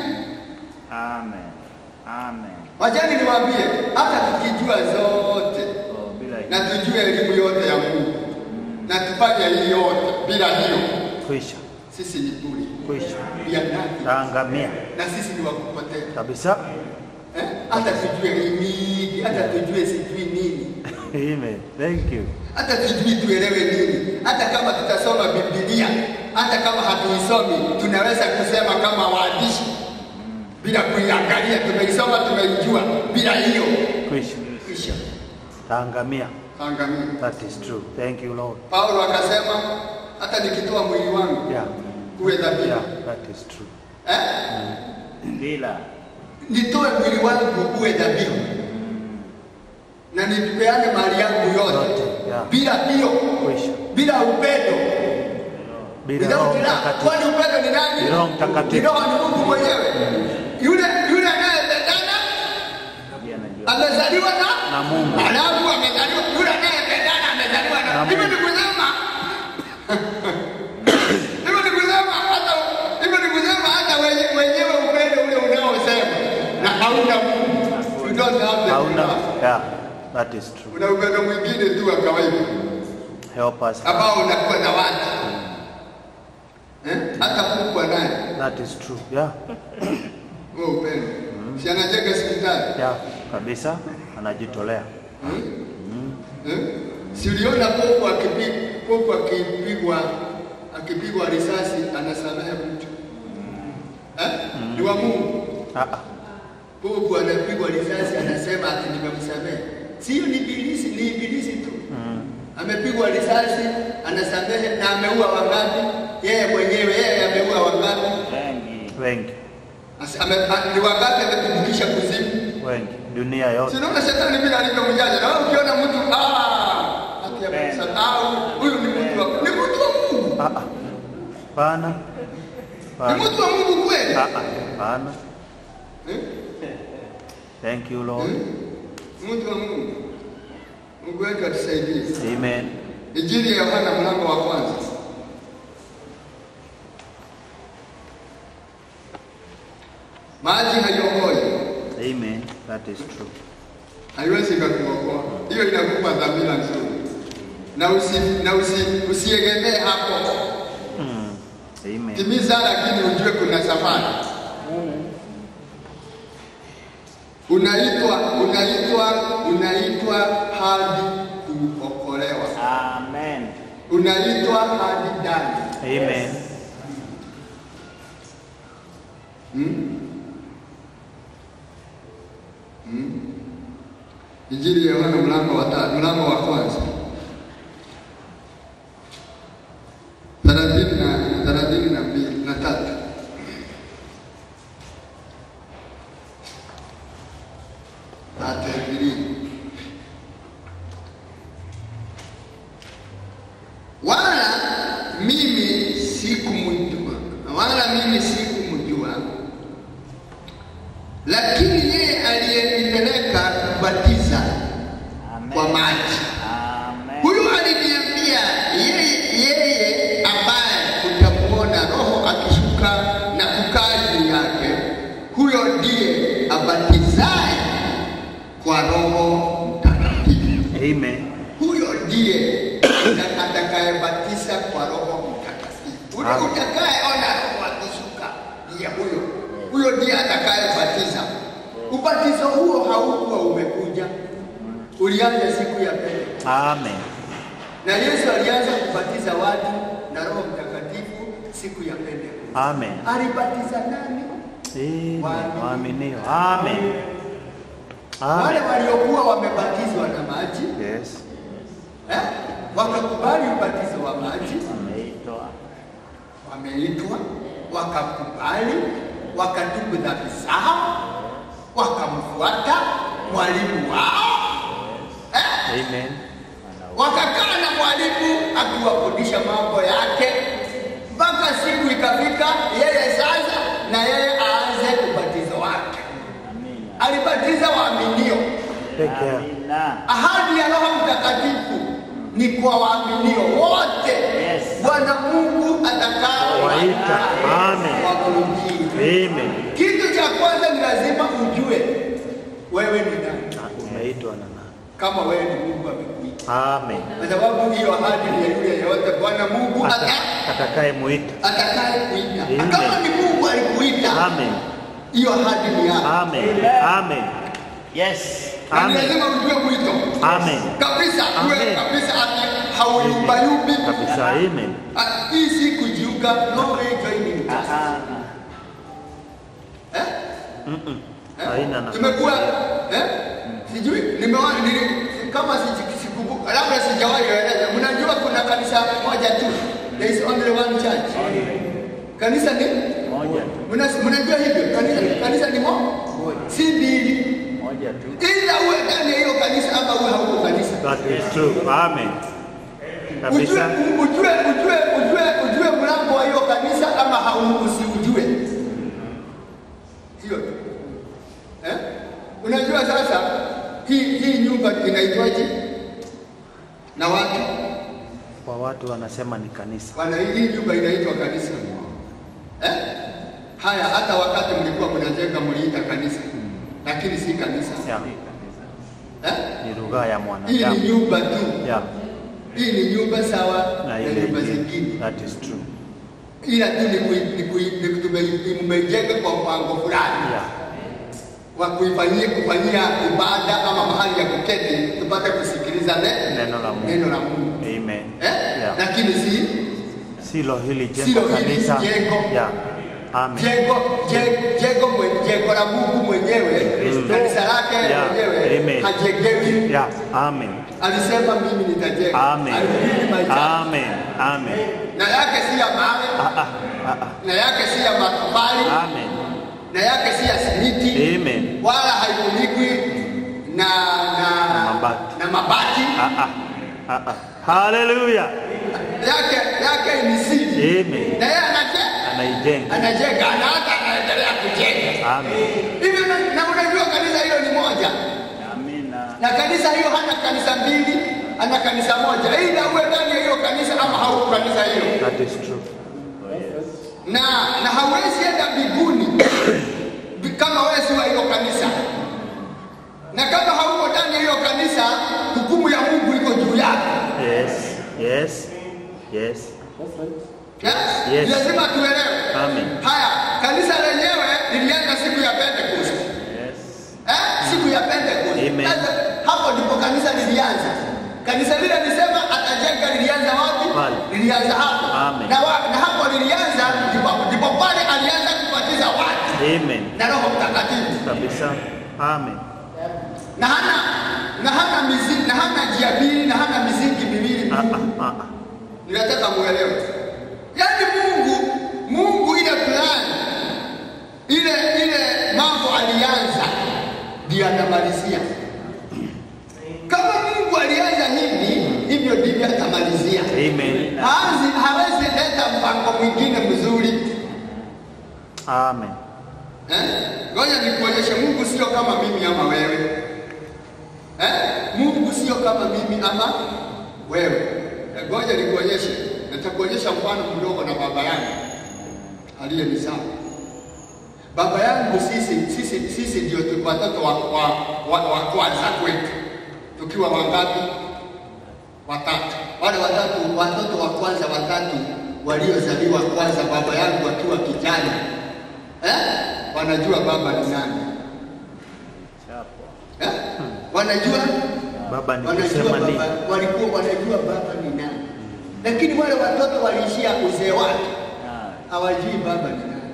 Amen. Amen. Wachani niwaambie, hata tukijua zote Oh, bila hii. na tujue elimu yote ya Mungu na tufanye hii yote bila hiyo, Kwisha. sisi ni bure, Kwisha. ya nani? Taangamia. Na sisi ni wakupotea Kabisa. eh? Hata tujue hii mingi, hata tujue sijui nini, Amen. Thank you. hata tujui tuelewe nini, hata kama tutasoma Biblia, hata kama hatuisomi, tunaweza kusema kama waandishi bila kuiangalia. Tumeisoma, tumeijua, bila hiyo Kwisha. kisha Taangamia. angamia. That is true. Thank you, Lord. Paulo akasema hata nikitoa mwili wangu Yeah. uwe dhabihu Yeah, that is true. eh? Bila. nitoe mwili wangu uwe dhabihu na nipeane mali yangu yote Yote, yeah. bila hiyo Kwisha. bila upendo Bila Roho without love. Mtakatifu. Kwani upendo ni nani? Ni Roho Mtakatifu. Ni Roho ni Mungu mwenyewe. Yule yule anayependana Pia najua. amezaliwa na Na Mungu. alafu amezaliwa yule anayependana amezaliwa na Na hivyo Mungu. ni kusema hivyo ni kusema hata hivyo ni kusema hata wenye- wenyewe upendo ule unaosema na hauna Mungu you don't have the Hauna. love. Yeah, that is true. una upendo mwingine tu wa kawaida Help us. ambao unakuwa na watu eh? hata kuku naye That is true. Yeah. huo upendo si anajenga hospitali Yeah. Kabisa. Anajitolea. Eh? Si uliona popo akipigwa popo akipigwa akipigwa risasi anasamehe mtu eh? Ni wa Mungu. Ah, ah. Popo anapigwa risasi anasema ati nimemsamehe. Sio ni ibilisi, ni ibilisi tu. Amepigwa risasi anasamehe na ameua wangapi? Yeye mwenyewe yeye ameua wangapi? Wengi. Wengi. Asi- ame- a- Ni wangapi ametumikisha kuzimu? Wengi. Dunia yote. Sinaona shetani vile alivyo mjanja. Na wewe ukiona mtu ah, ati amemsamehe. Ah, huyu ni mtu wa ni mtu wa Mungu. Ah, ah. Pana. Ni Pana. mtu wa Mungu kweli. Ah, ah. Pana. Eh? Thank you, Lord. Mtu wa Mungu. Mungu wetu atusaidie. Amen. Injili ya Yohana mlango wa kwanza. Maji haiokoi, Amen. That is true. haiwezi kukuokoa. Hiyo inakupa dhamira nzuri, na usi, na usi, usiegemee hapo. Mm. Amen. Timiza, lakini ujue kuna safari. Unaitwa, unaitwa, unaitwa hadi kuokolewa, Amen. unaitwa hadi ndani. Amen. Hmm? Hmm? Injili ya Yohana mlango wa tatu, mlango wa kwanza thelathini na thelathini na mbili na tatu. Thirty-three. Wala mimi sikumjua, wala mimi sikumjua, lakini yeye aliyenipeleka kubatiza Amen. kwa maji Amen. Huyu aliniambia yeye, yeye ambaye utamuona Roho akishuka na kukaa juu yake, huyo ndiye abatizaye kwa Roho Mtakatifu. Amen. Huyo ndiye atakayebatiza kwa Roho Mtakatifu. Ule Amen. utakayeona Roho akishuka ndiye huyo, huyo ndiye atakayebatiza. Ubatizo huo haukuwa umekuja, ulianza siku ya pili Amen. na Yesu alianza kubatiza watu na Roho Mtakatifu siku ya Pentekoste. Amen. Alibatiza nani? Amen. Waaminio. Amen. Wale Amen. waliokuwa wamebatizwa na maji Yes. eh? wakakubali ubatizo wa maji, Ameitwa. wameitwa, wakakubali, wakatubu dhambi zao, wakamfuata mwalimu wao eh? Amen. wakakaa na mwalimu akiwafundisha mambo yake mpaka siku ikafika yeye sasa na yeye aanze ubatizo wake. Amina. Alibatiza waaminio. Take care. Amina. Ahadi ya Roho Mtakatifu ni kwa waaminio wote Yes. Bwana Mungu atakao Waita. Amen. wakurudie. Amen. Kitu cha kwanza ni lazima ujue wewe ni nani, Umeitwa na nani? kama wewe ni Mungu amekuita, Amen. kwa sababu hiyo ahadi ni ya yule yeyote Bwana Mungu ata Ata- Atakayemuita. atakaye kuita. Amen. Kama ni Mungu alikuita, Amen. hiyo ahadi ni yako. Amen. Amen. Yes. Na ni Amen. lazima ujue mwito Amen. kabisa, uwe Amen. kabisa ati hauyumbayumbi. Kabisa. Amen. Ah, Hii si kujiunga, no way joining Ah, just. ah. Eh? Mm-mm. Eh? Haina nafasi. Tumekuwa eh? Sijui nimewahi nili kama siji- sikumbuka, labda sijawahi eleza. Mnajua kuna kanisa moja tu, there is only one church. Kanisa ni Moja tu. Mna- mnajua hivyo, kanisa kanisa ni moja, si mbili. Moja tu. ila uwe ndani ya hiyo kanisa ama uwe hauko kanisa. That is true. Amen. Ujue, Kabisa. ujue, ujue, ujue, ujue mlango wa hiyo kanisa ama hau- usiujue. Hiyo tu. Eh? Unajua sasa hii hii nyumba inaitwaje? Na watu Kwa watu wanasema ni kanisa. wana hii nyumba inaitwa kanisa. Eh? Haya, hata wakati mlikuwa mnajenga mliita kanisa, lakini si kanisa. Yeah. Eh? Ni lugha ya Hii ni mwanadamu. nyumba tu. Yeah. Hii ni nyumba sawa Na na ile nyumba ingine. zingine, That is true. ila tu ni kui- ni kui- ni tume- mmejenga kwa mpango fulani Yeah. wa kuifanyia kufanyia ibada ama mahali ya kuketi tupate kusikiliza ne- Neno la Mungu. neno la Mungu Amen. eh? Yeah. Lakini si Silo hili jengo Silo hili kanisa. jengo. Yeah. Amen. jengo je- jengo mwe- jengo la Mungu mwenyewe, kanisa lake Yeah. mwenyewe Amen. hajengewi. Yeah. Amen. Alisema mimi nitajenga, Amen. Alibidi maisha. Amen. Amen. na yake si ya mawe, Ah, ah, ah, ah. na yake si ya matofali, Amen. na yake si ya simiti Amen. wala haifunikwi na na, Na mabati. na mabati. Ah, ah. Ah, ah. Hallelujah. Yake yake ni siri, Amen. na yeye anajenga Anaijenga. anajenga na hata anaendelea kujenga Amen. hivyo. Na, na unajua kanisa hilo ni moja, Amina. na kanisa kanisa hiyo hana kanisa mbili, ana kanisa moja, ila uwe ndani ya hiyo kanisa ama hauko kanisa hilo, That is true. na na hauwezi enda mbinguni bi- kama wewe si wa hiyo kanisa, na kama hauko ndani ya hiyo kanisa, hukumu ya Mungu iko juu yako. Yes. Yes. Yes. Yes? Yes. Lazima tuelewe. Amen. Haya, kanisa lenyewe lilianza siku ya Pentecost. Yes. Eh? Siku ya Pentecost. Amen. Sasa hapo ndipo kanisa lilianza. Kanisa lile lisema atajenga lilianza wapi? Pale. Lilianza hapo. Amen. Na, wa, na hapo lilianza ndipo, ndipo pale alianza kubatiza watu Amen. na Roho Mtakatifu. Kabisa. Amen. Na hana na hana mizingi, na hana njia mbili, na hana mizingi miwili. Ah, ah, ah, ah. Ninataka muelewe. Yaani Mungu, Mungu ile plan ile ile mambo alianza ndiyo atamalizia. Kama Mungu alianza hivi, hivyo ndivyo atamalizia. Amen. Hazi hawezi leta mpango mwingine mzuri. Amen. Eh? Ngoja nikuonyeshe Mungu sio kama mimi ama wewe. Eh? Mungu sio kama mimi ama wewe. Eh, Ngoja nikuonyeshe. Nitakuonyesha mfano mdogo na baba yangu aliyenizaa. Baba yangu sisi sisi sisi ndio tu- watoto wa, wa, wa, wa kwanza kwetu. Tukiwa wangapi? Watatu. Wale watatu watoto wa kwanza watatu waliozaliwa kwanza, baba yangu akiwa kijana eh? wanajua baba ni nani eh? wanajua Baba ni wanajua kusema nini? baba, walikuwa wanajua baba ni nani, lakini wale watoto waliishia uzee wake, hawajui baba ni nani.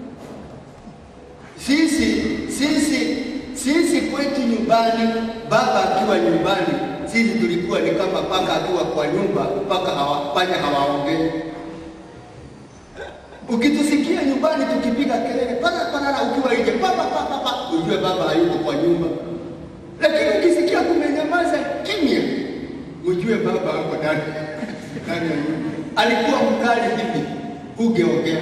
Sisi sisi sisi kwetu nyumbani, baba akiwa nyumbani, sisi tulikuwa ni kama paka akiwa kwa nyumba, paka hawa, panya hawaongei. Ukitusikia nyumbani tukipiga kelele pana pana, ukiwa nje papa papa papa, ujue baba hayuko kwa nyumba. Lakini ukisikia kumenyamaza kimya, ujue baba hapo ndani ndani ya nyumba. Alikuwa mkali hivi, ungeongea.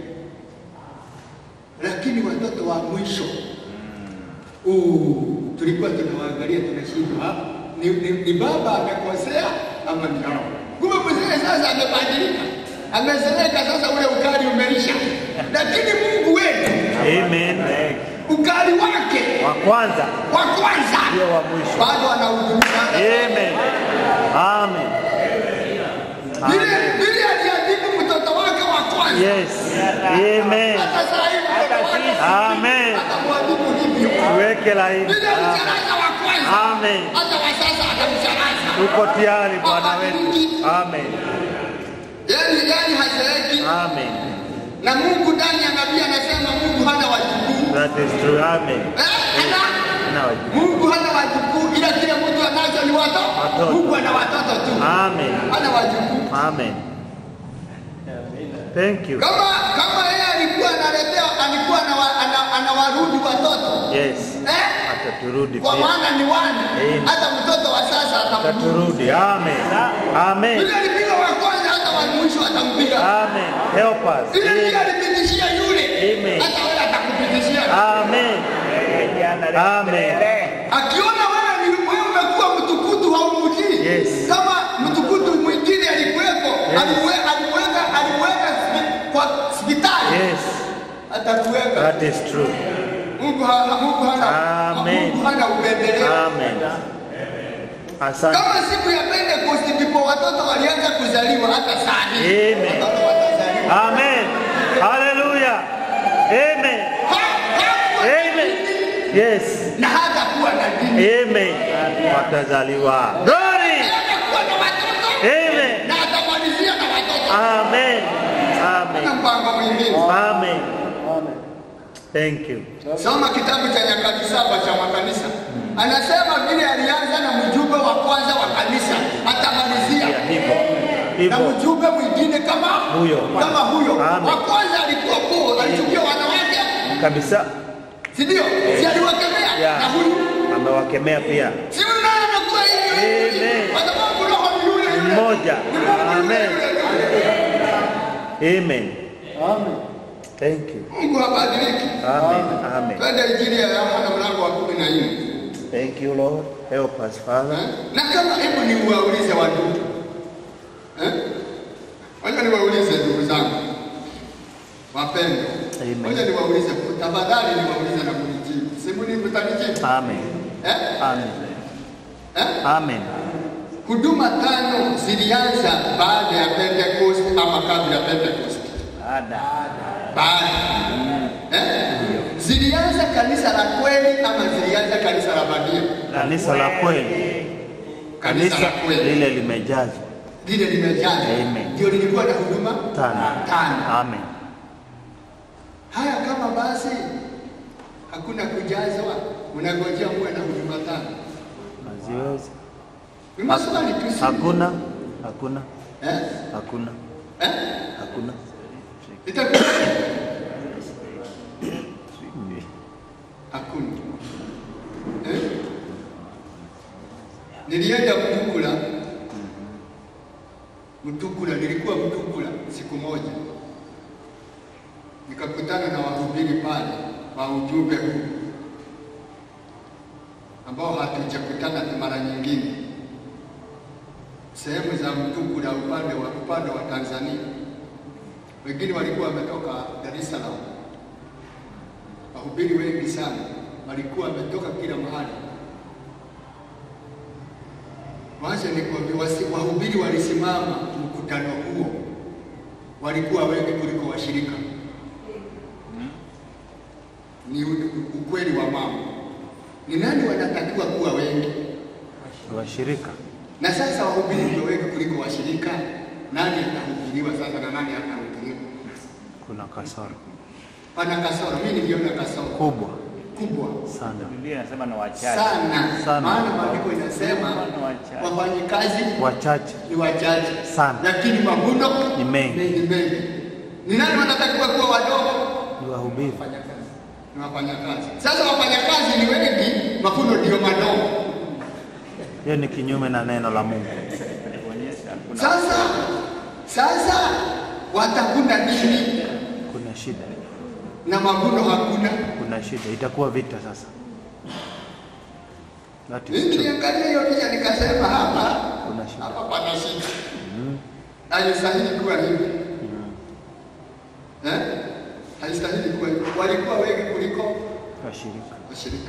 Lakini watoto wa mwisho uh, tulikuwa tunawaangalia tunashindwa, ah, ni, ni, ni baba amekosea ama ni hao? Kumbe mzee sasa amebadilika, amezeeka sasa, ule ukali umeisha. Lakini Mungu wetu Amen. ukali wake Wa kwanza wa kwanza ndio wa mwisho. bado anahudumia. Amen. Amen. Vile Amen. vile aliadhibu mtoto wake wa kwanza, Yes. Amen. hata saa hii mtoto wake Amen. atamwadhibu hivyo. Tuweke laini. Vile alicharaza wa kwanza, Amen. hata wa sasa atamcharaza. Tuko tayari Bwana wetu. Amen. Yani yani hazeeki Amen. na Mungu ndani ya nabii anasema Mungu hana wajukuu That is true. Amen. eh, hana Na wajibu. Mungu hana wajukuu, ila kile mtu anacho ni watoto. Watoto. Mungu ana watoto tu, Amen. hana wajukuu. Amen. Thank you. Kama kama yeye alikuwa analetea, alikuwa anawa- ana- anawarudi watoto Yes. eh, Ataturudi kwa pia. maana ni wana, Amen. hata mtoto wa sasa atamrudi. Ataturudi. Amen. Amen. Vile alipiga wa kwanza, hata wa mwisho atampiga. Amen. Help us. Vile vile Amen. alipitishia yule, Amen. hata wewe atakupitishia. Amen. Amen. Akiona wewe ni wewe umekuwa mtukutu haumjui. Yes. Kama mtukutu mwingine alikuwepo, Yes. aliwe- aliweka aliweka spi- kwa hospitali. Yes. Atakuweka. That is true. Mungu hana Mungu hana Amen. Mungu hana upendeleo. Amen. Asante. Kama siku ya Pentecost ndipo watoto walianza kuzaliwa hata saa hii. Amen. Watoto watazaliwa. Amen. Hallelujah. Amen. Ha- hakuwa na Amen. dini Yes. Na hata kuwa na dini. Amen. Watazaliwa. Glory. Hatakuwa na watoto. Amen. Na atamalizia na watoto. Amen. Na Amen. mpango mwingine. Amen. Thank you. Soma kitabu cha Nyakati saba cha makanisa. Anasema vile alianza na mjumbe wa kwanza wa kanisa atamalizia Yeah, hivyo. na Hivyo. mjumbe mwingine kama Huyo. kama huyo. Amen. Wa kwanza alikuwa Paul, alichukia wanawake, Kabisa. si ndio? Si aliwakemea Yeah. na huyu Amewakemea pia. si huyu naye anakuwa hivyo Amen. kwa sababu roho ni yule yule. Mmoja. Ni Mungu yule Amen. yule. Amen. Thank you. Mungu habadiliki. Amen. Amen. Twende Injili ya Yohana mlango wa kumi na nne. Thank you, Lord. Help us, Father. Eh? Na kama hebu ni uwaulize wandugu eh? Wacha niwaulize ndugu zangu wapendwa, Amen. wacha niwaulize tafadhali, niwaulize na kunijibu, simu ni mtanijibu Amen. eh? Amen. Eh? Amen. Huduma tano zilianza baada ya Pentecost ama kabla ya Pentecost? Ada. Baada eh? Zilianza kanisa la kweli ama zilianza kanisa la bandia? Kanisa la kweli, Kanisa la kanisa kweli lile limejazwa. lile limejaza, Amen. ndio lilikuwa na huduma Tano. tano. Amen. Haya, kama basi hakuna kujazwa, unangojea muwe na huduma tano? Haziwezi. Ni maswali tu, si- Hakuna, hakuna, eh? hakuna, Eh? hakuna. Itakuwa hakuna eh? Nilienda Mtukula, Mtukula, nilikuwa Mtukula siku moja, nikakutana na wahubiri pale wa ujumbe huu ambao hatujakutana mara nyingine sehemu za Mtukula upande wa upande wa Tanzania. Wengine walikuwa wametoka Dar es Salaam, wahubiri wengi sana walikuwa wametoka kila mahali. Wacha nikwambie, wasi- wahubiri walisimama mkutano huo, walikuwa wengi kuliko washirika. Ni u- ukweli wa mambo. Ni nani wanatakiwa kuwa wengi? Washirika Na sasa wahubiri ndio wengi kuliko washirika. Nani atahubiriwa sasa na nani atahubiriwa? kuna kasoro Pana kasoro, mimi niliona kasoro kubwa kubwa sana. Biblia inasema na wachache. sana, Sana. maana maandiko inasema Ni wachache. wafanyikazi Wachache ni wachache Sana. lakini mavuno Ni mengi. ni mengi. Ni nani wanatakiwa kuwa wadogo? ni wahubiri. Ni wafanyakazi. Sasa wafanyakazi ni wengi, mavuno ndio madogo. Hiyo ni kinyume na neno la Mungu. Kuonyesha kuna Sasa sasa watakuna nini Kuna shida, na mavuno hakuna? kuna shida, itakuwa vita sasa. That is Mimi true. niliangalia hiyo picha nikasema, hapa Kuna shida. hapa pana shida, haistahili kuwa hivi eh? Haistahili kuwa hivi. Walikuwa wengi kuliko Washirika. washirika,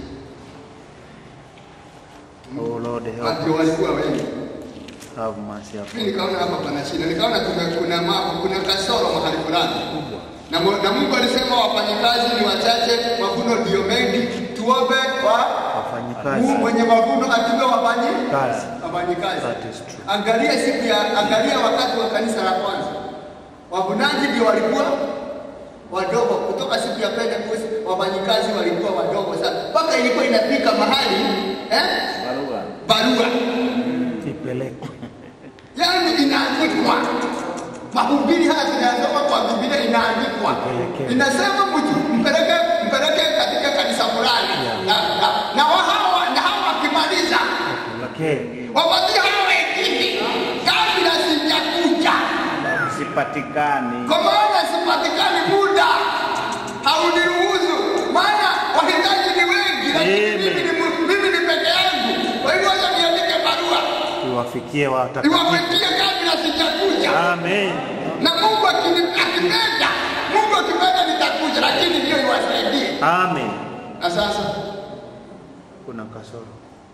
Oh Lord help ndio us. walikuwa wengi. Have mercy upon Mimi nikaona hapa pana shida, nikaona kuna kuna mambo, kuna kasoro mahali fulani na, Mu- na Mungu alisema wafanyikazi ni wachache, mavuno ndio mengi. Tuombe kwa Mungu wafanyikazi mwenye mavuno atupe wafanyi kazi. wafanyikazi. That is true. Angalia siku ya angalia wakati wa kanisa la kwanza, wavunaji ndio walikuwa wadogo. Kutoka siku ya Pentecost wafanyikazi walikuwa wadogo sana, mpaka ilikuwa inafika mahali eh, barua. barua Ipelekwe. yani inaandikwa. Mahubiri haya tunayasoma kwa Biblia, inaandikwa Ipelekee. inasema mtu mpeleke mpeleke katika kanisa fulani na, na, na wa hawa na hawa wakimaliza Ipelekee. wapatie hawa wengine kabla sijakuja, Sipatikani. kwa maana sipatikani muda hauniruhusu, maana wahitaji ni wengi, lakini Amen. mimi ni mu- mimi ni peke yangu. Kwa hivyo wacha niandike barua Iwafikie watakatifu. niwafikie kabla sijakuja. Amen. na Mungu akini- akipenda, Mungu akipenda nitakuja, lakini hiyo iwasaidie. Amen. Na sasa Kuna kasoro.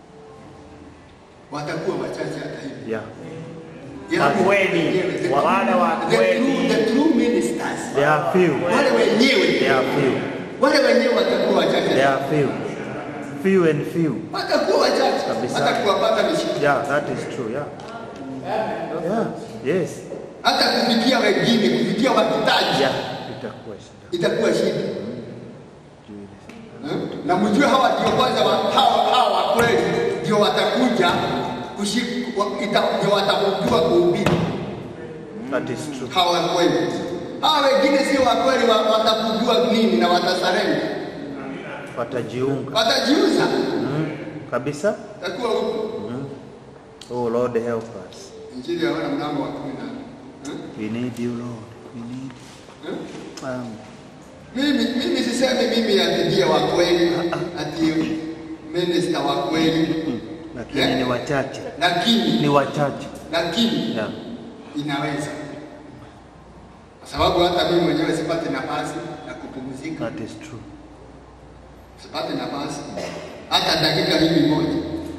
watakuwa wachache hata hivyo. Yeah. Yaani, kweli, wenyewe, the wa- wale wa the kweli. true- the true ministers, There are few. wale wenyewe, There are few. wale wenyewe watakuwa There wachache, are few. Few and few. watakuwa wachache, Kabisa. hata kuwapata ni shida, Yeah, that is true. Yeah. Yeah. Yes. hata kufikia wengine, kufikia wahitaji Yeah. Itakuwa shida. itakuwa shida. Juu ile. Eh? na mjue hawa ndio kwanza wa- hawa hawa wa kweli ndio watakuja kushik- wa- ita- ndio watakujua kuhubiri That is true. hawa wa kweli. Hawa wengine sio wa kweli, wa- watakujua nini na watasarenda, Watajiunga. watajiuza, Mm. Kabisa. takuwa huko. Oh Lord help us. Injili ya Yohana mlango wa kumi na eh? We need you Lord. We need. Eh? Um, Mimi mimi sisemi mimi ati ndiye wa kweli ati minister wa kweli lakini Yeah. ni wachache, lakini ni wachache. lakini Yeah. inaweza, kwa sababu hata mimi mwenyewe sipate nafasi ya kupumzika, That is true. sipate nafasi hata dakika hii moja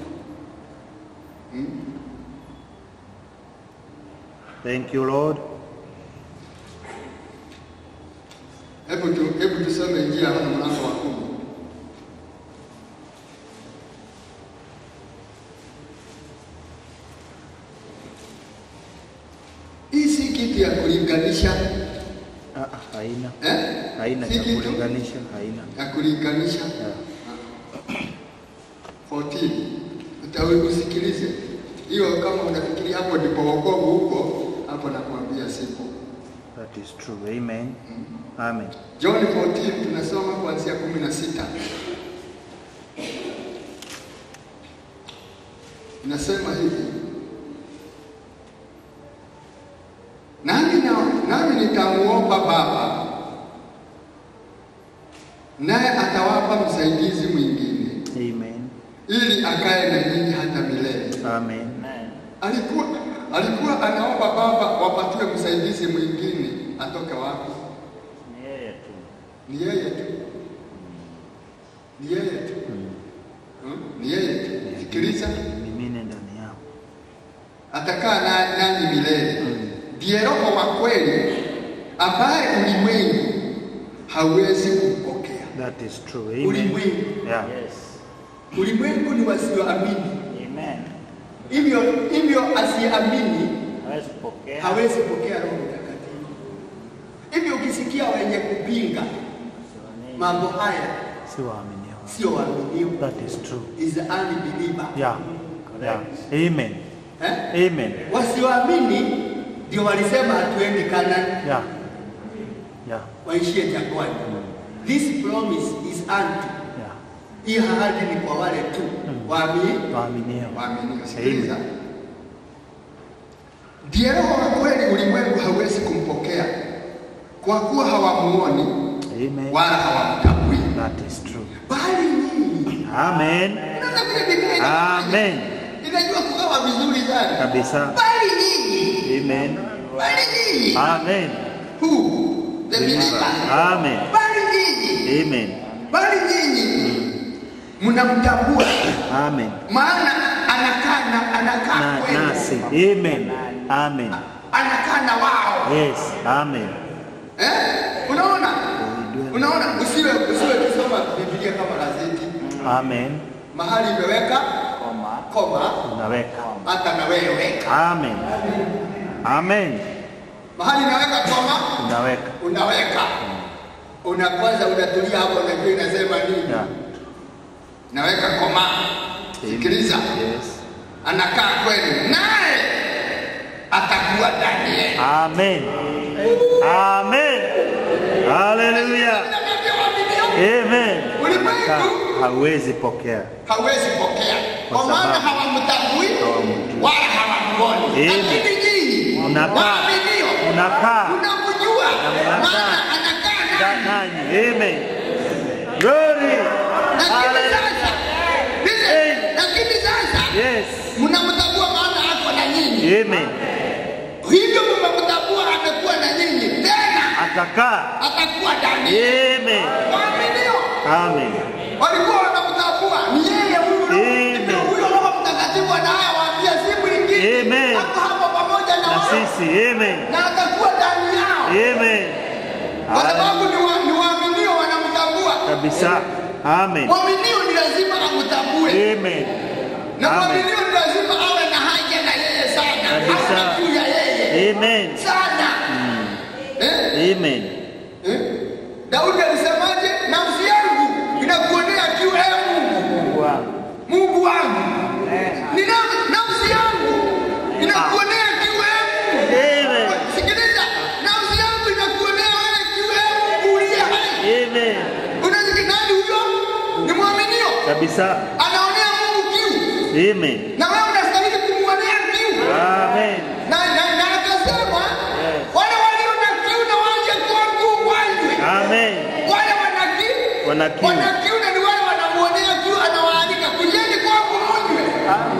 hmm? Thank you, Lord. Hebu tu, hebu tusome Injili hapa mlango wa kumi. Hii si kitu ya kulinganisha Ah, ah, haina eh? haina Si cha kitu kulinganisha, haina. ya kulinganisha Yeah. 14 utawe usikilize hiyo, kama unafikiria hapo ndipo wokovu huko, hapo nakwambia sipo. That is true. Amen. Amen. John 14 tunasoma kuanzia 16. Inasema hivi, nami na- nami nitamuomba Baba, naye atawapa msaidizi mwingine, Amen. ili akae na nyinyi hata milele. Amen. Amen. Alikuwa alikuwa anaomba Baba wapatiwe msaidizi mwingine, atoke wapi? Ni yeye tu. Ni yeye tu, ni yeye tu, Hmm? ni yeye tu. Sikiliza, Mimine ndani yao. atakaa na- nanyi milele. Ndiye Roho wa kweli ambaye ulimwengu hawezi kumpokea. That is true. Amen. Ulimwengu, Yeah. Yes. ulimwengu ni wasioamini, Amen. hivyo hivyo asiyeamini Hawezi kupokea. hawezi pokea Roho Mtakatifu. Hivyo ukisikia wenye kupinga Siamini. mambo haya, Si waaminio. sio waaminio, That is true. is unbeliever. Yeah. Yeah. Amen. Eh? Amen. Wasioamini ndio walisema hatuendi Kanani, Yeah. Yeah. waishie jangwani. This promise is unto. Yeah. Hii ahadi ni kwa wale tu waamini Waaminio. waaminio. Sikiliza, ndiye Roho wa kweli, ulimwengu hauwezi kumpokea kwa kuwa hawamuoni Amen. wala hawamtambui, That is true. bali nyinyi. Amen. Unaona vile Biblia inafanya? Amen. inajua kugawa vizuri sana, Kabisa. bali nyinyi, Amen. bali nyinyi, Amen. who the believer, Amen. bali nyinyi Amen. bali nyinyi mnamtambua, Amen. maana anakaa na anakaa Na, kwenu, nasi. Amen. Amen. anakaa na wao Yes. Amen. eh? Unaona, unaona, usiwe usiwe kusoma Biblia kama gazeti, Amen. mahali imeweka Koma. koma, Unaweka. hata na wewe weka Amen. Amen. mahali inaweka koma, Unaweka. unaweka una kwanza unatulia hapo, unajua inasema nini? Yeah. Naweka koma, sikiliza, Yes. anakaa kwenu naye atakuwa ndani yenu. Amen. Amen. Hallelujah. Amen. Ulimwengu Hawezi pokea. hawezi pokea Kwa kwa maana sababu hawamtambui hawamjui. wala hawamuoni, Amen. lakini nyinyi Unakaa. waaminio Unakaa. mnamjua, mnakaa. maana anakaa Da- nanyi. Nanyi. Amen. Glory. Lakini Hallelujah. sasa listen, Amen. lakini sasa Yes. mnamtambua maana ako na nyinyi, Amen. hivyo mmemtambua amekuwa na nyinyi, tena Atakaa. atakuwa ndani yenu. Amen. Waaminio Amen. walikuwa wanamtambua ni yeye huyu Amen. ndio huyo Roho Mtakatifu anayewaambia si mwingine, Amen. ako hapo pamoja na Na wao sisi. Amen. na atakuwa ndani yao, Amen. kwa sababu ni wa- ni waaminio wanamtambua. Kabisa. Amen. Mwaminio ni lazima amtambue, Amen. na Amen. mwaminio ni lazima awe na haja na yeye sana, Kabisa. awe juu ya yeye Amen. sana eh? Amen. Eh? Daudi alisemaje? Nafsi yangu inakuonea kiu, ee Mungu, Mungu wangu, ni naf- nafsi yangu inakuonea kiu, ee Mungu. Amen. Sikiliza, nafsi yangu inakuonea wewe kiu, ee Mungu uliye hai. Amen. Unasikia nani huyo? Ni mwaminio, Kabisa. anaonea Mungu kiu, Amen. na wewe unastahili kumwonea kiu. Amen. Na na na akasema wale walio na kiu na waje kwangu wanywe. Amen. Wale wana kiu Wana kiu. wana kiu na ni wale wanamuonea kiu, anawaalika kujeni kwangu mnywe.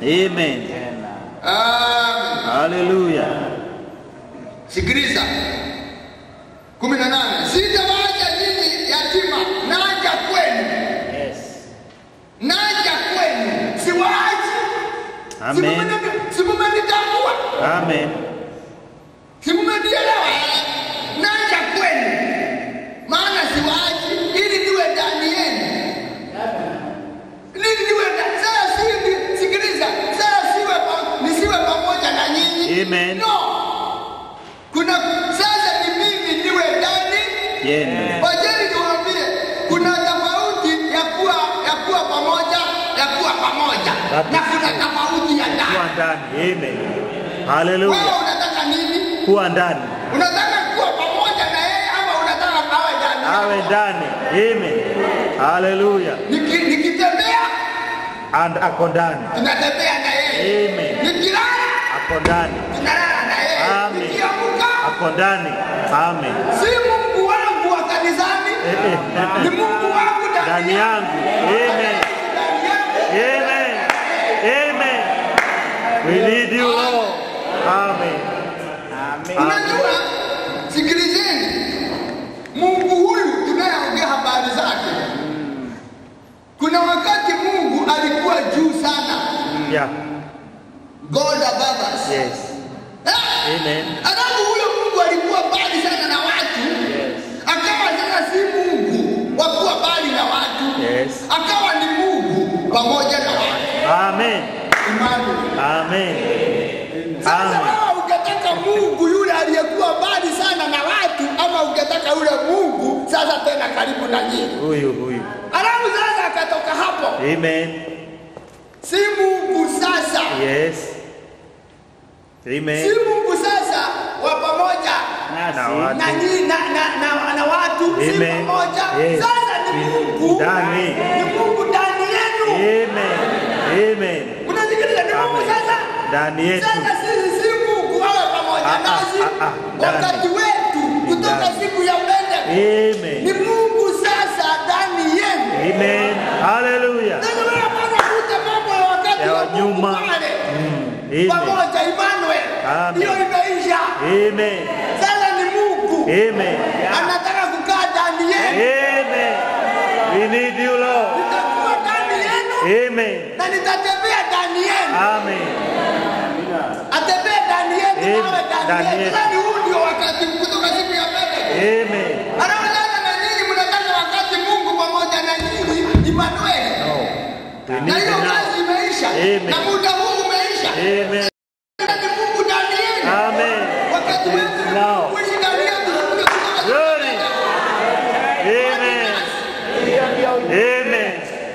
Amen. tena. Amen. Hallelujah. Sikiliza kumi na nane sitawaacha nyinyi yatima, naja kwenu, Yes. naja kwenu, siwaachi. Amen. Simumeni- Simumenitambua, Amen. simumenielewa, naja kwenu, maana siwaachi ili niwe ndani yenu, ili niwe ndani. Sasa si sikiliza, sasa siwe pa- nisiwe pamoja na nyinyi Amen. no kuna sasa ni mimi niwe ndani Yenu. wajeni niwaambie kuna tofauti ya kuwa ya kuwa pamoja ya kuwa pamoja That na is kuna true. tofauti ya Kuwa ndani ndani. Amen. wewe Hallelujah. unataka nini Kuwa ndani. unataka kuwa pamoja na yeye ama unataka awe ndani Awe ndani. Amen. Hallelujah. Niki- nikitembea And ako ndani. tunatembea na yeye Amen. nikilala Ako ndani. tunalala na yeye Amen. nikiamuka Ako ndani. Amen. si mungu wangu wa kanisani Eh, eh, eh, ni eh. mungu wangu Ndani yangu. Amen. ndani yangu Amen. Amen. We need you, Lord. Amen. Amen. Unajua, sikilizeni, Mungu huyu tunayeongea habari zake, kuna wakati Mungu alikuwa juu sana, Yeah. God above us. Yes. Eh? Amen. Alafu huyo Mungu alikuwa mbali sana na watu, Yes. akawa sasa si Mungu wa kuwa mbali na watu, Yes. akawa ni Mungu pamoja na watu. Amen. Emmanuel. Amen. Sasa Amen. wewe ungetaka Mungu yule aliyekuwa mbali sana na watu, ama ungetaka yule Mungu sasa tena karibu na nyinyi? Huyu huyu. Alafu sasa akatoka hapo, Amen. si Mungu sasa, Yes. si Amen. Mungu sasa wa pamoja Na watu. na nyinyi na, na, na, na watu si Amen. pamoja. Yes. Sasa ni Mungu Ndani. ni Mungu ndani yenu. Amen. Amen. Unasikiliza? Ni Mungu Amen. sasa Ndani yetu. Sasa sisi si Mungu awe pamoja Ah, ah, nasi ah, ah, ndani. wakati wetu kutoka Ndani. siku ya Pentekoste. Amen. Ni Mungu sasa ndani yenu. Amen. Hallelujah. Sasa wewe hapana kuja mambo ya wakati Ya wa Mungu nyuma. pale. Mm. Amen. Pamoja Emmanuel. Amen. Hiyo imeisha. Amen. Sasa ni Mungu. Amen. Anataka kukaa ndani yenu. Amen. We need you, Lord. Nitakuwa ndani yenu Amen. na nitatembea ndani yenu. Amen. Atembee ndani yetu Amen. nawe Ndani ndani yetu. yetu. Yaani huu ndio wakati kutoka siku ya Pentekoste. Amen. Anaonana na nyinyi mnataka wakati Mungu pamoja na nyinyi Emmanuel. No. We Na need hiyo you now. kazi imeisha. Amen. Na muda huu umeisha. Amen. Na ni Mungu ndani yenu. Amen. Wakati Yes, wetu now. kuishi ndani yetu kuja kutoka Glory. Amen. Amen.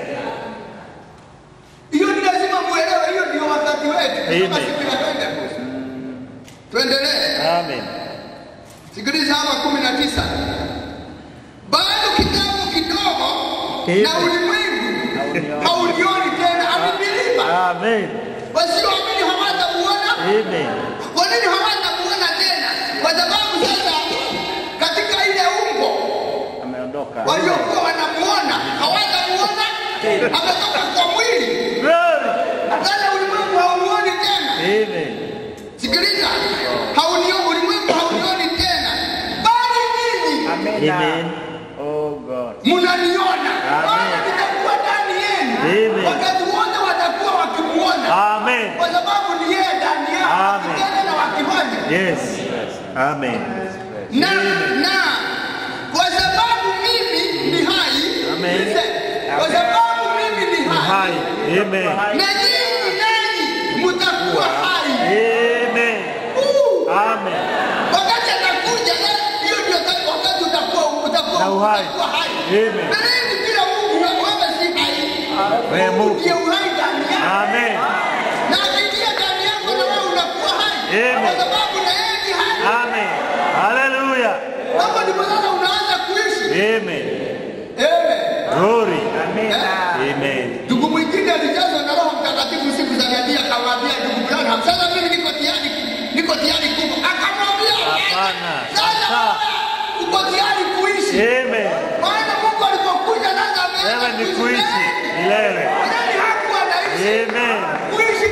Hiyo ni lazima muelewe, hiyo ndio wakati wetu. Kutoka Amen. siku ya Pentecost. Tuendelee. Amen. Sikiliza hapa kumi na tisa. Bado kitambo kidogo Amen. na ulimwengu haulioni tena amemilipa. Amen. Wasioamini hawatamuona. Amen. Kwa nini hawatamuona tena? Kwa sababu sasa katika ile umbo Ameondoka. waliokuwa wanamuona hawatamuona, ametoka kwa mwili. Glory. Sasa ulimwengu haumuoni tena. Amen. Sikiliza, haunioni ulimwengu haunioni tena, bali nyinyi Amena. Amen. Oh God. mnaniona, Amen. maana nitakuwa ndani yenu. Amen. Wakati wote watakuwa wakimuona, Amen. kwa sababu ni yeye ndani yao, Amen. wakitenda na wakifanya Yes. Amen. na na kwa sababu mimi ni hai, Amen. listen, kwa sababu mimi ni hai, Hi. Amen. na nyinyi nanyi mtakuwa hai. Amen. Uh, Amen. wakati anakuja na hiyo ndio wakati- wakati utakuwa utakuwa Na uhai. utakuwa hai. Amen. Na hivi bila Mungu na wewe si hai. Wewe Mungu. Ndiye uhai ndani yako. Amen. Na akiingia ndani yako na wewe unakuwa hai. Amen. Kwa sababu na yeye ni hai. Amen. Hallelujah. Hapo ndipo sasa unaanza kuishi. Amen. Amen. Glory. Amena. Amen. Ndugu mwingine alijazwa na Roho Mtakatifu siku za Nabii akamwambia ndugu Branham, sasa mimi niko tayari niko tayari kufa. Akamwambia Hapana. sasa Sawa. wewe uko tayari kuishi. Amen. Maana Mungu alipokuja sasa ameanza Wewe ni kuishi milele. Yaani hakuwa anaishi Amen. kuishi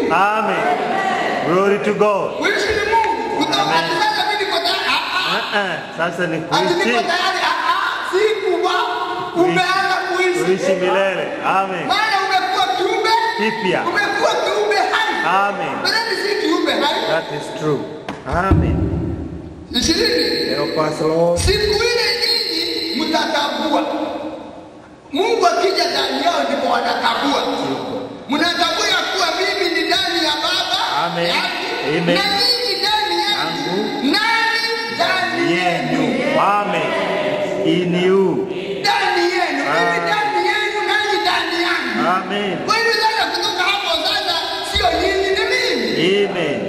Amen. Glory to God. Kuishi ni Mungu. Kutoka ati sasa mimi niko tayari. Ah, ah. Uh-uh. Sasa ni Ati niko kuishi tayari. Ah, ah. Si kuwa umeanza kuishi. kuishi milele. Amen. Maana umekuwa kiumbe Kipya. umekuwa kiumbe hai. Amen. Maana si kiumbe hai. That is true. Amen. Ishirini. Help us, Lord. Siku ile nyinyi mtatambua. Mungu akija ndani yao ndipo watatambua. Mnatambua ya kuwa mimi ni ndani ya Baba Amen. yangu, Amen. na ninyi ndani yangu, Yangu. nani ndani Yenu. yenu, Amen. In you. ndani yenu, mimi Ah. ndani yenu, nanyi ndani yangu. Amen. Kwa hivyo sasa, kutoka hapo sasa, sio nyinyi, ni mimi. Amen.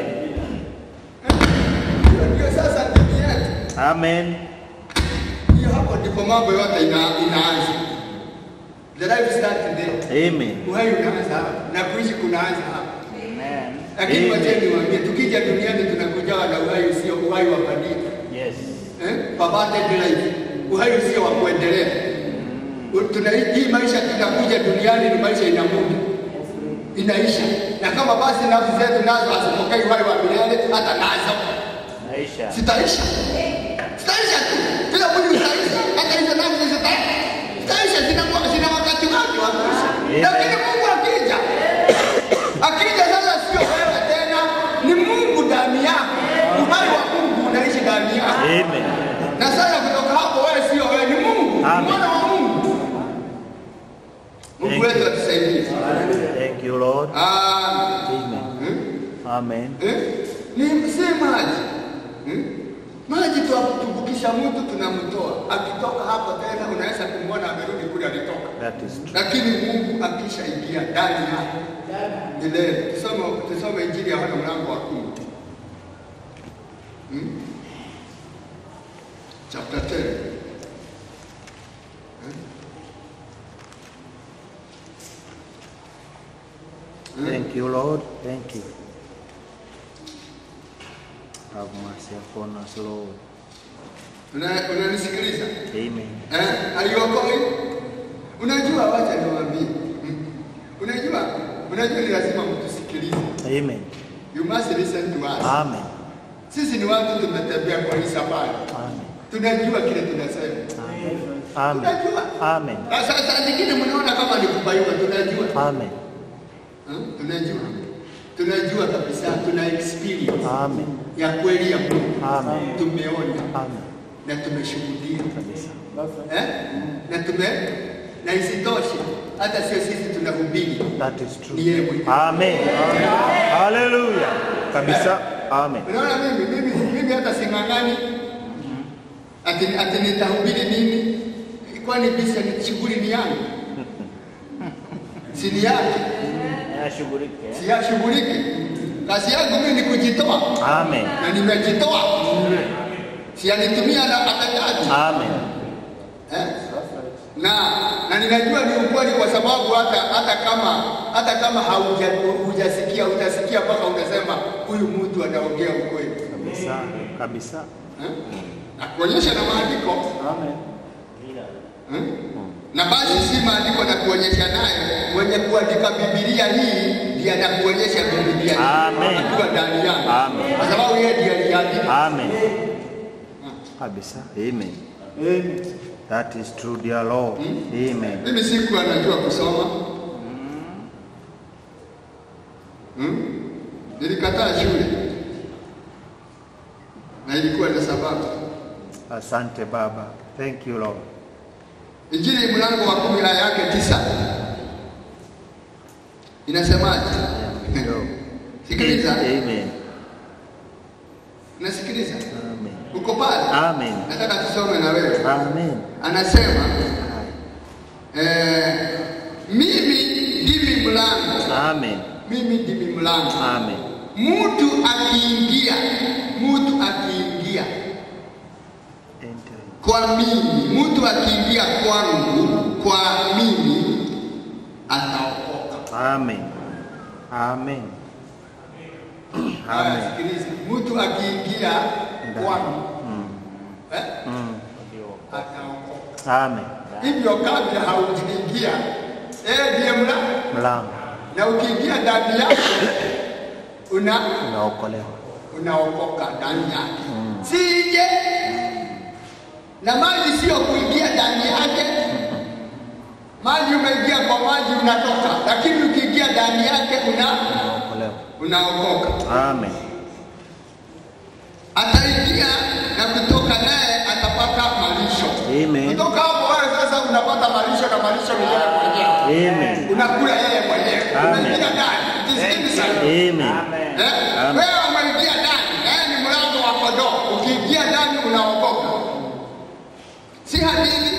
Hiyo ndio sasa dini yetu. Amen. Hiyo hapo ndipo mambo yote ina, inaanza. The life start there. Amen. Uhai unaanza hapa na kuishi kunaanza hapa. Amen. Lakini Amen. wacheni niwaambie, tukija duniani tunakujawa na uhai usio uhai wa bandia Yes. eh? perverted life, uhai usio wa kuendelea. U- Tuna hii maisha tunakuja duniani ni maisha ina muda, inaisha, na kama basi nafsi zetu nazo hazipokei uhai wa milele, hata nazo Maisha. zitaisha, zitaisha tu, kila mwili utaisha, hata hizo nafsi zitaisha, zitaisha, zina, zina wakati wake wa kuisha. Amen. Lakini Mungu akija, akija sasa, sio wewe tena, ni Mungu ndani yako, uhai wa Mungu unaishi ndani yako, Amen. na sasa kutoka hapo wewe sio wewe, ni Mungu, Amen. mwana wa Mungu. Mungu Thank wetu you. atusaidie. Thank you, Lord. Ah, Amen. hmm? Amen. Eh? Ni si maji hmm? Maji tuwatumbukisha mtu tunamtoa, akitoka hapo tena unaweza kumwona amerudi kule alitoka, That is true. lakini Mungu akishaingia ndani yako milele. Tusome tusome Injili ya Yohana mlango wa kumi hmm? chapter 10 Thank you, Lord. Thank you. Have mercy upon us, Lord. Una- unanisikiliza Amen. eh? Aliokoi, unajua, wacha niwaambie, Hmm. unajua, unajua ni lazima mtusikilize. Amen. You must listen to us. Amen. Sisi ni watu tumetembea kwa hii safari, Amen. tunajua kile tunasema, Amen. tunajua. Amen. Na sasa zingine mnaona kama ni kubaiwa, tunajua Amen. Hmm? tunajua, tunajua kabisa, tuna experience Amen. ya kweli ya Mungu, Amen. tumeona Amen. na tumeshuhudia Kabisa. eh? na tume na isitoshe, hata sio sisi tunahubiri, That is true. ni yeye mwenyewe. Amen. Hallelujah. Kabisa. Amen. Unaona, mimi mimi mimi hata sing'ang'ani ati, ati nitahubiri nini, kwani bisa ni shughuli ni yangu, si ni yake, Ashughulike. si yashughulike. Kazi yangu mimi ni kujitoa Amen. na nimejitoa, si anitumia na atakaji Amen. eh? na na ninajua ni ukweli, kwa sababu hata hata kama hata kama hauja hujasikia utasikia mpaka unasema huyu mtu anaongea ukweli Kabisa. Kabisa. eh? na kuonyesha na maandiko Amen. eh? na basi si maandiko na kuonyesha naye mwenye kuandika Biblia hii ndiye anakuonyesha Biblia hii Amen. akiwa ndani yako, Amen. kwa sababu yeye ndiye aliandika. Amen. Kabisa. Amen. That is true, dear Lord. Amen. Mimi sikuwa najua kusoma hmm? Nilikataa shule na ilikuwa na sababu. Asante Baba. Thank you, Lord. Injili mlango wa kumi aya yake tisa inasemaje? Sikiliza, Amen. nasikiliza, Amen. uko pale? Amen. Nataka tusome na wewe. Amen. Anasema eh, mimi ndimi mlango, Amen. mimi ndimi mlango. Amen. Mtu akiingia, mtu akiingia Enter. kwa mimi, mtu akiingia kwangu, kwa mimi ataokoka. Amen. Amen. Haya, Amen. sikiliza, mtu akiingia kwangu eh, Mm. ataokoka. Amen. Hivyo kabla haujaingia, yeye ndiye mlango, Mlango. na ukiingia ndani yake una Unaokolewa. unaokoka ndani yake sije na maji sio kuingia ndani yake maji umeingia kwa maji unatoka lakini ukiingia ndani yake una Unaokolewa. unaokoka Amen. ataingia na kutoka naye atapata malisho Amen. kutoka hapo wewe sasa unapata malisho na malisho ni yeye mwenyewe Amen. unakula yeye mwenyewe Amen. unaingia ndani Jisikini sana Amen. Amen. Eh? Amen. Wewe umeingia ndani, naye ni mlango wa kondoo. Ukiingia ndani unaokoka, si hadithi.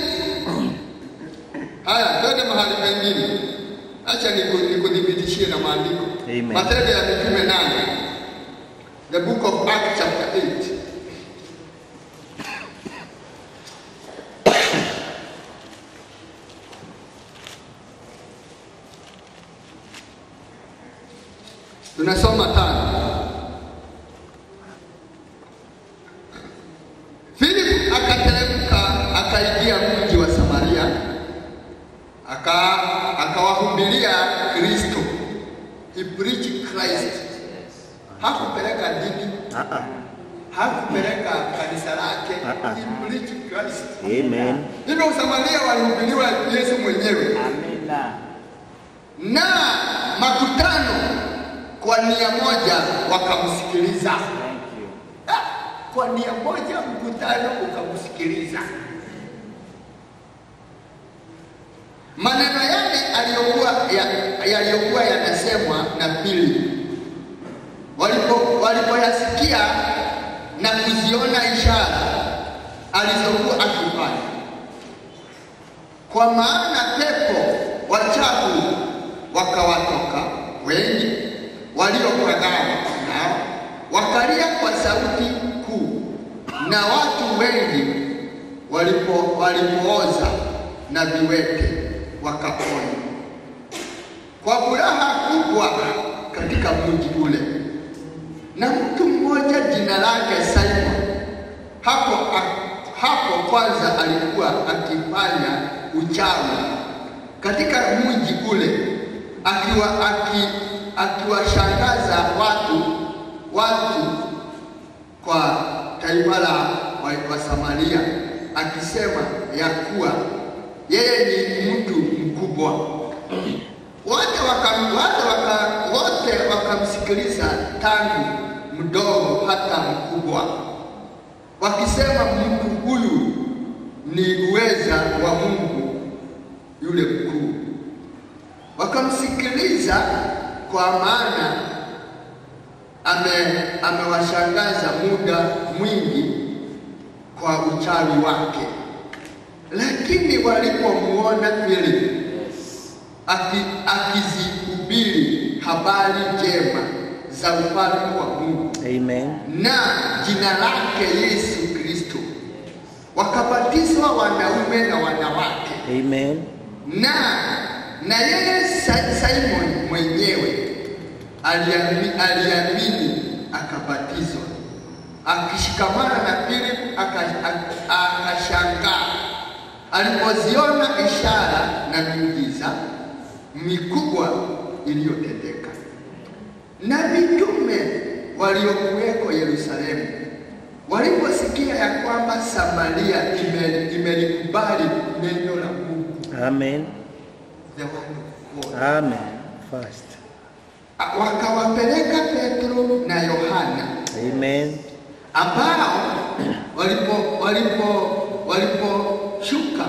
Haya, twende mahali pengine. Acha niku- nikudhibitishie na maandiko. Amen. Matendo ya Mitume nane, the book of Acts chapter 8. Tunasoma tano. Philip akateremka akaingia mji wa Samaria aka akawahubiria Kristo. He preached Christ. Hakupeleka dini, Uh-uh. hakupeleka kanisa lake. Uh-uh. He preached Christ. Amen. Hivyo Samaria walihubiriwa Yesu mwenyewe Amina. na makutano kwa nia moja wakamsikiliza. Thank you. Ah, Kwa nia moja mkutano ukamsikiliza. Maneno yale aliyokuwa ya- yaliyokuwa yanasemwa na Filipo walipo walipoyasikia na kuziona ishara alizokuwa akifanya kwa maana pepo wachafu wakawatoka wengi waliopagana nao wakalia kwa sauti kuu, na watu wengi walipo walipooza na viwete wakapona kwa furaha kubwa katika mji ule. Na mtu mmoja jina lake Simon hapo, hapo kwanza alikuwa akifanya uchawi katika mji ule, akiwa aki, akiwashangaza watu watu kwa taifa la wa, wa Samaria, akisema ya kuwa yeye ni mtu mkubwa. Wote waka, wote waka, wote wakamsikiliza tangu mdogo hata mkubwa, wakisema mtu huyu ni uweza wa Mungu yule mkuu. Wakamsikiliza kwa maana ame amewashangaza muda mwingi kwa uchawi wake. Lakini walipomuona Filipo aki- akizihubiri habari njema za ufalme wa Mungu Amen. na jina lake Yesu Kristo, wakabatizwa wanaume na wanawake Amen. na na yeye Sa- Simon mwenyewe aliamini, aliamini akabatizwa, akishikamana na Filipo aka- aka- akashangaa alipoziona ishara na miujiza mikubwa iliyotendeka. Na mitume waliokuweko Yerusalemu waliposikia ya kwamba Samaria ime- imelikubali neno la Mungu Amen. the word of God. Amen. First. A- wakawapeleka Petro na Yohana Amen. ambao walipo walipo waliposhuka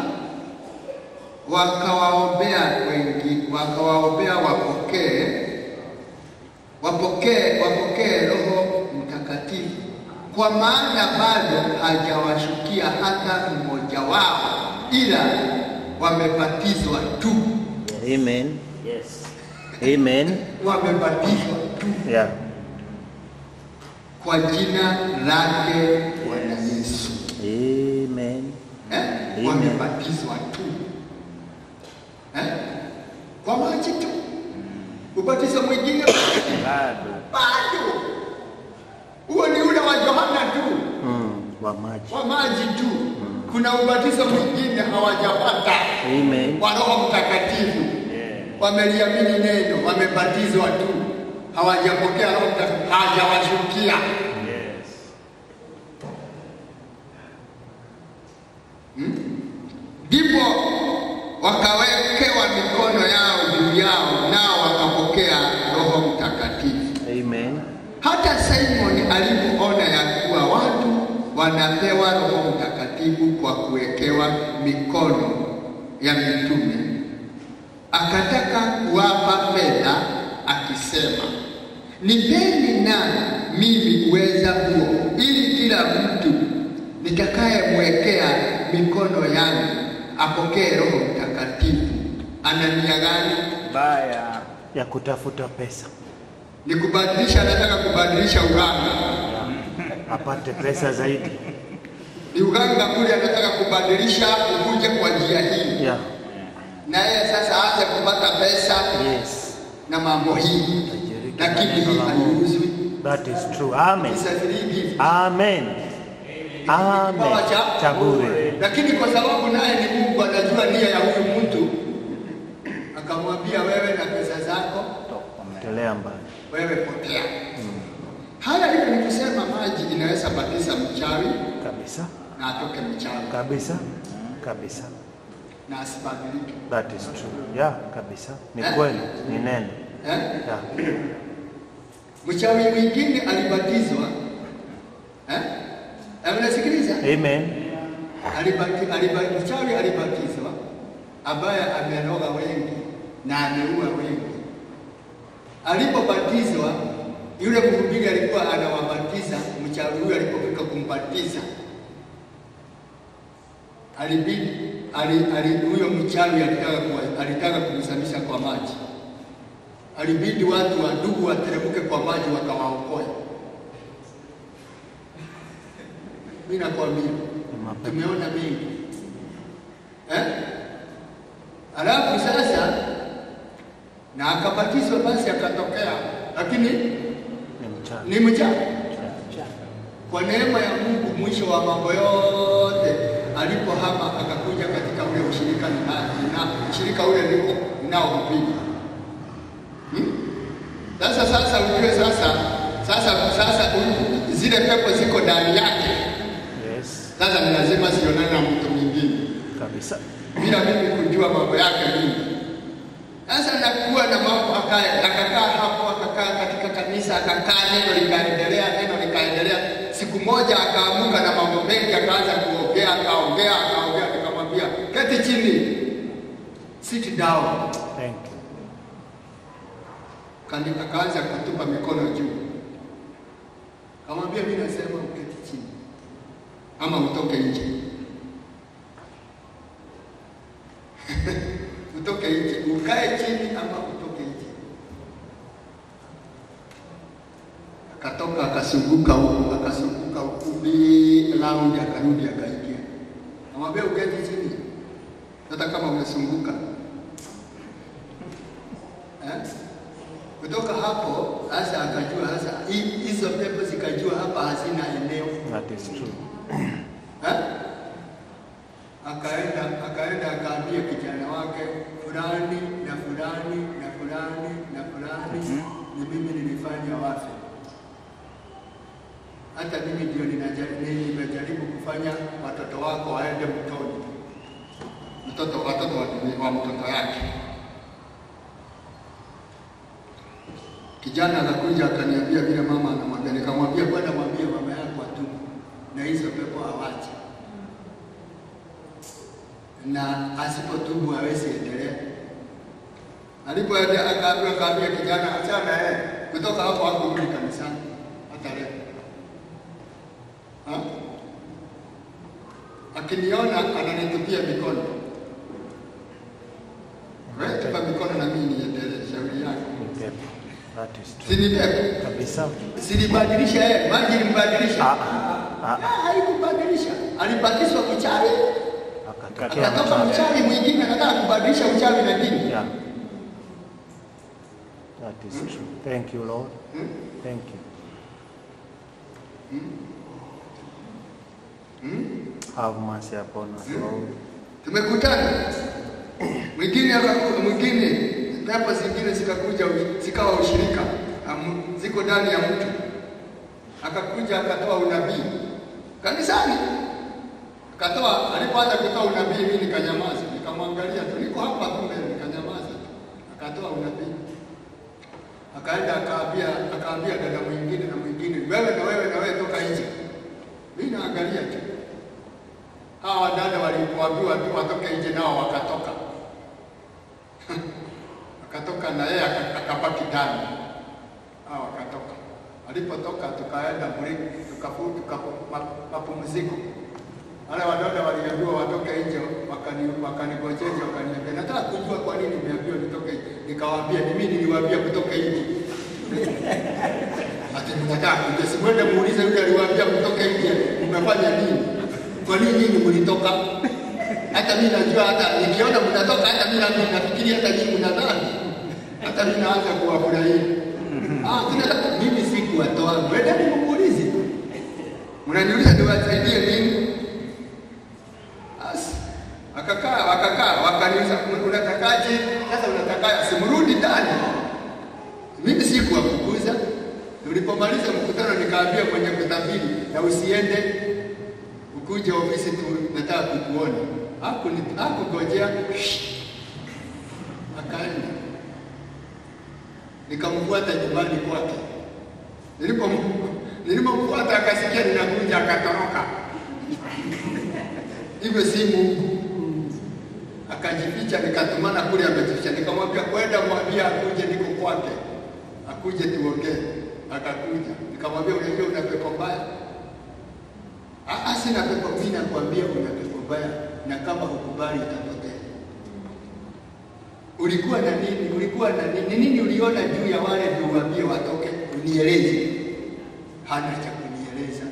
wakawaombea wengi, wakawaombea wapokee wapokee wapokee Roho Mtakatifu, kwa maana bado hajawashukia hata mmoja wao, ila wamebatizwa tu, Amen. Yes. Amen. wamebatizwa tu Yeah. kwa jina lake Bwana Yesu. Amen. eh? Amen. wamebatizwa tu eh? kwa maji tu. Ubatizo mwingine Bado. bado, huo ni ule wa Yohana tu, Mm. Wa maji. wa maji tu. Kuna ubatizo mwingine hawajapata Amen. wa Roho Mtakatifu, Yeah. wameliamini neno, wamebatizwa tu. hawajapokea Roho Mtakatifu, hajawashukia. Yes. Ndipo wakawekewa mikono yao juu yao, nao wakapokea Roho Mtakatifu. Amen. Hata Simon alipoona ya kuwa watu wanapewa Roho Mtakatifu kwa kuwekewa mikono ya mitume, akataka kuwapa fedha akisema, nipeni na mimi uweza huo, ili kila mtu nitakayemwekea mikono yangu apokee Roho Mtakatifu. Ana nia gani? Baya. Ya kutafuta pesa. Ni kubadilisha, anataka kubadilisha uganga Apate pesa zaidi. ni uganga kule, anataka kubadilisha ukuje kwa njia hii, Yeah. na yeye sasa aanze kupata pesa Yes. na mambo hii, Tajirika lakini na neno hii la Mungu. haiuzwi. That is true. Amen. It's a free gift. Amen. Amen. Kipawa cha- Cha bure. Lakini kwa sababu naye ni Mungu anajua nia ya huyu mtu, akamwambia wewe na pesa zako Telea mbali. wewe potea. Haya hiyo ni kusema maji inaweza batiza mchawi Kabisa. na atoke mchawi Kabisa. Kabisa. na asibadilike. That is true. Yeah, kabisa. Ni kweli. Ni neno. Eh? Yeah. Mchawi mwingine alibatizwa eh? Eh, Unasikiliza? Amen. Alibati, alibati, mchawi alibatizwa ambaye ameroga wengi na ameua wengi. Alipobatizwa yule mhubiri alikuwa anawabatiza, mchawi huyo alipofika kumbatiza alibidi ali, ali, huyo mchawi alitaka kuwa- alitaka kumzamisha kwa maji, alibidi watu wa ndugu wateremke kwa maji wakawaokoe. Mimi nakwambia Ni mapepo. tumeona mengi eh? Alafu sasa na akabatizwa, basi akatokea, lakini Ni mchana. ni mchawi. Kwa neema ya Mungu, mwisho wa mambo yote, alipohama akakuja katika ule ushirika nina, nina, ushirika ule niko ninaohubiri hmm? Sasa sasa ujue sasa sasa sasa u- zile pepo ziko ndani yake. Yes. Sasa ni lazima sionane na mtu mwingine Kabisa. bila mimi kujua mambo yake mingi. Sasa nakuwa na mambo akaya, akakaa hapo, akakaa katika kanisa, akakaa, neno likaendelea, neno likaendelea. Siku moja akaamuka na mambo mengi, akaanza kuongea, akaongea, akaongea, nikamwambia keti chini, sit down. Thank you. Kani- Akaanza kutupa mikono juu, kamwambia mimi nasema uketi chini ama utoke nje. utoke nje, ukae chini ama utoke nje. Akatoka akasunguka huku, akasunguka huku bi round, akarudi akaingia. Namwambia uketi chini, hata kama umesunguka eh? Kutoka hapo sasa akajua sasa hi- hizo pepo zikajua hapa hazina eneo That is true. eh? Akaenda akaenda akaambia kijana wake fulani na fulani na fulani na fulani, ni mimi nilifanya wafe. Hata mimi ndio ninaja- nimejaribu kufanya watoto wako waende mtoni, mtoto watoto wa, wa mtoto yake. Kijana akakuja akaniambia vile mama anamwambia, nikamwambia bwana, mwambie mama yako atubu na hizo pepo awache, na asipotubu hawezi endelea. Alipoenda akaambiwa, akaambia kijana, achana yeye. Kutoka hapo hakurudi kanisani hata leo. Ha? Akiniona ananitupia mikono, wewe tupa mikono na mimi niendelee, shauri yako. Ni pepo. That is true. Si ni pepo? Kabisa. Silibadilisha yeye, maji ilimbadilisha. Ah, ah. Ah, haikubadilisha. Alibatizwa uchawi, Akatokea akatoka mchana. uchawi mwingine, anataka kubadilisha uchawi na dini. Yeah. That is true. Thank you, Lord. Hmm? Thank you. Have mercy upon us, Lord. Tumekutana mwingine aka- mwingine, pepo zingine zikakuja zikawa ushirika, am- ziko ndani ya mtu. Akakuja akatoa unabii kanisani, akatoa. Alipoanza kutoa unabii, mimi nikanyamaza, nikamwangalia tu, niko hapa tu mbele, nikanyamaza tu. Akatoa unabii, akaenda akaambia, akaambia dada mwingine na mwingine, wewe na wewe na wewe, toka nje. Mimi naangalia tu. Hawa dada walipoambiwa tu watoke nje, nao wakatoka akatoka na yeye aka- akabaki ndani. Hao akatoka. Alipotoka tukaenda break, tukafu tuka ma- mapumziko. Wale wadada waliambiwa watoke nje, wakani wakanigojeje, wakaniambia nataka kujua kwa nini nimeambiwa nitoke nje. Nikawaambia ni mimi niliwaambia kutoke nje. Ati mnataka kujua, si mwende muulize yule aliwaambia kutoke nje, mmefanya nini? Kwa nini nyinyi mlitoka? Hata mimi najua, hata nikiona mnatoka, hata mimi nami nafikiri hata nyinyi mna dhambi. Hata mimi naanza kuwafurahia. Ah, tunataka mimi sikuwatoa, mwendeni mmuulize. Mnaniuliza niwasaidie nini? Basi akakaa wakakaa, wakaniuliza unatakaje? Sasa unataka simrudi ndani. Mimi sikuwafukuza. Tulipomaliza mkutano, nikaambia mwenye kutabiri, na usiende ukuje ofisi tu, nataka kukuona. Hakuni- Hakungojea, akaenda. Nikamfuata nyumbani kwake. Nilipom- Nilipomfuata akasikia ninakuja, akatoroka. Hivyo si Mungu. Akajificha, nikatumana kule, amejificha. Nikamwambia kwenda mwambie akuje, niko kwake, akuje tuongee. Akakuja, nikamwambia unajua una pepo mbaya. "Ah, ah, sina pepo. Mimi nakwambia una pepo mbaya, na kama hukubali itapotea. Ulikuwa na nini? Ulikuwa na nini? Ni nini uliona juu ya wale ndio uambie watoke? Unieleze. Hana cha kunieleza.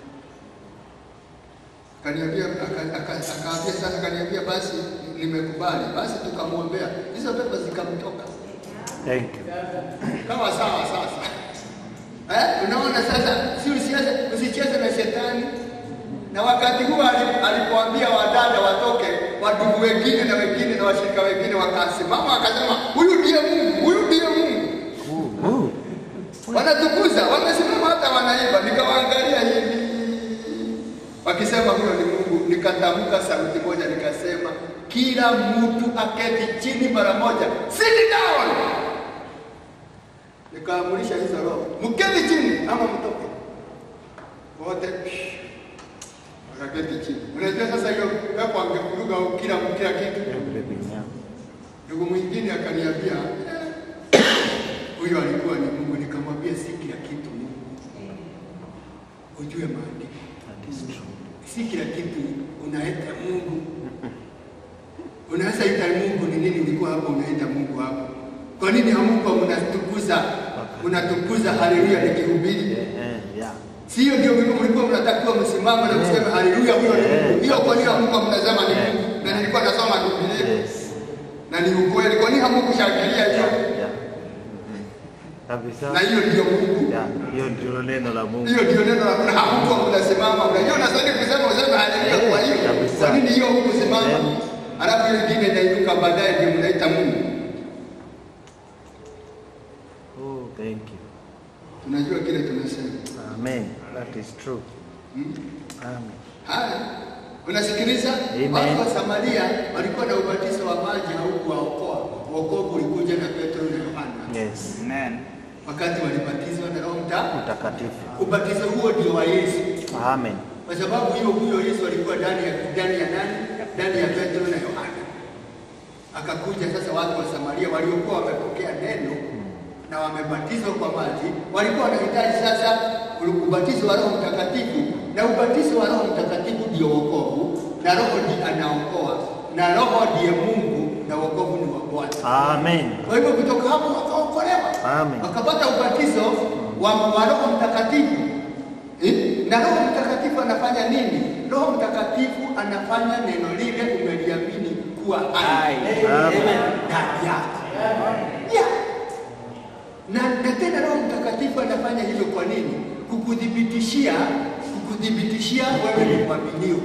Kaniambia aka- aka- akaambia sasa, kaniambia basi nimekubali. Basi tukamwombea, hizo pepo zikamtoka. Thank you. Kama sawa sasa. Eh, unaona sasa, si usicheze usicheze na shetani. Na wakati huo ali- alipoambia wadada watoke, wadugu wengine na wengine na washirika wengine wakasimama wakasema, huyu ndiye Mungu, huyu ndiye Mungu. Ooh, ooh. Wanatukuza, wamesimama hata wanaimba. Nikawaangalia hivi wakisema huyo ni Mungu. Nikatamka sauti moja nikasema, kila mtu aketi chini mara moja, sit down. Nikaamurisha hizo roho, mketi chini ama mtoke wote. Wakaketi chini. Unajua sasa hiyo pepo angevuruga kila kila kitu. Everything, yeah. Ndugu mwingine akaniambia "Eh, huyo alikuwa ni Mungu. Nikamwambia si kila kitu Mungu, ujue maandiko, That is true. si kila kitu unaita Mungu. Unaweza ita Mungu ni nini? Ulikuwa hapo unaita Mungu hapo, kwa nini hamuko mnatukuza mnatukuza haleluya nikihubiri? Yeah, yeah. Sio ndio mlikuwa mlikuwa mnatakiwa msimame na kusema haleluya, huyo ni Mungu. Hiyo kwa nini hamuko mnasema ni Mungu? Na nilikuwa nasoma Biblia Yes. na ni ukweli. Kwa nini hamukushangilia hiyo? Yeah. Kabisa. Na hiyo ndio Mungu. Yeah, hiyo ndilo neno la Mungu. Hiyo ndio neno la Mungu. Hakuko mnasimama. Unajua unastahili kusema useme haleluya kwa hiyo. Kabisa. Kwa nini hiyo hukusimama? Yeah. Alafu hiyo ingine inainuka baadaye ndio mnaita Mungu. Oh, thank you. Tunajua kile tunasema. Amen. That is true. Hmm? Amen. Haya. Unasikiliza? Amen. Watu wa Samaria walikuwa na ubatizo wa maji haukuwaokoa. Wokovu ulikuja na Petro na Yohana. Yes. Amen. Wakati walibatizwa na Roho Mtakatifu. Mtakatifu. Ubatizo huo ndio wa Yesu. Amen. kwa sababu hiyo huyo Yesu alikuwa ndani ya ndani ya nani? Ndani ya Petro na Yohana. Akakuja sasa watu wa Samaria waliokuwa wamepokea neno na wamebatizwa kwa maji, walikuwa wanahitaji sasa ubatizo wa Roho Mtakatifu, na ubatizo wa Roho Mtakatifu ndio wokovu, na Roho ndiye anaokoa, na Roho ndiye Mungu, na wokovu ni wa Bwana. Amen. Kwa hivyo kutoka hapo wakaokolewa, Amen. wakapata ubatizo wa, wa Roho Mtakatifu. Eh? Na Roho Mtakatifu anafanya nini? Roho Mtakatifu anafanya neno lile umeliamini kuwa hai Amen. ndani yako. Yeah. Na, na tena Roho Mtakatifu anafanya hivyo kwa nini? Kukuthibitishia, kukuthibitishia wewe ni mwaminio.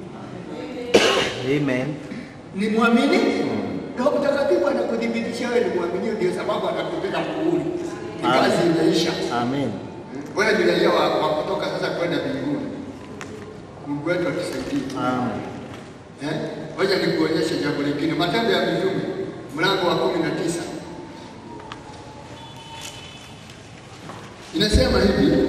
Amen. Ni mwamini? Roho Mtakatifu anakuthibitishia wewe ni mwaminio, ndio sababu anakupiga muhuri. ni kazi imeisha. Amen. Wewe ni raia wa, wa kutoka sasa kwenda mbinguni. Mungu wetu atusaidie. Amen. Eh? Ngoja nikuonyeshe jambo lingine. Matendo ya Mitume mlango wa kumi na tisa inasema hivi: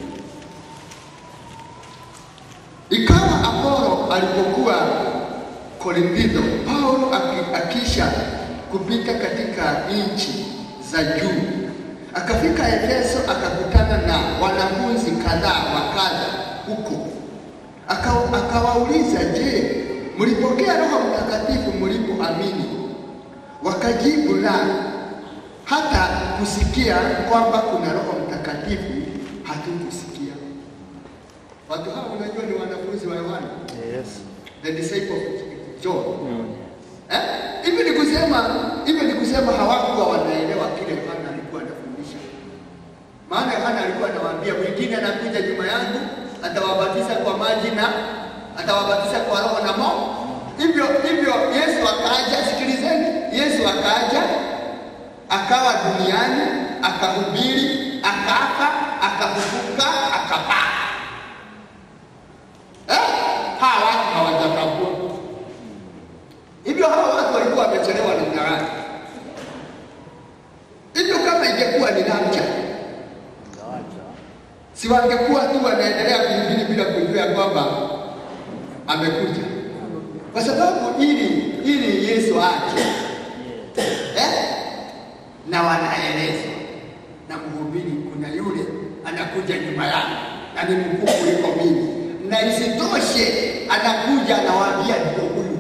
ikawa Apolo alipokuwa Korintho, Paulo aki- akisha kupita katika nchi za juu, akafika Efeso, akakutana na wanafunzi kadhaa wa kadha huko Aka- akawauliza, je, mlipokea Roho Mtakatifu mlipoamini? Wakajibu, la, hata kusikia kwamba kuna Roho Mtakatifu hatukusikia. Watu hao unajua ni wanafunzi wa Yohana, Yes. the disciple of John. Mm. Eh? Hivi ni kusema hivi ni kusema hawakuwa wanaelewa kile Yohana alikuwa anafundisha. Maana Yohana alikuwa anawaambia mwingine anakuja nyuma yangu atawabatiza kwa maji na atawabatiza kwa roho na moto. Hivyo hivyo Yesu akaja, sikilizeni, Yesu akaja akawa duniani akahubiri, akafa, akafufuka, akapaa. Eh? Hawa watu hawajakagua. Hivyo hawa watu walikuwa wamechelewa namna gani? Hivyo kama ingekuwa ni lamcha, Ngawacha. si wangekuwa tu wanaendelea kuhubiri bila kujua ya kwamba amekuja, kwa sababu ili ili Yesu aje eh? na wanaelezwa na mhubiri, kuna yule anakuja nyuma yangu na ni mkuu kuliko mimi, na isitoshe anakuja anawaambia ndio huyu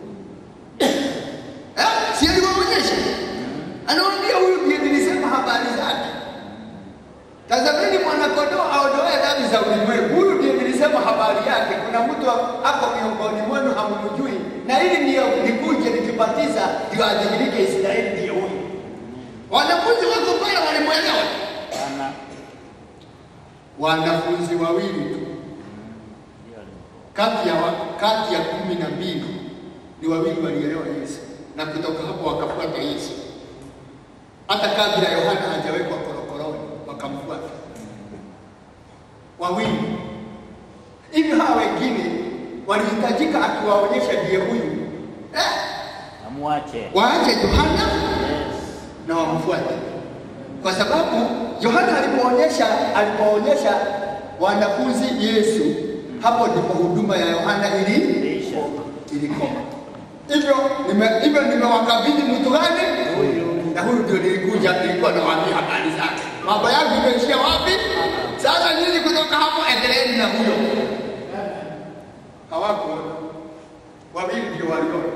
eh? si aliwaonyesha, anawaambia huyu ndiye nilisema habari zake. Tazameni mwanakondoo aondoaye dhambi za ulimwengu. Huyu ndiye nilisema habari yake. Kuna mtu ako miongoni mwenu hamumjui, na ili ndiyo nikuje nikibatiza ndio adhihirike Israeli, ndiye huyu. Wanafunzi wako pale walimwelewa, Sana. wanafunzi wawili tu Ndio alikuwa. kati ya, wa, kati ya kumi na mbili ni wawili walielewa Yesu, na kutoka hapo wakafuata Yesu, hata kabla Yohana hajawekwa korokoroni wakamfuata wawili. Hivyo hawa wengine walihitajika akiwaonyesha ndiye huyu eh, Amwache. waache Yohana Yes. na wamfuate, kwa sababu Yohana alipoonyesha alipoonyesha wanafunzi Yesu, hapo ndipo huduma ya Yohana ili Lisha. ilikoma. Hivyo nime hivyo nimewakabidhi mtu gani? Na huyu ndio nilikuja, nilikuwa nawaambia habari zake. Mambo yangu imeishia wapi? Sasa nyinyi kutoka hapo endeleeni na huyo. Hawakuona, wawili ndio waliona.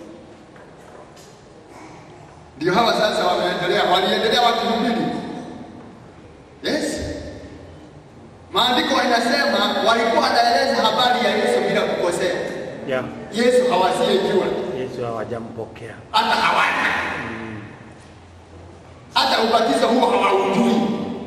Ndio hawa sasa wameendelea, waliendelea wakihubiri. Yes, maandiko inasema walikuwa wanaeleza habari ya Yesu bila kukosea. Yeah. Yesu hawasiyejua Yesu hawajampokea. hata hawana hata ubatizo huo hawaujui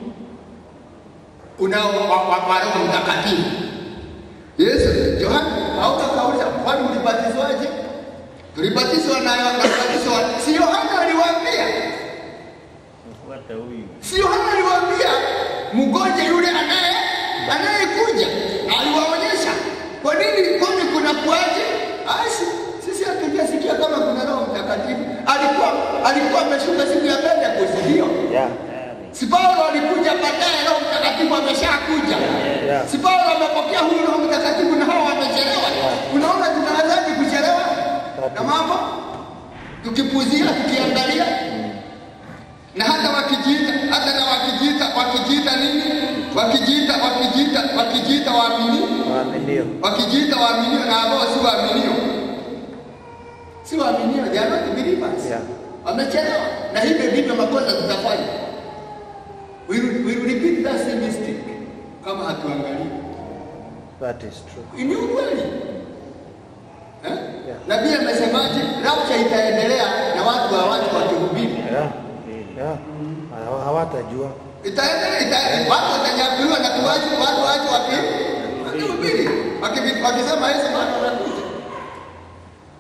unao wa, wa, wa Roho Mtakatifu. Yesu Yohana hautakauliza kwani ulibatizwaje? Tulibatizwa na na ubatizo wa si Yohana aliwaambia, Mfuate huyu. si Yohana aliwaambia mgonje yule anaye anayekuja, aliwaonyesha kwa nini, kwani kuna kuaje? Asi sisi hatujasikia kama kuna Roho Mtakatifu. Alikuwa alikuwa ameshuka siku ya Pentekoste, ndio Yeah. Tayari. Si Paulo alikuja baadaye, Roho Mtakatifu ameshakuja. Yeah. Si Paulo amepokea huyu Roho Mtakatifu na hao wamechelewa. Unaona tunawezaje kuchelewa na mambo tukipuzia, tukiangalia na hata wakijiita hata na wakijiita wakijiita nini, wakijiita wakijiita wakijiita waaminio, Waaminio. wakijiita waaminio na ambao si waaminio, si waaminio, they are not believers Yeah. wamechelewa, na hivyo ndivyo makosa tutafanya. We will, we will repeat that same mistake kama hatuangalii. That is true. Ni ukweli eh? Yeah. Nabii amesemaje? Rapture itaendelea na watu hawaji wakihubiri, Yeah. Yeah. Hawa- Hawatajua. itaendelea ita, watu watanyakuliwa na tuwaji watu waje waki wakihubiri waki- wakisema Yesu bado anakuja.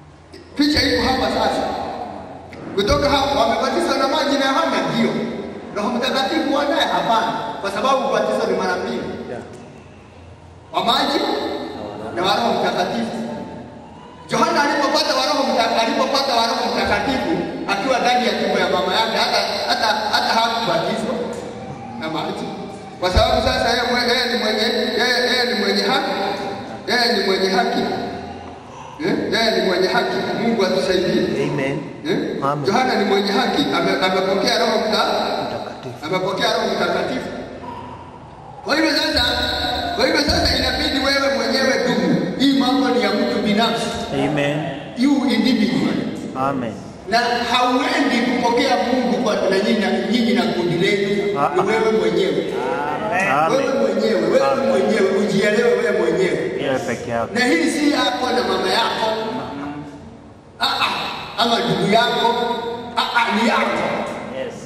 Picha iko hapa sasa. Kutoka hapo wamebatizwa na maji na Yohana, ndio Roho Mtakatifu wanaye? Hapana, kwa sababu ubatizo ni mara mbili, Yeah. wa maji na wa Roho Mtakatifu. Yohana alipopata wa Roho Mta- alipopata wa Roho Mtakatifu akiwa ndani ya tumbo ya mama yake, hata hata hata hakubatizwa na maji, kwa sababu sasa yeye mwe- yeye ni mwenye yeye yeye ni mwenye haki, yeye ni mwenye haki, Eh, yeye ni mwenye haki. Mungu atusaidie. Amen. Eh? Amen. Yohana ni mwenye haki, ame- amepokea Roho Mtakatifu Mtakatifu. amepokea Roho Mtakatifu. Kwa hivyo sasa, kwa hivyo sasa inabidi wewe mwenyewe dumu. Hii mambo ni ya mtu binafsi, Amen. you individual, Amen. na hauendi kupokea Mungu kwa na nyinyi na nyinyi na kundi lenu, Ah, ni ah. wewe mwenyewe, Amen. wewe mwenyewe, wewe Amen. mwenyewe, ujielewe wewe mwenyewe, Wewe peke yako. na hii si yako na mama yako, ah, ah, ama ndugu yako, ah, ah, ni yako. Yes.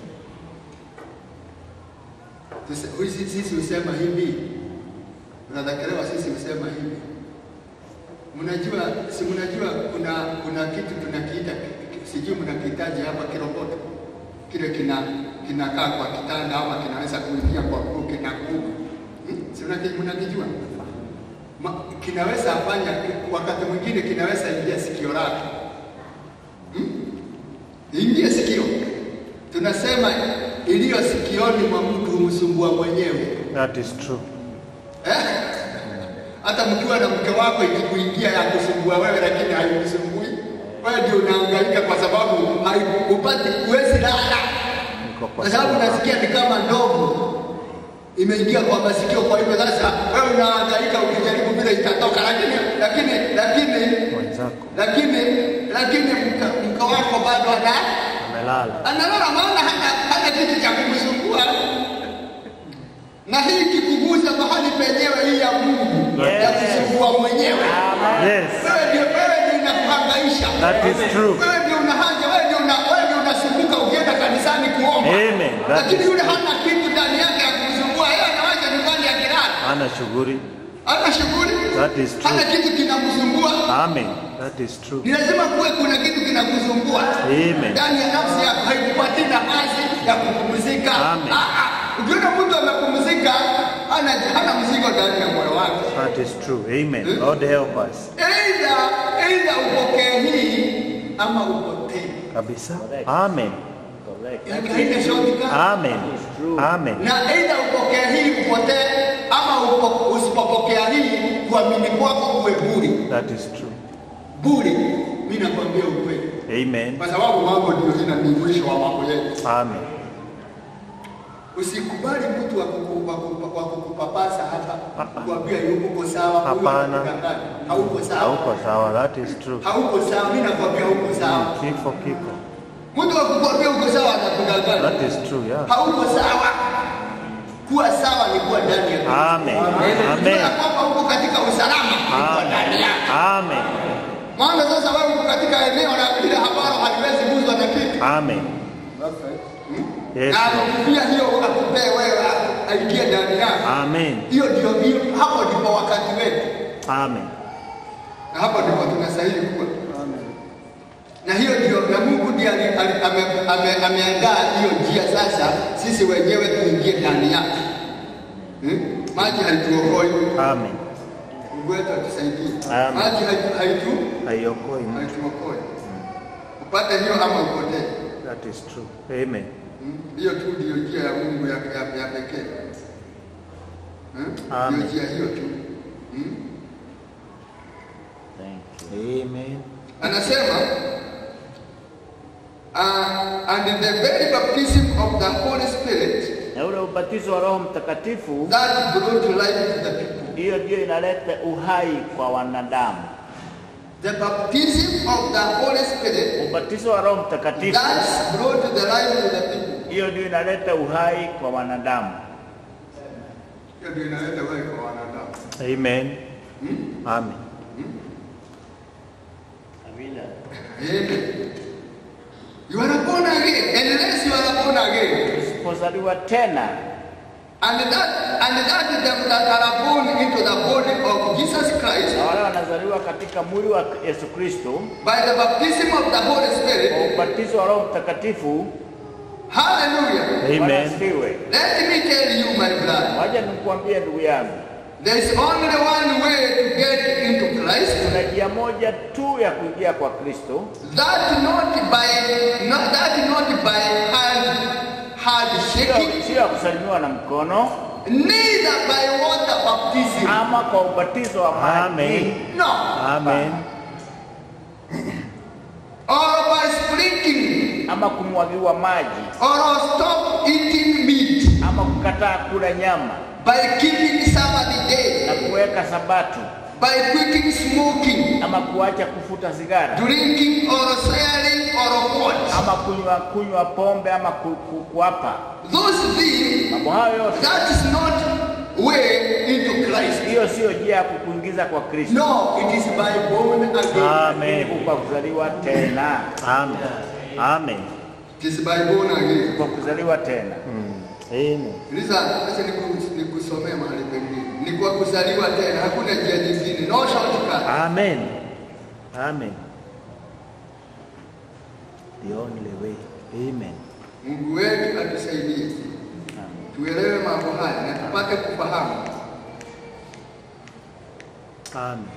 Tuse- huyu- sisi husema hivi, unadhakariwa, sisi husema hivi. Mnajua, si mnajua kuna kuna kitu tunakiita, sijui mnakihitaji hapa kiroboto, kile kina kinakaa kwa kitanda ama kinaweza kuingia kwa nguo kina nguvu hmm? si mnaki- mnakijua? Ma, kinaweza fanya wakati mwingine kinaweza ingia sikio lake hmm? ingie sikio tunasema iliyo sikioni mwa mtu humsumbua mwenyewe That is true. eh? hata mkiwa na mke wako ikikuingia ya kusumbua wewe lakini haikusumbui wewe ndio unahangaika kwa sababu haiku- upati huwezi lala Niko kwa kwa sababu sawa. unasikia ni kama ndogo imeingia kwa masikio kwa hivyo sasa wewe unahangaika ukijaribu vile itatoka lakini lakini lakini Mwenzako lakini lakini mke mke wako bado ana amelala. analala maana hana, hana kitu cha kumsumbua na hii kikuguza mahali penyewe hii ya Mungu Yes. ya kusumbua mwenyewe Yes. wewe ndio wewe ndio inakuhangaisha That is true. wewe ndio unahaja wewe ndio una, wewe ndio unasumbuka ukienda kanisani kuomba Amen. That lakini is yule hana kitu ndani yake ya kumsumbua yeye anawacha nyumbani akilala hana shughuli. hana shughuli That is true. hana kitu kinamsumbua Amen. That is true. ni lazima kuwe kuna kitu kinakusumbua Amen. ndani ya nafsi yako, haikupatii nafasi ya kupumzika. Amen. Ah, ah. Ukiona mtu amepumzika, hana hana mzigo ndani ya moyo wake. That is true. Amen. Lord help us. Aidha aidha upokee hii ama upotee, Kabisa. Amen. Correct. Yaani haina shortcut. Amen. Amen. Na aidha upokee hii upotee, ama upo- usipopokea hii kuamini kwako kuwe bure That is true. bure. Mimi nakwambia ukweli, Amen. kwa sababu mambo ndio ina ni mwisho wa mambo yetu. Amen. Usikubali mtu wa kuku- wa kuku- wa kukupapasa hapa Ah, ah. kuambia yuko sawa, huyu Hapana. anakudanganya. hauko sawa, Hauko sawa. That is true. hauko sawa. Mimi nakwambia huko sawa. Kifo kiko. Mtu wa kukwambia uko sawa anakudanganya, That is true. Yeah. hauko sawa. Kuwa sawa ni kuwa ndani ya Kristo. Amen. Kujua Amen. ya kwamba uko katika usalama ni kuwa ndani yake. Amen. Maana sasa wewe uko katika eneo la ile habari haliwezi guzwa na kitu Amen. Yes. na Lord. akikupia hiyo akupee wewe aingie ndani yako. Amen. Hiyo ndio hiyo, hapo ndipo wakati wetu. Amen. na hapo ndipo tunastahili kuwa na hiyo ndio na Mungu ndiye ali- ali- ame- ame- ameandaa hiyo njia sasa sisi wenyewe tuingie ndani yake hmm? maji haituokoi Amen. Mungu wetu atusaidie Amen. maji haitu- haitu Haiokoi mtu. haituokoi upate hiyo ama upotee That is true. Amen. Hmm? hiyo tu ndiyo njia ya Mungu ya, ya, ya pekee Hmm? Amen. Ndiyo njia hiyo tu hmm? Thank you. Amen. anasema uh, and the very baptism of the Holy Spirit Na ule ubatizo wa Roho Mtakatifu, that brought life to the people. hiyo ndio inaleta uhai kwa wanadamu. The baptism of the Holy Spirit Ubatizo wa Roho Mtakatifu, that brought the life to the people. hiyo ndio inaleta uhai kwa wanadamu. Hiyo ndio inaleta wewe kwa wanadamu. Amen. Amen. Amina. Amen. You are born again unless you are born again. Usipozaliwa tena And that and that them that are born into the body of Jesus Christ na wale wanazaliwa katika mwili wa Yesu Kristo by the baptism of the Holy kwa Spirit, ubatizo wa Roho Mtakatifu, Hallelujah. Bwana Amen. asifiwe. Let me tell you, my brother, Wacha nikuambie ndugu yangu, there is only one way to get into Christ. kuna njia moja tu ya kuingia kwa Kristo, That not by not that not by hand hand sio shaking, sio ya kusalimiwa na mkono neither by water baptism. ama kwa ubatizo wa maji Amen. No. Amen. Or by sprinkling, ama kumwagiwa maji or stop eating meat, ama kukataa kula nyama by keeping Sabbath na day, kuweka sabatu by quitting smoking, ama kuacha kufuta sigara drinking or swearing or what. ama kunywa kunywa pombe ama ku, ku, kuapa. Those things, Mambo hayo yote, that is not way into Christ. hiyo sio njia ya kukuingiza kwa Kristo, No, it is by born again. Amen. Ni kwa kuzaliwa tena, Amen. Amen. It is by born again. kwa kuzaliwa tena. Amen. Lisa, acha niku- nikusomee mahali pengine. Ni kwa kuzaliwa tena, hakuna njia nyingine. No shortcut. Amen. Amen. The only way. Amen. Mungu wetu atusaidie tuelewe mambo haya na tupate kufahamu. Amen.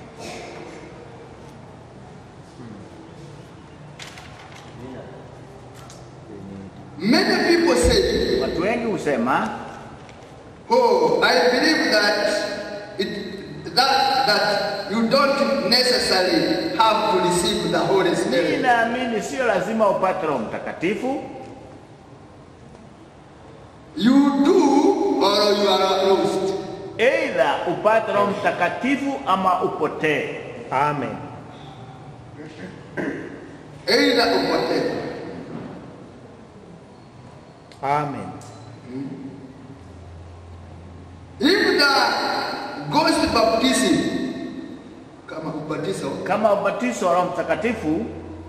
Many people say, Watu wengi husema "Oh, I believe that it that that you don't necessarily have to receive the Holy mimi Spirit." naamini sio lazima upate Roho Mtakatifu, You do or you are lost. aidha upate Roho Mtakatifu ama upotee. Amen. Either upotee. Amen. If the ghost baptism kama ubatizo Kama ubatizo wa Roho Mtakatifu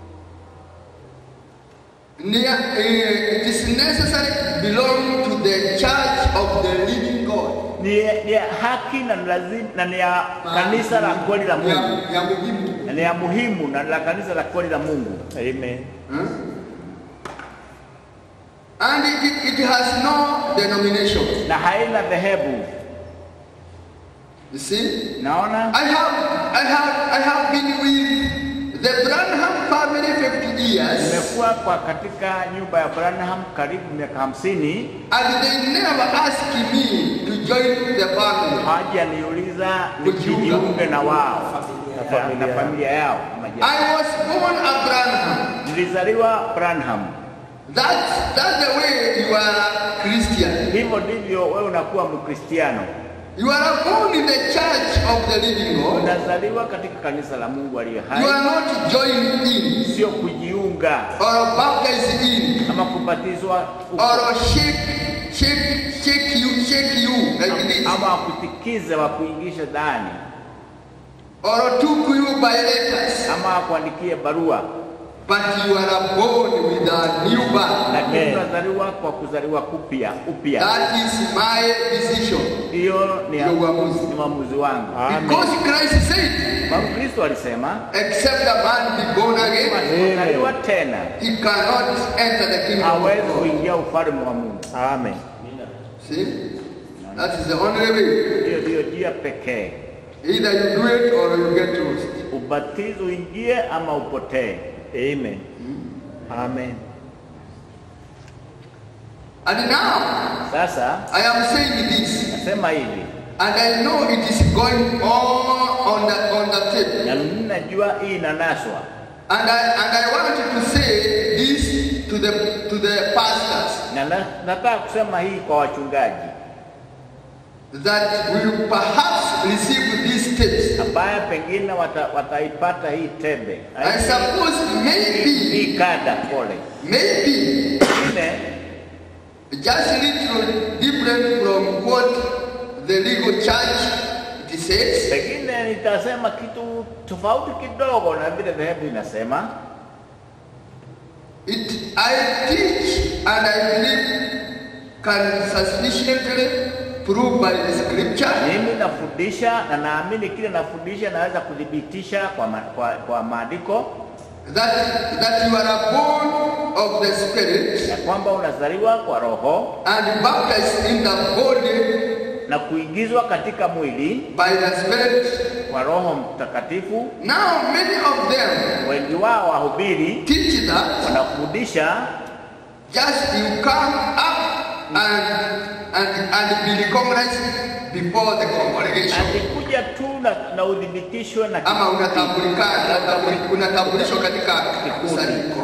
ni eh, it is necessary belong to the church of the living God. ni, ni ya haki na ni lazima na ni ya kanisa la kweli la Mungu ya, ya muhimu. na ni ya muhimu na la kanisa la kweli la Mungu, Amen. Huh? And it, it has no denomination. na haina dhehebu. You see? Naona I have I have I have been with the Branham family 50 years nimekuwa kwa katika nyumba ya Branham karibu miaka hamsini, and they never asked me to join the family. hawajaniuliza Kujiunga. nijiunge na wao Na familia na yao. familia yao. ama jamaa. I was born a Branham. Nilizaliwa Branham, That's that's the way you are a Christian. hivyo ndivyo wewe unakuwa Mkristiano. You are born in the church of the living God. Unazaliwa katika kanisa la Mungu aliye You hai, are not joined in sio kujiunga or baptized in ama kubatizwa uko. or shake shake shake you shake you like this ama wakutikize wakuingishe ndani or took you by letters. ama akuandikie barua, But you are born with a new birth. lakini Amen. unazaliwa kwa kuzaliwa kupya upya. That is my decision. Hiyo ni Ndio uamuzi. ni maamuzi wangu. Amen. Because Christ said, Kwa Kristo alisema except a man be born again, asipozaliwa tena he cannot enter the kingdom of hawezi God. kuingia ufalme wa Mungu. Amen. See? That is the only way. Hiyo ndiyo njia pekee, Either you do it or you get lost. ubatizo uingie ama upotee. Amen. Amen. And now, Sasa I am saying this, nasema hivi and I know it is going on on the on the tape. na mimi najua hii inanaswa, And I and I want to say this to the to the pastors na na- nataka kusema hii kwa wachungaji that will perhaps receive these tapes. ambaye pengine wata, wataipata hii tembe I suppose maybe hii kada pole maybe pengine just a little different from what the legal church it says. pengine nitasema kitu tofauti kidogo na vile dhehebu inasema. It I teach and I believe can sufficiently prove by the scripture Mimi nafundisha na naamini kile nafundisha naweza kudhibitisha kwa, ma, kwa, kwa maandiko that, that you are born of the Spirit ya kwamba unazaliwa kwa roho and baptized in the body na kuingizwa katika mwili by the Spirit. kwa Roho Mtakatifu. Now, many of them Wengi wao wahubiri teach that wanafundisha just you come up and, and, and be recognized before the congregation. akikuja tu na, na udhibitishwe na ama kikundi. unatambulika- unatambuli- unatambulishwa katika kusanyiko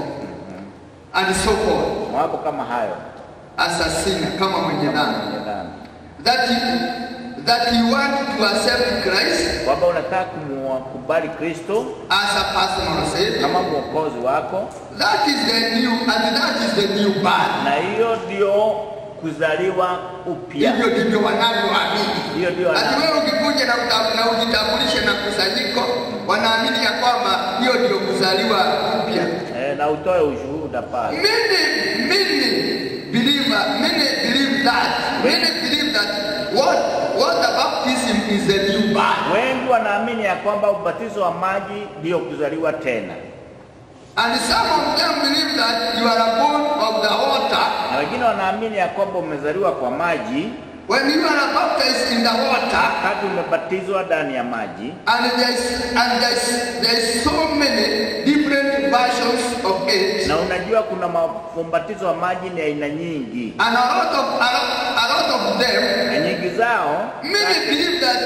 and so forth mambo kama hayo as a sinner kama mwenye dhambi kwenye dhambi. that you, that you want to accept Christ kwamba unataka kumkubali Kristo as a personal savior kama mwokozi wako, that is the new and that is the new birth na hiyo ndio kuzaliwa upya. hivyo ndivyo wanavyoamini Hiyo ndio ati wana- wewe ukikuja na, uta- na ujitambulishe na kusanyiko wanaamini ya kwamba hiyo ndio kuzaliwa upya eh, na utoe ushuhuda pale. Many, many believer, many believe that. Many believe that what what the baptism is a new birth. Wengi wanaamini ya kwamba ubatizo wa maji ndio kuzaliwa tena, And some of them believe that you are born of the water. na wengine wanaamini ya kwamba umezaliwa kwa maji When you are baptized in the water, wakati umebatizwa ndani ya maji, and there's and there's there's so many different versions of it. na unajua kuna mabatizo wa maji ni aina nyingi, And a lot of a lot, a lot of them, na nyingi zao many believe that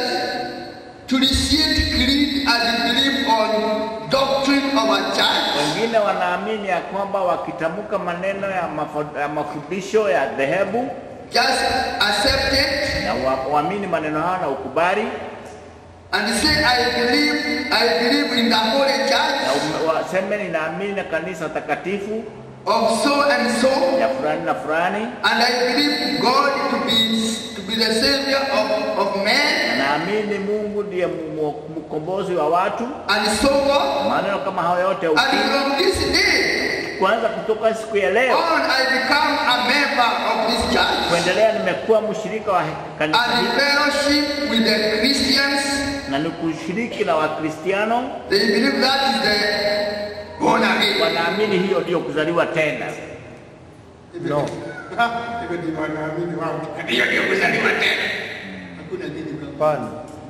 to receive creed and believe on doctrine of a church Wengine wanaamini ya kwamba wakitamka maneno ya, mafo- ya mafundisho ya dhehebu just accept it na wa- waamini maneno hayo na ukubali and say, I believe, I believe in the Holy na Church ume- waseme ninaamini na kanisa takatifu of so and so, ya fulani na fulani, and I believe God to be to be the Savior of, of na men, naamini Mungu ndiye mu- mu- mkombozi wa watu. and so on. Maneno kama hayo yote And ukiri, from this day kwanza kutoka siku ya leo on, I become a member of this church kuendelea, nimekuwa mshirika wa kanisa and hili fellowship with the Christians. na ni kushiriki na Wakristiano, They believe that is the born again. wanaamini hiyo ndio kuzaliwa tena. No. Hivyo ndivyo wanaamini wao. Hiyo ndio kuzaliwa tena. Hakuna dini kama Hapana.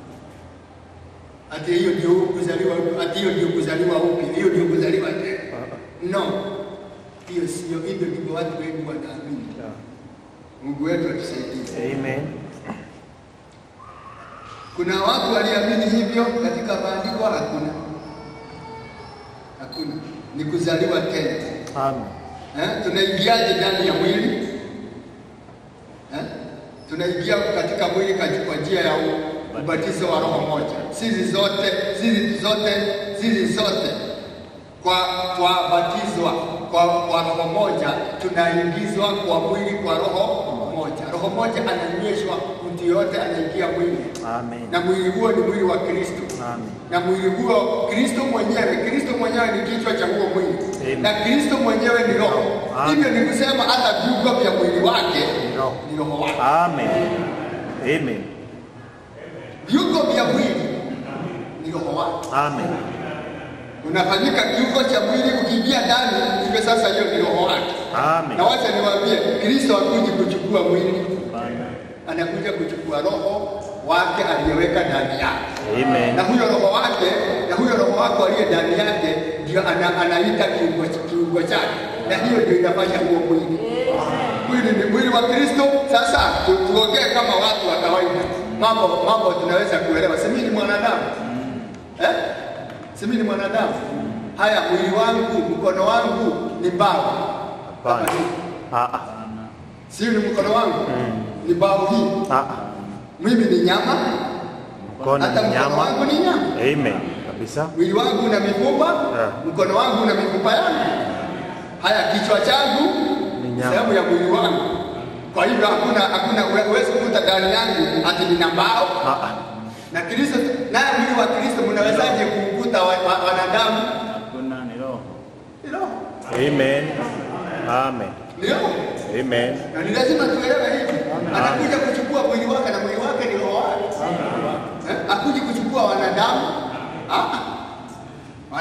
ati hiyo ndio kuzaliwa ati hiyo ndio kuzaliwa upya, hiyo ndio kuzaliwa tena. No, hiyo sio, hivyo ndivyo watu wengi wanaamini. Mungu wetu atusaidie. Amen. Kuna watu waliamini hivyo katika maandiko? Hakuna, hakuna. Ni kuzaliwa tena. Amen. Eh, tunaingiaje ndani ya mwili? Eh? Tunaingia katika mwili kaji- kwa njia ya u- ubatizo wa roho moja. Sisi zote, sisi zote, sisi zote kwa twabatizwa kwa, kwa roho moja, tunaingizwa kwa mwili kwa roho moja. Roho moja ananyweshwa, mtu yote anaingia mwili Amen. na mwili huo ni mwili wa Kristo Amen. na mwili huo Kristo mwenyewe, Kristo mwenyewe ni kichwa cha huo mwili Amen. na Kristo mwenyewe ni roho. Amen. Hivyo ni kusema hata viungo vya mwili wake Ni roho. ni roho wake. Amen. Amen. Viungo vya mwili ni roho wake. Amen. Unafanyika kiungo cha mwili, ukiingia ndani, hivyo sasa hiyo ni roho wake. Amen. Na wacha niwaambie, Kristo hakuji kuchukua mwili, Hapana. anakuja kuchukua roho wake aliyeweka ndani yake. Amen. na huyo roho wake na huyo roho wako aliye ndani yake ndio ana, anaita kiungo, kiungo chake, na hiyo ndio inafanya huo mwili. Mwili ni mwili wa Kristo. Sasa tu, tuongee kama watu wa kawaida, mambo mambo tunaweza kuelewa. Si mimi ni mwanadamu eh? Si mimi ni mwanadamu. Haya, mwili wangu, mkono wangu ni mbavu, Hapana. Ah, ah. si ni mkono wangu ni mbavu hii. Ah, ah. Mimi ni nyama, Mkono hata ni mkono wangu nyama. ni nyama. Amen. Kabisa. mwili wangu una mifupa Yeah. mkono wangu una mifupa yangu. Haya, kichwa changu Ni nyama. sehemu ya mwili wangu. Kwa hivyo hakuna hakuna uwe- huwezi kukuta ndani yangu ati nina mbao Ah, ah. na Kristo, naye mwili wa Kristo mnawezaje kukuta wa, wa, wanadamu? Hakuna ni roho. Ni roho, Amen. Amen. ni roho, Amen. na ni lazima tuelewe hivi. Anakuja kuchukua mwili wake na mwili wake ni roho wake. Eh? Akuji kuchukua wanadamu. Ah,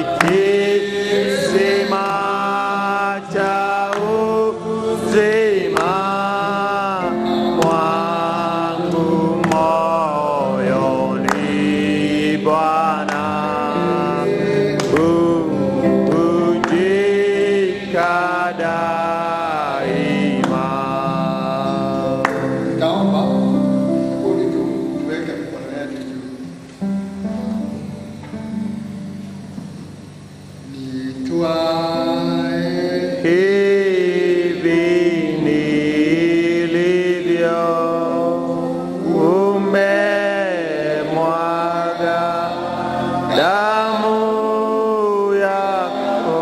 kisima cha uzima mwangu moyoni Bwana ujika daima. Nitaomba kundi tu tuweke mikono yetu juu. Nitwae Hivi nilivyo umemwaga damu yako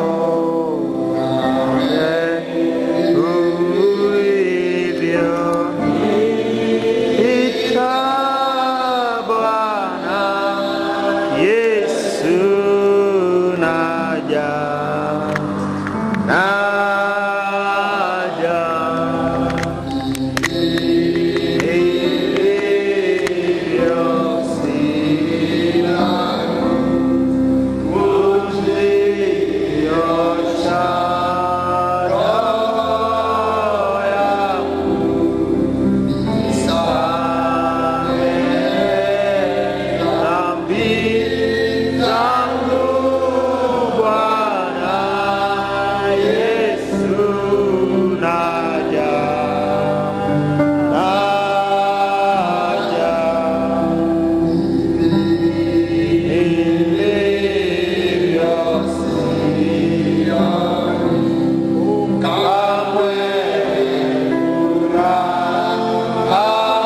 ulivyo ita Bwana Yesu naja naja hivyo sina kuziosha roho yangu dhambi zangu Bwana Yesu naja naja nilivyo sio kamwe furaha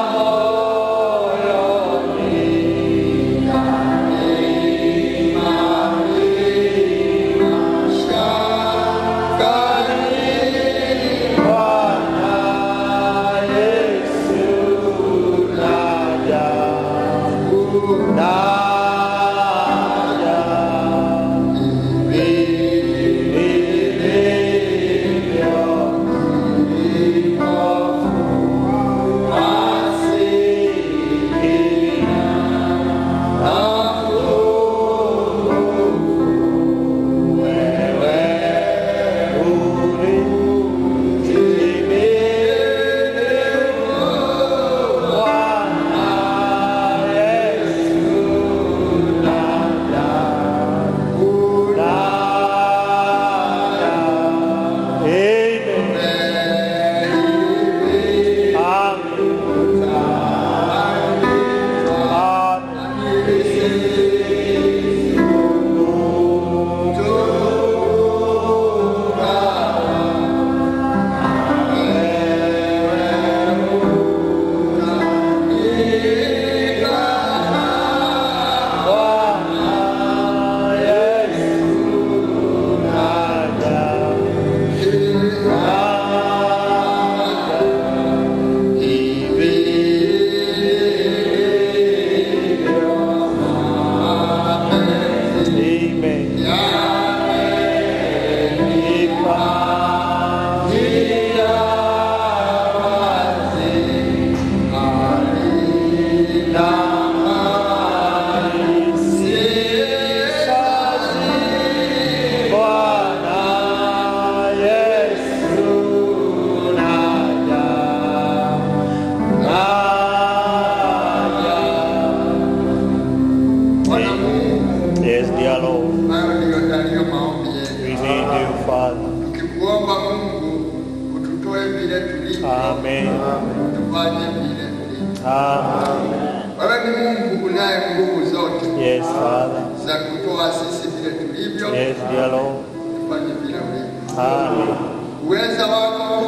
Bwana Mungu, Yes, dear Lord, hayo ndiyo yaliyo maombi yetu. we need you, Father. Tukikuomba Mungu ututoe vile tulivyo, Amen. tufanye vile tulivyo. Amen. Wewe ni Mungu unaye nguvu zote Yes, Father. za kutoa sisi vile tulivyo, Yes, dear Lord. tufanye vile ulivyo. Amen. Uweza wako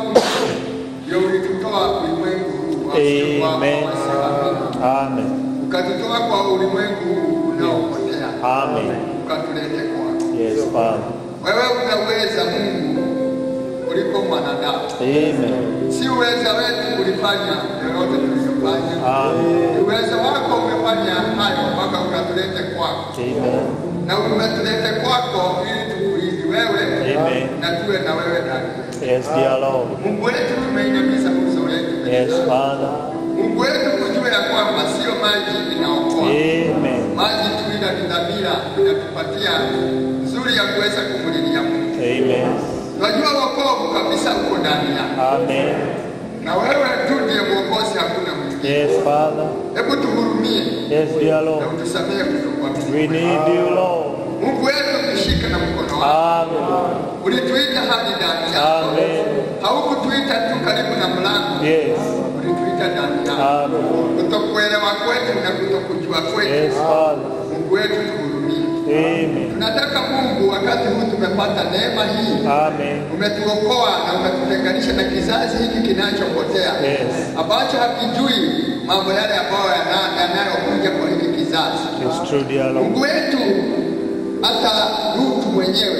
ndio ulitutoa ulimwengu huu wa Amen. wasioamini. Amen. ukatutoa kwa ulimwengu huu unaopotea, Amen. ukatulete kwako. Yes, Father. Wewe unaweza Mungu kuliko mwanadamu, Amen. si uweza wetu ulifanya yoyote tuliyofanya, Amen. ni uweza wako umefanya hayo mpaka ukatulete kwako, Amen. na umetulete kwako ili tukuizi wewe Amen. na tuwe na wewe ndani yetu. Yes, dear Lord. Mungu wetu, tumeinamisha uso wetu mbele Yes, zako. Father. Mungu wetu, kujua ya kwamba sio maji inaokoa Amen. maji tu ila ni dhamira inatupatia nzuri kabisa uko ndani yako, Amen. na wewe tu ndiye mwokozi, hakuna mwingine. Yes, Father. Hebu tuhurumie Yes, dear na Lord. utusamehe kutokuamini We need you, Lord. Mungu wetu, tushike na mkono wako. Amen. Ulituita hadi ndani yako, Amen. haukutuita tu karibu na mlango, Yes. ulituita ndani yako. Amen. Kutokuelewa kwetu na kutokujua kwetu, Yes, Father. Mungu wetu tuhurumie. Amen. Tunataka Mungu, wakati huu tumepata neema hii, Amen. umetuokoa na umetutenganisha na kizazi hiki kinachopotea Yes. ambacho hakijui mambo yale ambayo yana- yanayokuja kwa hiki kizazi. It's true, dear Lord. Mungu wetu, hata Lutu mwenyewe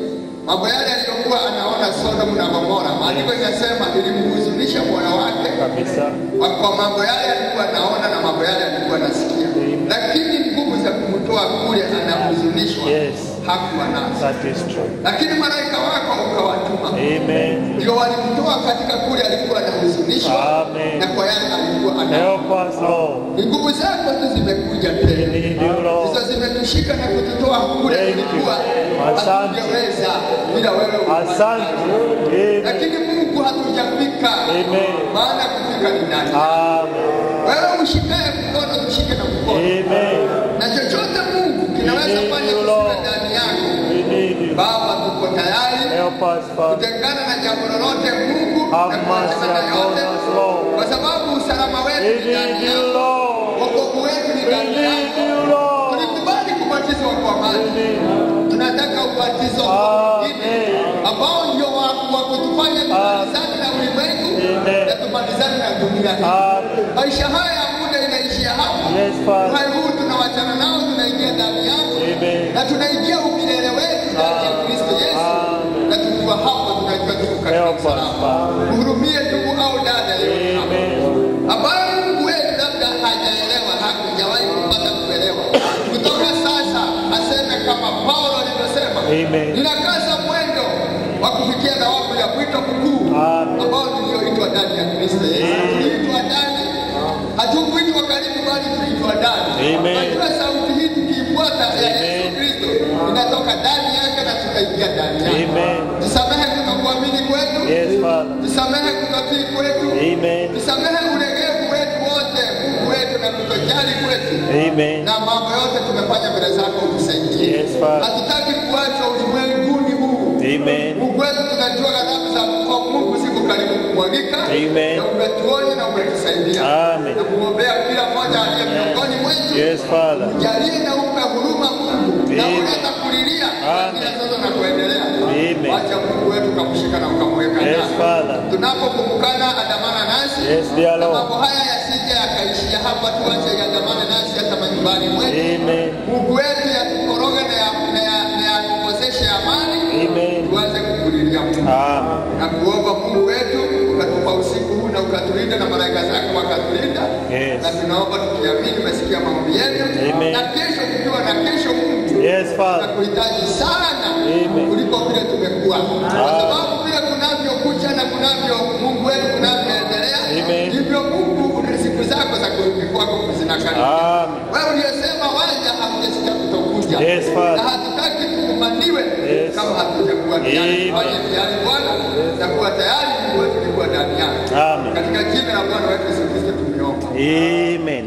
mambo yale aliyokuwa anaona Sodomu na Gomora, maandiko inasema ilimhuzunisha moyo wake Kabisa. kwa kwa mambo yale alikuwa anaona na mambo yale alikuwa anasikia, lakini nguvu za kumtoa kule anahuzunishwa Yes. hakuwa nazo, That is true. lakini malaika wako ukawatuma Amen. ndio walimtoa katika kule alikuwa anahuzunishwa Amen. na kwa yale alikuwa ana Help us, Lord. ni nguvu zako tu zimekuja We tena need you, Lord. hizo zimetushika na kututoa kule Thank you. tulikuwa Asante. hatujaweza bila wewe Asante. Amen. lakini Mungu hatujafika Amen. maana kufika ni ndani Amen. wewe ushikaye mkono tushike na mkono Amen. na chochote Mungu kinaweza need fanya you, kusiwe Lord. ndani yako We need you. Baba tuko tayari Help us, Father. kutengana na jambo lolote Mungu Have na mercy kuachana na upon yote us, Lord. kwa sababu usalama We wetu ni ndani need you, yako Lord. wokovu wetu ni We ndani need yako you, Lord. tulikubali kubatizwa kwa We maji need you. tunataka ubatizo mwingine Amen. ambao ndio wa wa kutufanya tumalizane na ulimwengu Amen. na tumalizane na dunia hii. Amen. Maisha haya ya muda inaishia hapa. Yes, Father. Uhai huu tunawachana nao, tunaingia ndani yako Amen. na tunaingia umilele wetu ndani ya Kristo Yesu, Amen. na tukiwa hapo tunajua tuko katika Help us, usalama. Father. Mhurumie ndugu au dada yeyote hapa Amen. ambayo Mungu wetu labda hajaelewa, hakujawahi kupata kuelewa. Kutoka sasa aseme kama Paulo alivyosema, Amen. ninakaza mwendo wa kufikia thawabu ya mwito mkuu Amen. ambao niliyoitwa ndani ya Kristo Yesu. Tuliitwa ndani, hatukuitwa karibu, bali tuliitwa ndani. Amen. Najua sauti hii tukiifuata ya Yesu Amen. Kristo inatoka ndani yake na tukaingia ndani yake. Amen. Tusamehe kutokuamini kwetu, Yes, Father. tusamehe kutotii kwetu, Amen. tusamehe ulegevu wetu wote, Mungu wetu, na kutojali kwetu, Amen. na mambo yote tumefanya mbele zako, utusaidie. Yes, Father. Hatutaki kuacha ulimwenguni huu. Amen. Mungu wetu, tunajua ghadhabu za kwa Mungu ziko karibu kumwagika, Amen. na umetuonya na umetusaidia. Amen. Na kumwombea kila mmoja aliye miongoni mwetu, Yes, Father. jalie na upe huruma Mungu, na Amen. uleta kulilia Amen. kila sasa na kuendelea. Amen. Wacha Mungu wetu ukamshika na ukamweka Yes, ndani. Father. Tunapokumbukana andamana nasi Yes, dear na Lord. mambo haya yasije yakaishia hapa, tuache yandamane nasi hata majumbani mwetu. Amen. Mungu wetu yatukoroge na ya- na ya- na yatukoseshe amani, Amen. tuanze kukulilia Mungu Amen. na kuomba Mungu wetu ukatupa usiku huu na ukatulinda na malaika zako wakatulinda. Yes. Na tunaomba tukiamini umesikia maombi yetu, Amen. na kesho tukiwa na kesho Mungu Yes, Father. tunakuhitaji sana Amen. kuliko vile tumekuwa, kwa sababu vile kunavyokucha na kunavyo Mungu wetu kunavyoendelea, Amen. ndivyo Mungu una siku zako za kurudi kwako zinakaribia. Amen. Wewe uliyesema waja, hatujasikia kutokuja, Yes, Father. na hatutaki tufumaniwe Yes. kama hatujakuwa tayari. Amen. Fanye tayari Bwana, na kuwa tayari Mungu wetu ni kuwa ndani yako. Amen. Katika jina la Bwana wetu Yesu Kristo tumeomba. Amen.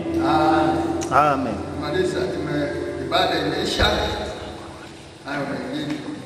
Ah, Amen. Maliza, tume ibada imeisha. Hayo mengine